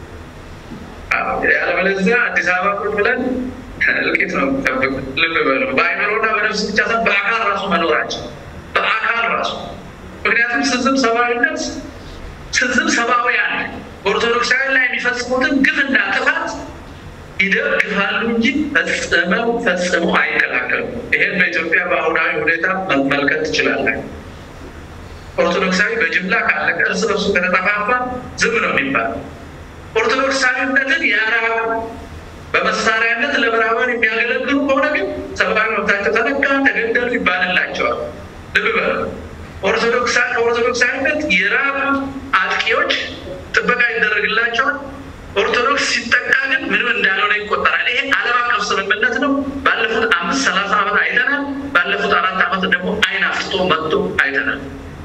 ያለበለዚያ አዲስ አበባ ቁጭ ብለን እልቂት ነው የሚጠብቅ። ልብ በሉ። በአይምሮና በነፍስ ብቻ ሳይሆን በአካል ራሱ መኖራቸው በአካል ራሱ ምክንያቱም ስዝም ሰብአዊነት ስዝም ሰብአውያን ኦርቶዶክሳውያን ላይ የሚፈጽሙትን ግፍና ጥፋት ይደግፋሉ እንጂ ፈጽመው ፈጽመው አይከላከሉም። ይሄን በኢትዮጵያ በአሁናዊ ሁኔታ መመልከት ትችላለን። ኦርቶዶክሳዊ በጅምላ ካለቀ እርስ በርሱ ከተጠፋፋ ዝም ነው የሚባለው። ኦርቶዶክሳዊነትን ያራቁ በመሳሪያነት ለምዕራባውያን የሚያገለግሉ ከሆነ ግን ሰብአዊ መብታቸው ተነካ፣ ተገደሉ ይባልላቸዋል። ልብ በሉ። ከኦርቶዶክሳዊነት የራቁ አጥቂዎች ጥበቃ ይደረግላቸዋል። ኦርቶዶክስ ሲጠቃ ግን ምንም እንዳልሆነ ይቆጠራል። ይሄ ዓለም አቀፍ ስምምነት ነው። ባለፉት አምስት ሰላሳ ዓመት አይተናል። ባለፉት አራት ዓመት ደግሞ አይን አፍጥጦ መጥቶ አይተናል።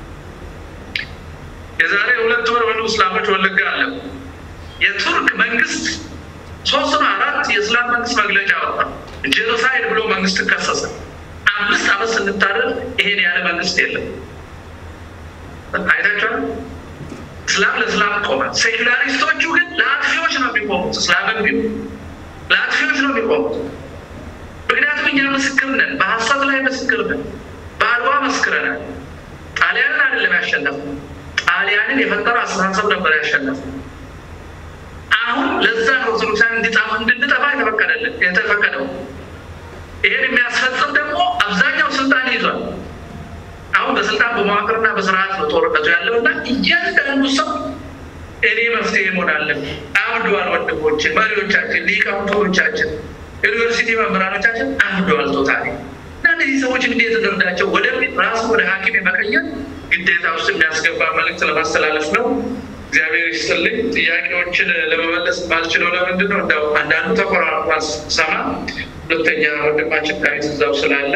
የዛሬ ሁለት ወር ወደ እስላሞች ወለጋ አለ የቱርክ መንግስት ሶስት ነው አራት የእስላም መንግስት መግለጫ ወጣ። ጄኖሳይድ ብሎ መንግስት ከሰሰ። አምስት ዓመት ስንታደር ይሄን ያለ መንግስት የለም። አይታችኋል። እስላም ለእስላም ቆመ። ሴኩላሪስቶቹ ግን ለአጥፊዎች ነው የሚቆሙት። እስላምን ቢሆን ለአጥፊዎች ነው የሚቆሙት። ምክንያቱም እኛ ምስክር ነን፣ በሀሳብ ላይ ምስክር ነን። በአድዋ መስክረናል። ጣሊያንን አይደለም ያሸነፍ ጣሊያንን የፈጠረ አስተሳሰብ ነበር ያሸነፍ አሁን ለዛ ነው ኦርቶዶክሳን እንድንጠፋ የተፈቀደልን የተፈቀደው። ይሄን የሚያስፈጽም ደግሞ አብዛኛው ስልጣን ይዟል። አሁን አሁን በስልጣን በመዋቅርና በስርዓት ነው ጦርነቱ ያለው እና እያንዳንዱ ሰው እኔ መፍትሄ መሆን አለብኝ። አብደዋል ወንድሞችን፣ መሪዎቻችን፣ ሊቃውንቶቻችን፣ ዩኒቨርሲቲ መምህራኖቻችን አብደዋል ቶታሊ እና እነዚህ ሰዎች እንዴት እንርዳቸው ወደሚል ራሱ ወደ ሐኪም የመቀየር ግዴታ ውስጥ የሚያስገባ መልዕክት ለማስተላለፍ ነው። እግዚአብሔር ይስጥልኝ። ጥያቄዎችን ለመመለስ ባልችለው ለምንድን ነው እንደው አንዳንዱ ተቆራርጧል ሰማ ሁለተኛ ወንድማችን ዳዊት እዛው ስላለ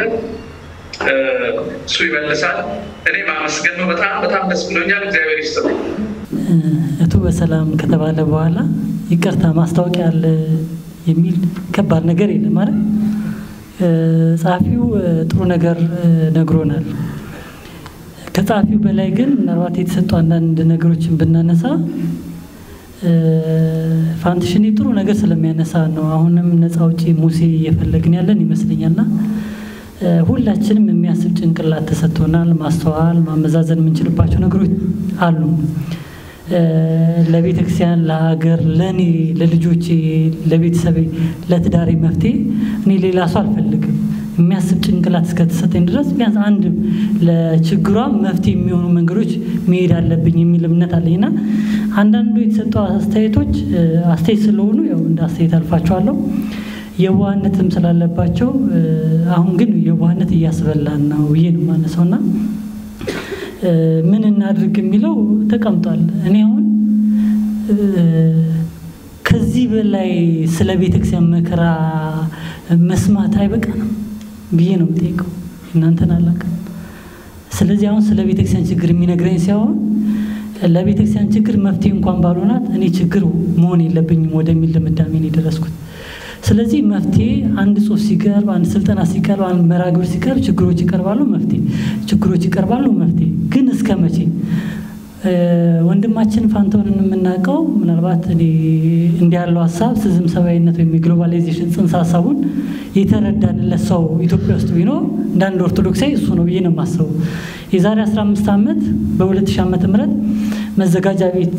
እሱ ይመልሳል። እኔ ማመስገን ነው። በጣም በጣም ደስ ብሎኛል። እግዚአብሔር ይስጥልኝ። እቱ በሰላም ከተባለ በኋላ ይቅርታ ማስታወቂያ አለ የሚል ከባድ ነገር የለም ማለት ጸሐፊው ጥሩ ነገር ነግሮናል። ከጸሐፊው በላይ ግን ምናልባት የተሰጡ አንዳንድ ነገሮችን ብናነሳ ፋንትሽኔ ጥሩ ነገር ስለሚያነሳ ነው። አሁንም ነፃ አውጪ ሙሴ እየፈለግን ያለን ይመስለኛልና ሁላችንም የሚያስብ ጭንቅላት ተሰጥቶናል። ማስተዋል፣ ማመዛዘን የምንችልባቸው ነገሮች አሉ። ለቤተ ክርስቲያን፣ ለሀገር፣ ለእኔ፣ ለልጆቼ፣ ለቤተሰቤ፣ ለትዳሬ መፍትሄ እኔ ሌላ ሰው አልፈልግም። የሚያስብ ጭንቅላት እስከተሰጠኝ ድረስ ቢያንስ አንድ ለችግሯ መፍትሄ የሚሆኑ መንገዶች መሄድ አለብኝ የሚል እምነት አለኝ እና አንዳንዱ የተሰጡ አስተያየቶች አስተያየት ስለሆኑ ያው እንደ አስተያየት አልፋቸዋለሁ። የዋህነትም ስላለባቸው አሁን ግን የዋህነት እያስበላን ነው ብዬ ነው የማነሳው እና ምን እናድርግ የሚለው ተቀምጧል። እኔ አሁን ከዚህ በላይ ስለ ቤተክርስቲያን መከራ መስማት አይበቃንም ብዬ ነው የምጠይቀው። እናንተን አላውቅም። ስለዚህ አሁን ስለ ቤተክርስቲያን ችግር የሚነግረኝ ሲሆን ለቤተክርስቲያን ችግር መፍትሄ እንኳን ባልሆናት እኔ ችግር መሆን የለብኝም ወደሚል ድምዳሜ ነው የደረስኩት። ስለዚህ መፍትሄ አንድ ጽሁፍ ሲቀርብ፣ አንድ ስልጠና ሲቀርብ፣ አንድ መርሃ ግብር ሲቀርብ ችግሮች ይቀርባሉ፣ መፍትሄ ችግሮች ይቀርባሉ፣ መፍትሄ ግን እስከ መቼ? ወንድማችን ፋንታሁንን የምናውቀው ምናልባት እኔ እንዲህ ያለው ሀሳብ ስዝም ሰብአዊነት ወይም የግሎባላይዜሽን ጽንሰ ሀሳቡን የተረዳንለት ሰው ኢትዮጵያ ውስጥ ቢኖር እንደ አንድ ኦርቶዶክሳዊ እሱ ነው ብዬ ነው የማስበው። የዛሬ 15 ዓመት በ2000 ዓመተ ምህረት መዘጋጃ ቤት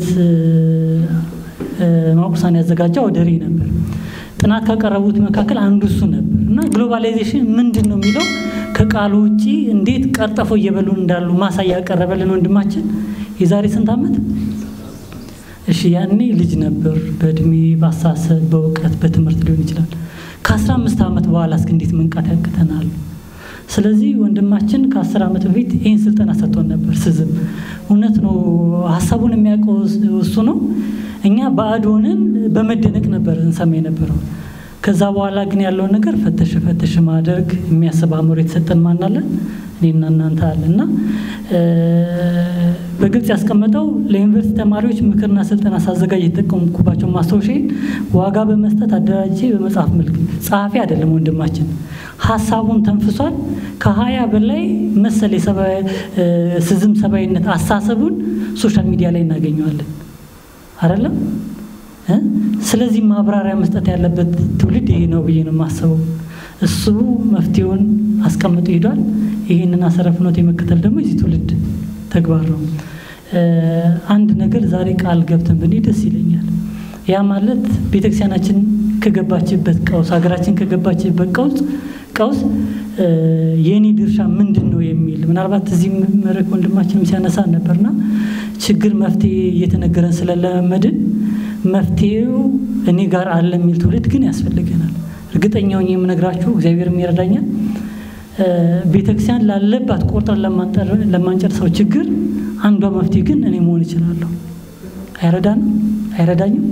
ማቁሳን ያዘጋጃ ወደሬ ነበር። ጥናት ካቀረቡት መካከል አንዱ እሱ ነበር እና ግሎባላይዜሽን ምንድን ነው የሚለው ከቃሉ ውጭ እንዴት ቀርጠፎ እየበሉን እንዳሉ ማሳያ ያቀረበልን ወንድማችን የዛሬ ስንት ዓመት? እሺ ያኔ ልጅ ነበር። በእድሜ በአሳሰብ በእውቀት በትምህርት ሊሆን ይችላል። ከአስራ አምስት ዓመት በኋላ እስክ እንዴት መንቃት ያቅተናል? ስለዚህ ወንድማችን ከአስር ዓመት በፊት ይህን ስልጠና ሰጥቶን ነበር። ስዝም እውነት ነው፣ ሀሳቡን የሚያውቀው እሱ ነው። እኛ ባዕድ ሆነን በመደነቅ ነበር እንሰማ የነበረው። ከዛ በኋላ ግን ያለውን ነገር ፈተሽ ፈተሽ ማድረግ የሚያስብ አእምሮ የተሰጠን ማናለን እኔና እናንተ አለ እና በግልጽ ያስቀመጠው ለዩኒቨርሲቲ ተማሪዎች ምክርና ስልጠና ሳዘጋጅ የተጠቀምኩባቸው ማስታወሻዬን ዋጋ በመስጠት አደራጅቼ በመጽሐፍ መልክ ጸሐፊ አይደለም ወንድማችን ሀሳቡን ተንፍሷል። ከሀያ በላይ መሰል ስዝም ሰብአዊነት አሳሰቡን ሶሻል ሚዲያ ላይ እናገኘዋለን አይደለም። ስለዚህ ማብራሪያ መስጠት ያለበት ትውልድ ይሄ ነው ብዬ ነው የማስበው። እሱ መፍትሄውን አስቀምጦ ሄዷል። ይህንን አሰረፍኖት የመከተል ደግሞ የዚህ ትውልድ ተግባር ነው። አንድ ነገር ዛሬ ቃል ገብተን ብንሄድ ደስ ይለኛል። ያ ማለት ቤተክርስቲያናችን ከገባችበት ቀውስ፣ ሀገራችን ከገባችበት ቀውስ ቀውስ የእኔ ድርሻ ምንድን ነው የሚል ምናልባት እዚህ መድረክ ወንድማችንም ሲያነሳ ነበርና ችግር መፍትሄ እየተነገረን ስለለመድን መፍትሄው እኔ ጋር አለ የሚል ትውልድ ግን ያስፈልገናል። እርግጠኛውን የምነግራችሁ እግዚአብሔርም ይረዳኛል። ቤተክርስቲያን ላለባት ቆርጠን ለማንጨርሰው ችግር አንዷ መፍትሄ ግን እኔ መሆን እችላለሁ። አይረዳንም? አይረዳኝም?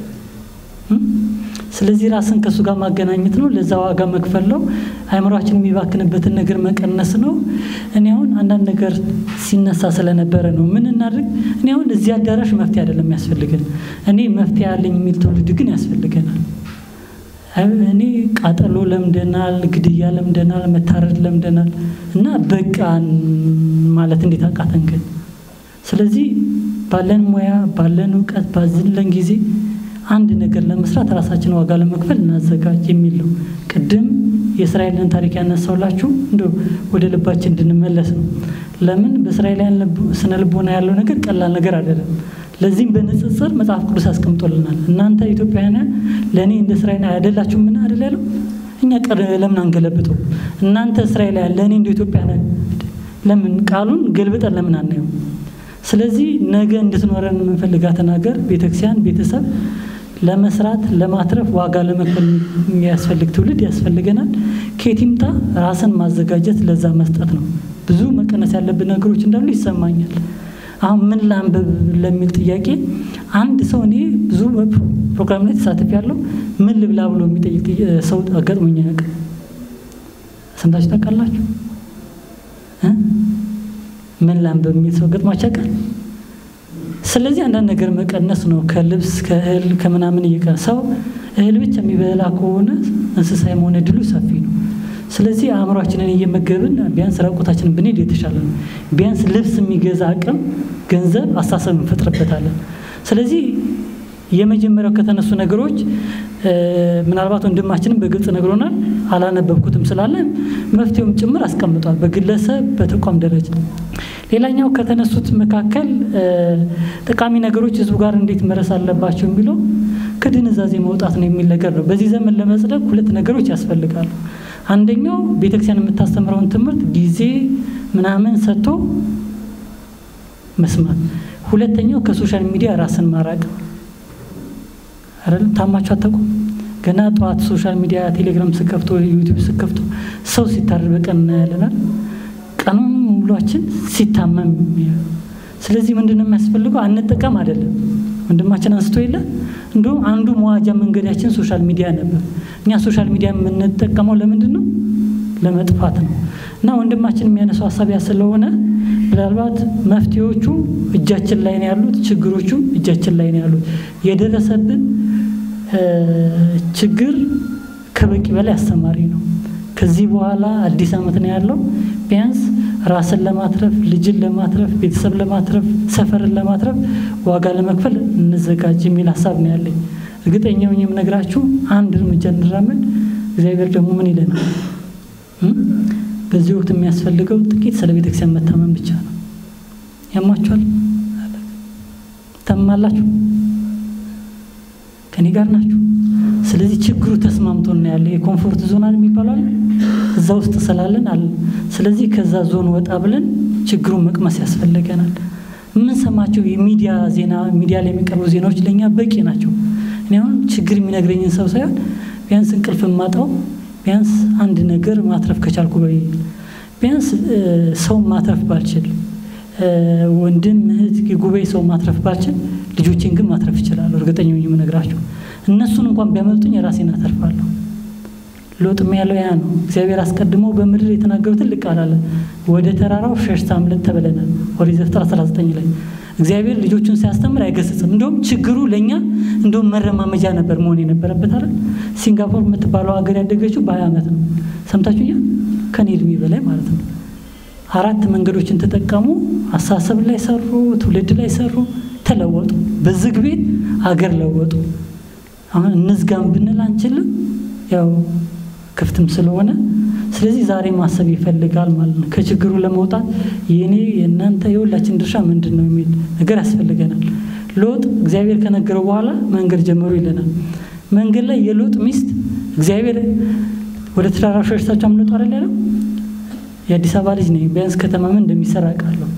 ስለዚህ ራስን ከእሱ ጋር ማገናኘት ነው። ለዛ ዋጋ መክፈል ነው። አእምሯችን የሚባክንበትን ነገር መቀነስ ነው። እኔ አሁን አንዳንድ ነገር ሲነሳ ስለነበረ ነው ምን እናድርግ። እኔ አሁን እዚህ አዳራሽ መፍትሄ አይደለም ያስፈልገን። እኔ መፍትሄ ያለኝ የሚል ትውልድ ግን ያስፈልገናል። እኔ ቃጠሎ ለምደናል፣ ግድያ ለምደናል፣ መታረድ ለምደናል እና በቃን ማለት እንዴት አቃተን ግን? ስለዚህ ባለን ሙያ ባለን እውቀት ባዝለን ጊዜ አንድ ነገር ለመስራት ራሳችን ዋጋ ለመክፈል እናዘጋጅ የሚል ነው። ቅድም የእስራኤልን ታሪክ ያነሳውላችሁ እንደ ወደ ልባችን እንድንመለስ ነው። ለምን በእስራኤላውያን ስነ ልቦና ያለው ነገር ቀላል ነገር አይደለም። ለዚህም በንጽጽር መጽሐፍ ቅዱስ አስቀምጦልናል። እናንተ ኢትዮጵያውያን ለእኔ እንደ እስራኤል አይደላችሁ ምን አይደል ያለው? እኛ ቀር ለምን አንገለብጠው? እናንተ እስራኤላውያን ለእኔ እንደ ኢትዮጵያውያን ለምን ቃሉን ገልብጠን ለምን አናየው? ስለዚህ ነገ እንድትኖረን የምንፈልጋትን ሀገር ቤተክርስቲያን፣ ቤተሰብ ለመስራት ለማትረፍ ዋጋ ለመክፈል የሚያስፈልግ ትውልድ ያስፈልገናል። ከየት ይምጣ? ራስን ማዘጋጀት ለዛ መስጠት ነው። ብዙ መቀነስ ያለብን ነገሮች እንዳሉ ይሰማኛል። አሁን ምን ላንብብ ለሚል ጥያቄ አንድ ሰው እኔ ብዙ ፕሮግራም ላይ ተሳትፍ ያለው ምን ልብላ ብሎ የሚጠይቅ ሰው አጋጥሞኝ አያውቅም። ሰምታችሁ ታውቃላችሁ? ምን ላንብብ የሚል ሰው ገጥሟችሁ ያውቃል? ስለዚህ አንዳንድ ነገር መቀነስ ነው። ከልብስ ከእህል ከምናምን እየቀ ሰው እህል ብቻ የሚበላ ከሆነ እንስሳ የመሆን እድሉ ሰፊ ነው። ስለዚህ አእምሯችንን እየመገብን ቢያንስ ራቁታችንን ብንሄድ የተሻለ ነው። ቢያንስ ልብስ የሚገዛ አቅም፣ ገንዘብ፣ አስተሳሰብ እንፈጥርበታለን። ስለዚህ የመጀመሪያው ከተነሱ ነገሮች ምናልባት ወንድማችንም በግልጽ ነግሮናል። አላነበብኩትም ስላለ መፍትሄውም ጭምር አስቀምጧል፣ በግለሰብ በተቋም ደረጃ። ሌላኛው ከተነሱት መካከል ጠቃሚ ነገሮች ህዝቡ ጋር እንዴት መድረስ አለባቸው የሚለው ከድንዛዜ መውጣት ነው የሚል ነገር ነው። በዚህ ዘመን ለመጽደቅ ሁለት ነገሮች ያስፈልጋሉ። አንደኛው ቤተክርስቲያን የምታስተምረውን ትምህርት ጊዜ ምናምን ሰጥቶ መስማት፣ ሁለተኛው ከሶሻል ሚዲያ ራስን ማራቅ አይደለም። ታማችሁ አታውቁም? ገና ጠዋት ሶሻል ሚዲያ ቴሌግራም ስከፍቶ ዩቲዩብ ስከፍቶ ሰው ሲታረድ በቀን እናያለናል። ቀኑን ሙሏችን ሲታመም ስለዚህ ምንድን ነው የሚያስፈልገው? አንጠቀም አይደለም ወንድማችን አንስቶ የለ እንዲሁም አንዱ መዋጃ መንገዳችን ሶሻል ሚዲያ ነበር። እኛ ሶሻል ሚዲያ የምንጠቀመው ለምንድን ነው? ለመጥፋት ነው። እና ወንድማችን የሚያነሳው ሀሳብ ያ ስለሆነ ምናልባት መፍትሄዎቹ እጃችን ላይ ነው ያሉት፣ ችግሮቹ እጃችን ላይ ነው ያሉት። የደረሰብን ችግር ከበቂ በላይ አስተማሪ ነው። ከዚህ በኋላ አዲስ ዓመት ነው ያለው። ቢያንስ ራስን ለማትረፍ ልጅን ለማትረፍ ቤተሰብ ለማትረፍ ሰፈርን ለማትረፍ ዋጋ ለመክፈል እንዘጋጅ የሚል ሀሳብ ነው ያለኝ። እርግጠኛ ሆኜ የምነግራችሁ አንድ እርምጃ እንራመድ፣ እግዚአብሔር ደግሞ ምን ይለናል? በዚህ ወቅት የሚያስፈልገው ጥቂት ስለ ቤተክርስቲያን መታመን ብቻ ነው። ያማችኋል? ታማላችሁ? ከኔ ጋር ናችሁ? ስለዚህ ችግሩ ተስማምቶ ነው ያለ የኮምፎርት ዞን የሚባለው አለ እዛ ውስጥ ስላለን አለ። ስለዚህ ከዛ ዞን ወጣ ብለን ችግሩን መቅመስ ያስፈልገናል። የምንሰማቸው የሚዲያ ዜና ሚዲያ ላይ የሚቀርቡ ዜናዎች ለእኛ በቂ ናቸው። እኔ አሁን ችግር የሚነግረኝን ሰው ሳይሆን ቢያንስ እንቅልፍ ማጣው ቢያንስ አንድ ነገር ማትረፍ ከቻልኩ በይ ቢያንስ ሰው ማትረፍ ባልችል ወንድም እህት የጉባኤ ሰው ማትረፍ ባልችል ልጆቼን ግን ማትረፍ ይችላሉ። እርግጠኛ ሆኜ የምነግራቸው እነሱን እንኳን ቢያመልጡኝ ራሴን አተርፋለሁ። ሎጥም ያለው ያ ነው። እግዚአብሔር አስቀድሞ በምድር የተናገሩ ትልቅ ቃል አለ። ወደ ተራራው ሸሽተህ አምልጥ ተብለናል። ኦሪት ዘፍጥረት 19 ላይ እግዚአብሔር ልጆቹን ሲያስተምር አይገስጽም። እንደውም ችግሩ ለእኛ እንደውም መረማመጃ ነበር መሆን የነበረበት አይደል። ሲንጋፖር የምትባለው ሀገር ያደገችው በሀያ ዓመት ነው። ሰምታችሁኛል? ከኔ እድሜ በላይ ማለት ነው። አራት መንገዶችን ተጠቀሙ። አሳሰብ ላይ ሰሩ፣ ትውልድ ላይ ሰሩ፣ ተለወጡ። በዝግ ቤት አገር ለወጡ። አሁን እንዝጋም ብንል አንችልም፣ ያው ክፍትም ስለሆነ ስለዚህ ዛሬ ማሰብ ይፈልጋል ማለት ነው። ከችግሩ ለመውጣት የእኔ የእናንተ የሁላችን ድርሻ ምንድን ነው የሚል ነገር ያስፈልገናል። ሎጥ እግዚአብሔር ከነገረው በኋላ መንገድ ጀመሩ ይለናል። መንገድ ላይ የሎጥ ሚስት እግዚአብሔር ወደ ተራራው ሸሽታችሁ አምልጡ አይደል ያለው። የአዲስ አበባ ልጅ ነኝ። ቢያንስ ከተማ ምን እንደሚሰራ አውቃለሁ።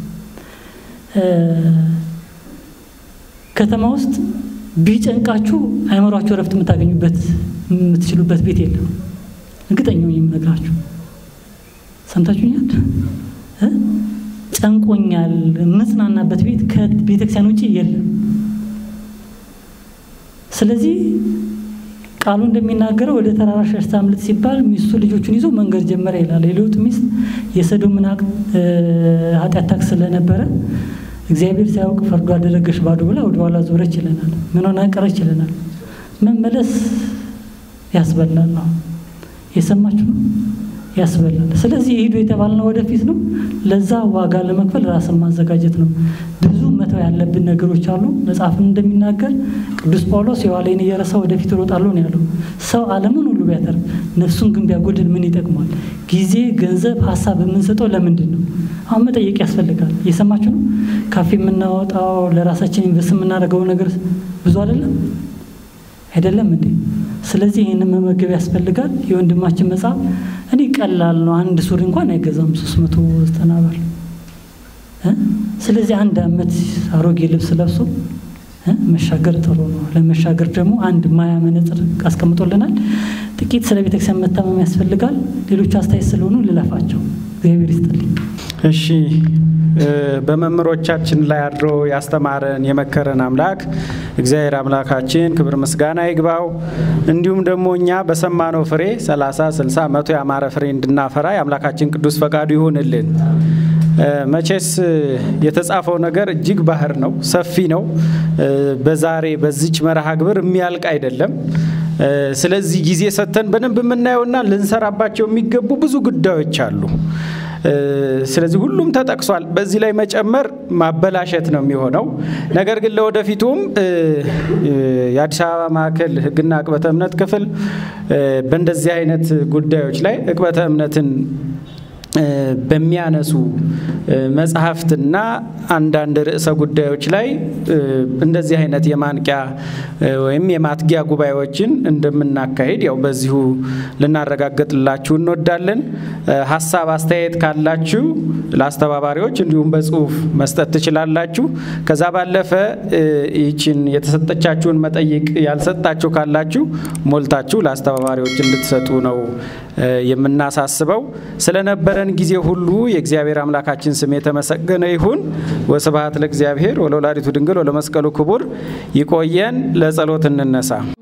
ከተማ ውስጥ ቢጨንቃችሁ አይምሯችሁ እረፍት የምታገኙበት የምትችሉበት ቤት የለም። እርግጠኛው የምነግራችሁ ሰምታችሁኛል። ጨንቆኛል መጽናናበት ቤት ከቤተክርስቲያን ውጭ የለም። ስለዚህ ቃሉ እንደሚናገረው ወደ ተራራ ሸሽታ አምልጥ ሲባል ሚስቱ ልጆቹን ይዞ መንገድ ጀመረ ይላል። የሎጥ ሚስት የሰዶምን ኃጢአት ታክ ስለነበረ እግዚአብሔር ሲያውቅ ፈርዶ አደረገሽ ባዶ ብላ ወደ ኋላ ዞረች ይለናል። ምን ሆና ቀረች ይለናል። መመለስ ያስበላል ነው የሰማችሁ ነው ያስበላል። ስለዚህ ሂዱ የተባልነው ወደፊት ነው። ለዛ ዋጋ ለመክፈል ራስን ማዘጋጀት ነው። ብዙ መተው ያለብን ነገሮች አሉ። መጽሐፍም እንደሚናገር ቅዱስ ጳውሎስ የኋላዬን እየረሳ ወደፊት እሮጣለሁ ነው ያለው። ሰው ዓለምን ሁሉ ቢያተርፍ ነፍሱን ግን ቢያጎድል ምን ይጠቅሟል? ጊዜ፣ ገንዘብ፣ ሀሳብ የምንሰጠው ለምንድን ነው? አሁን መጠየቅ ያስፈልጋል። እየሰማችሁ ነው። ካፌ የምናወጣው ለራሳችን ኢንቨስት የምናደርገው ነገር ብዙ አይደለም አይደለም እንዴ? ስለዚህ ይህንን መመገብ ያስፈልጋል። የወንድማችን መጽሐፍ እኔ ቀላል ነው፣ አንድ ሱሪ እንኳን አይገዛም፣ ሶስት መቶ ዘጠና ብር እ? ስለዚህ አንድ ዓመት አሮጌ ልብስ ለብሶ እ? መሻገር ጥሩ ነው። ለመሻገር ደግሞ አንድ ማያ መነጽር አስቀምጦልናል። ጥቂት ስለ ቤተክርስቲያን መታመም ያስፈልጋል። ሌሎች አስተያየት ስለሆኑ ልለፋቸው። እግዚአብሔር ይስጥልኝ። እሺ እ፣ በመምህሮቻችን ላይ አድሮ ያስተማረን የመከረን አምላክ እግዚአብሔር አምላካችን ክብር ምስጋና ይግባው። እንዲሁም ደግሞ እኛ በሰማነው ፍሬ 30፣ 60፣ መቶ ያማረ ፍሬ እንድናፈራ የአምላካችን ቅዱስ ፈቃዱ ይሁንልን። እ፣ መቼስ እ፣ የተጻፈው ነገር እጅግ ባህር ነው፣ ሰፊ ነው። እ፣ በዛሬ በዚች መርሃ ግብር የሚያልቅ አይደለም። እ፣ ስለዚህ ጊዜ ሰጥተን በደንብ የምናየውና ልንሰራባቸው የሚገቡ ብዙ ጉዳዮች አሉ። እ፣ ስለዚህ ሁሉም ተጠቅሷል። በዚህ ላይ መጨመር ማበላሸት ነው የሚሆነው። ነገር ግን ለወደፊቱም እ፣ እ፣ የአዲስ አበባ ማዕከል ሕግና ዕቅበተ እምነት ክፍል እ፣ በእንደዚህ አይነት ጉዳዮች ላይ ዕቅበተ እምነትን እ፣ በሚያነሱ እ፣ መጽሐፍትና አንዳንድ ርዕሰ ጉዳዮች ላይ እ፣ እንደዚህ አይነት የማንቂያ እ፣ ወይም የማትጊያ ጉባኤዎችን እንደምናካሄድ ያው በዚሁ ልናረጋግጥላችሁ እንወዳለን። እ፣ ሀሳብ አስተያየት ካላችሁ ለአስተባባሪዎች እንዲሁም በጽሁፍ መስጠት ትችላላችሁ። ከዛ ባለፈ እ፣ ይችን የተሰጠቻችሁን መጠይቅ ያልሰጣችሁ ካላችሁ ሞልታችሁ ለአስተባባሪዎች እንድትሰጡ ነው እ፣ የምናሳስበው። ስለነበረን ጊዜ ሁሉ የእግዚአብሔር አምላካችን ስም የተመሰገነ ይሁን። ወስብሐት ለእግዚአብሔር ወለወላዲቱ ድንግል ወለመስቀሉ ክቡር። ይቆየን። ለጸሎት እንነሳ።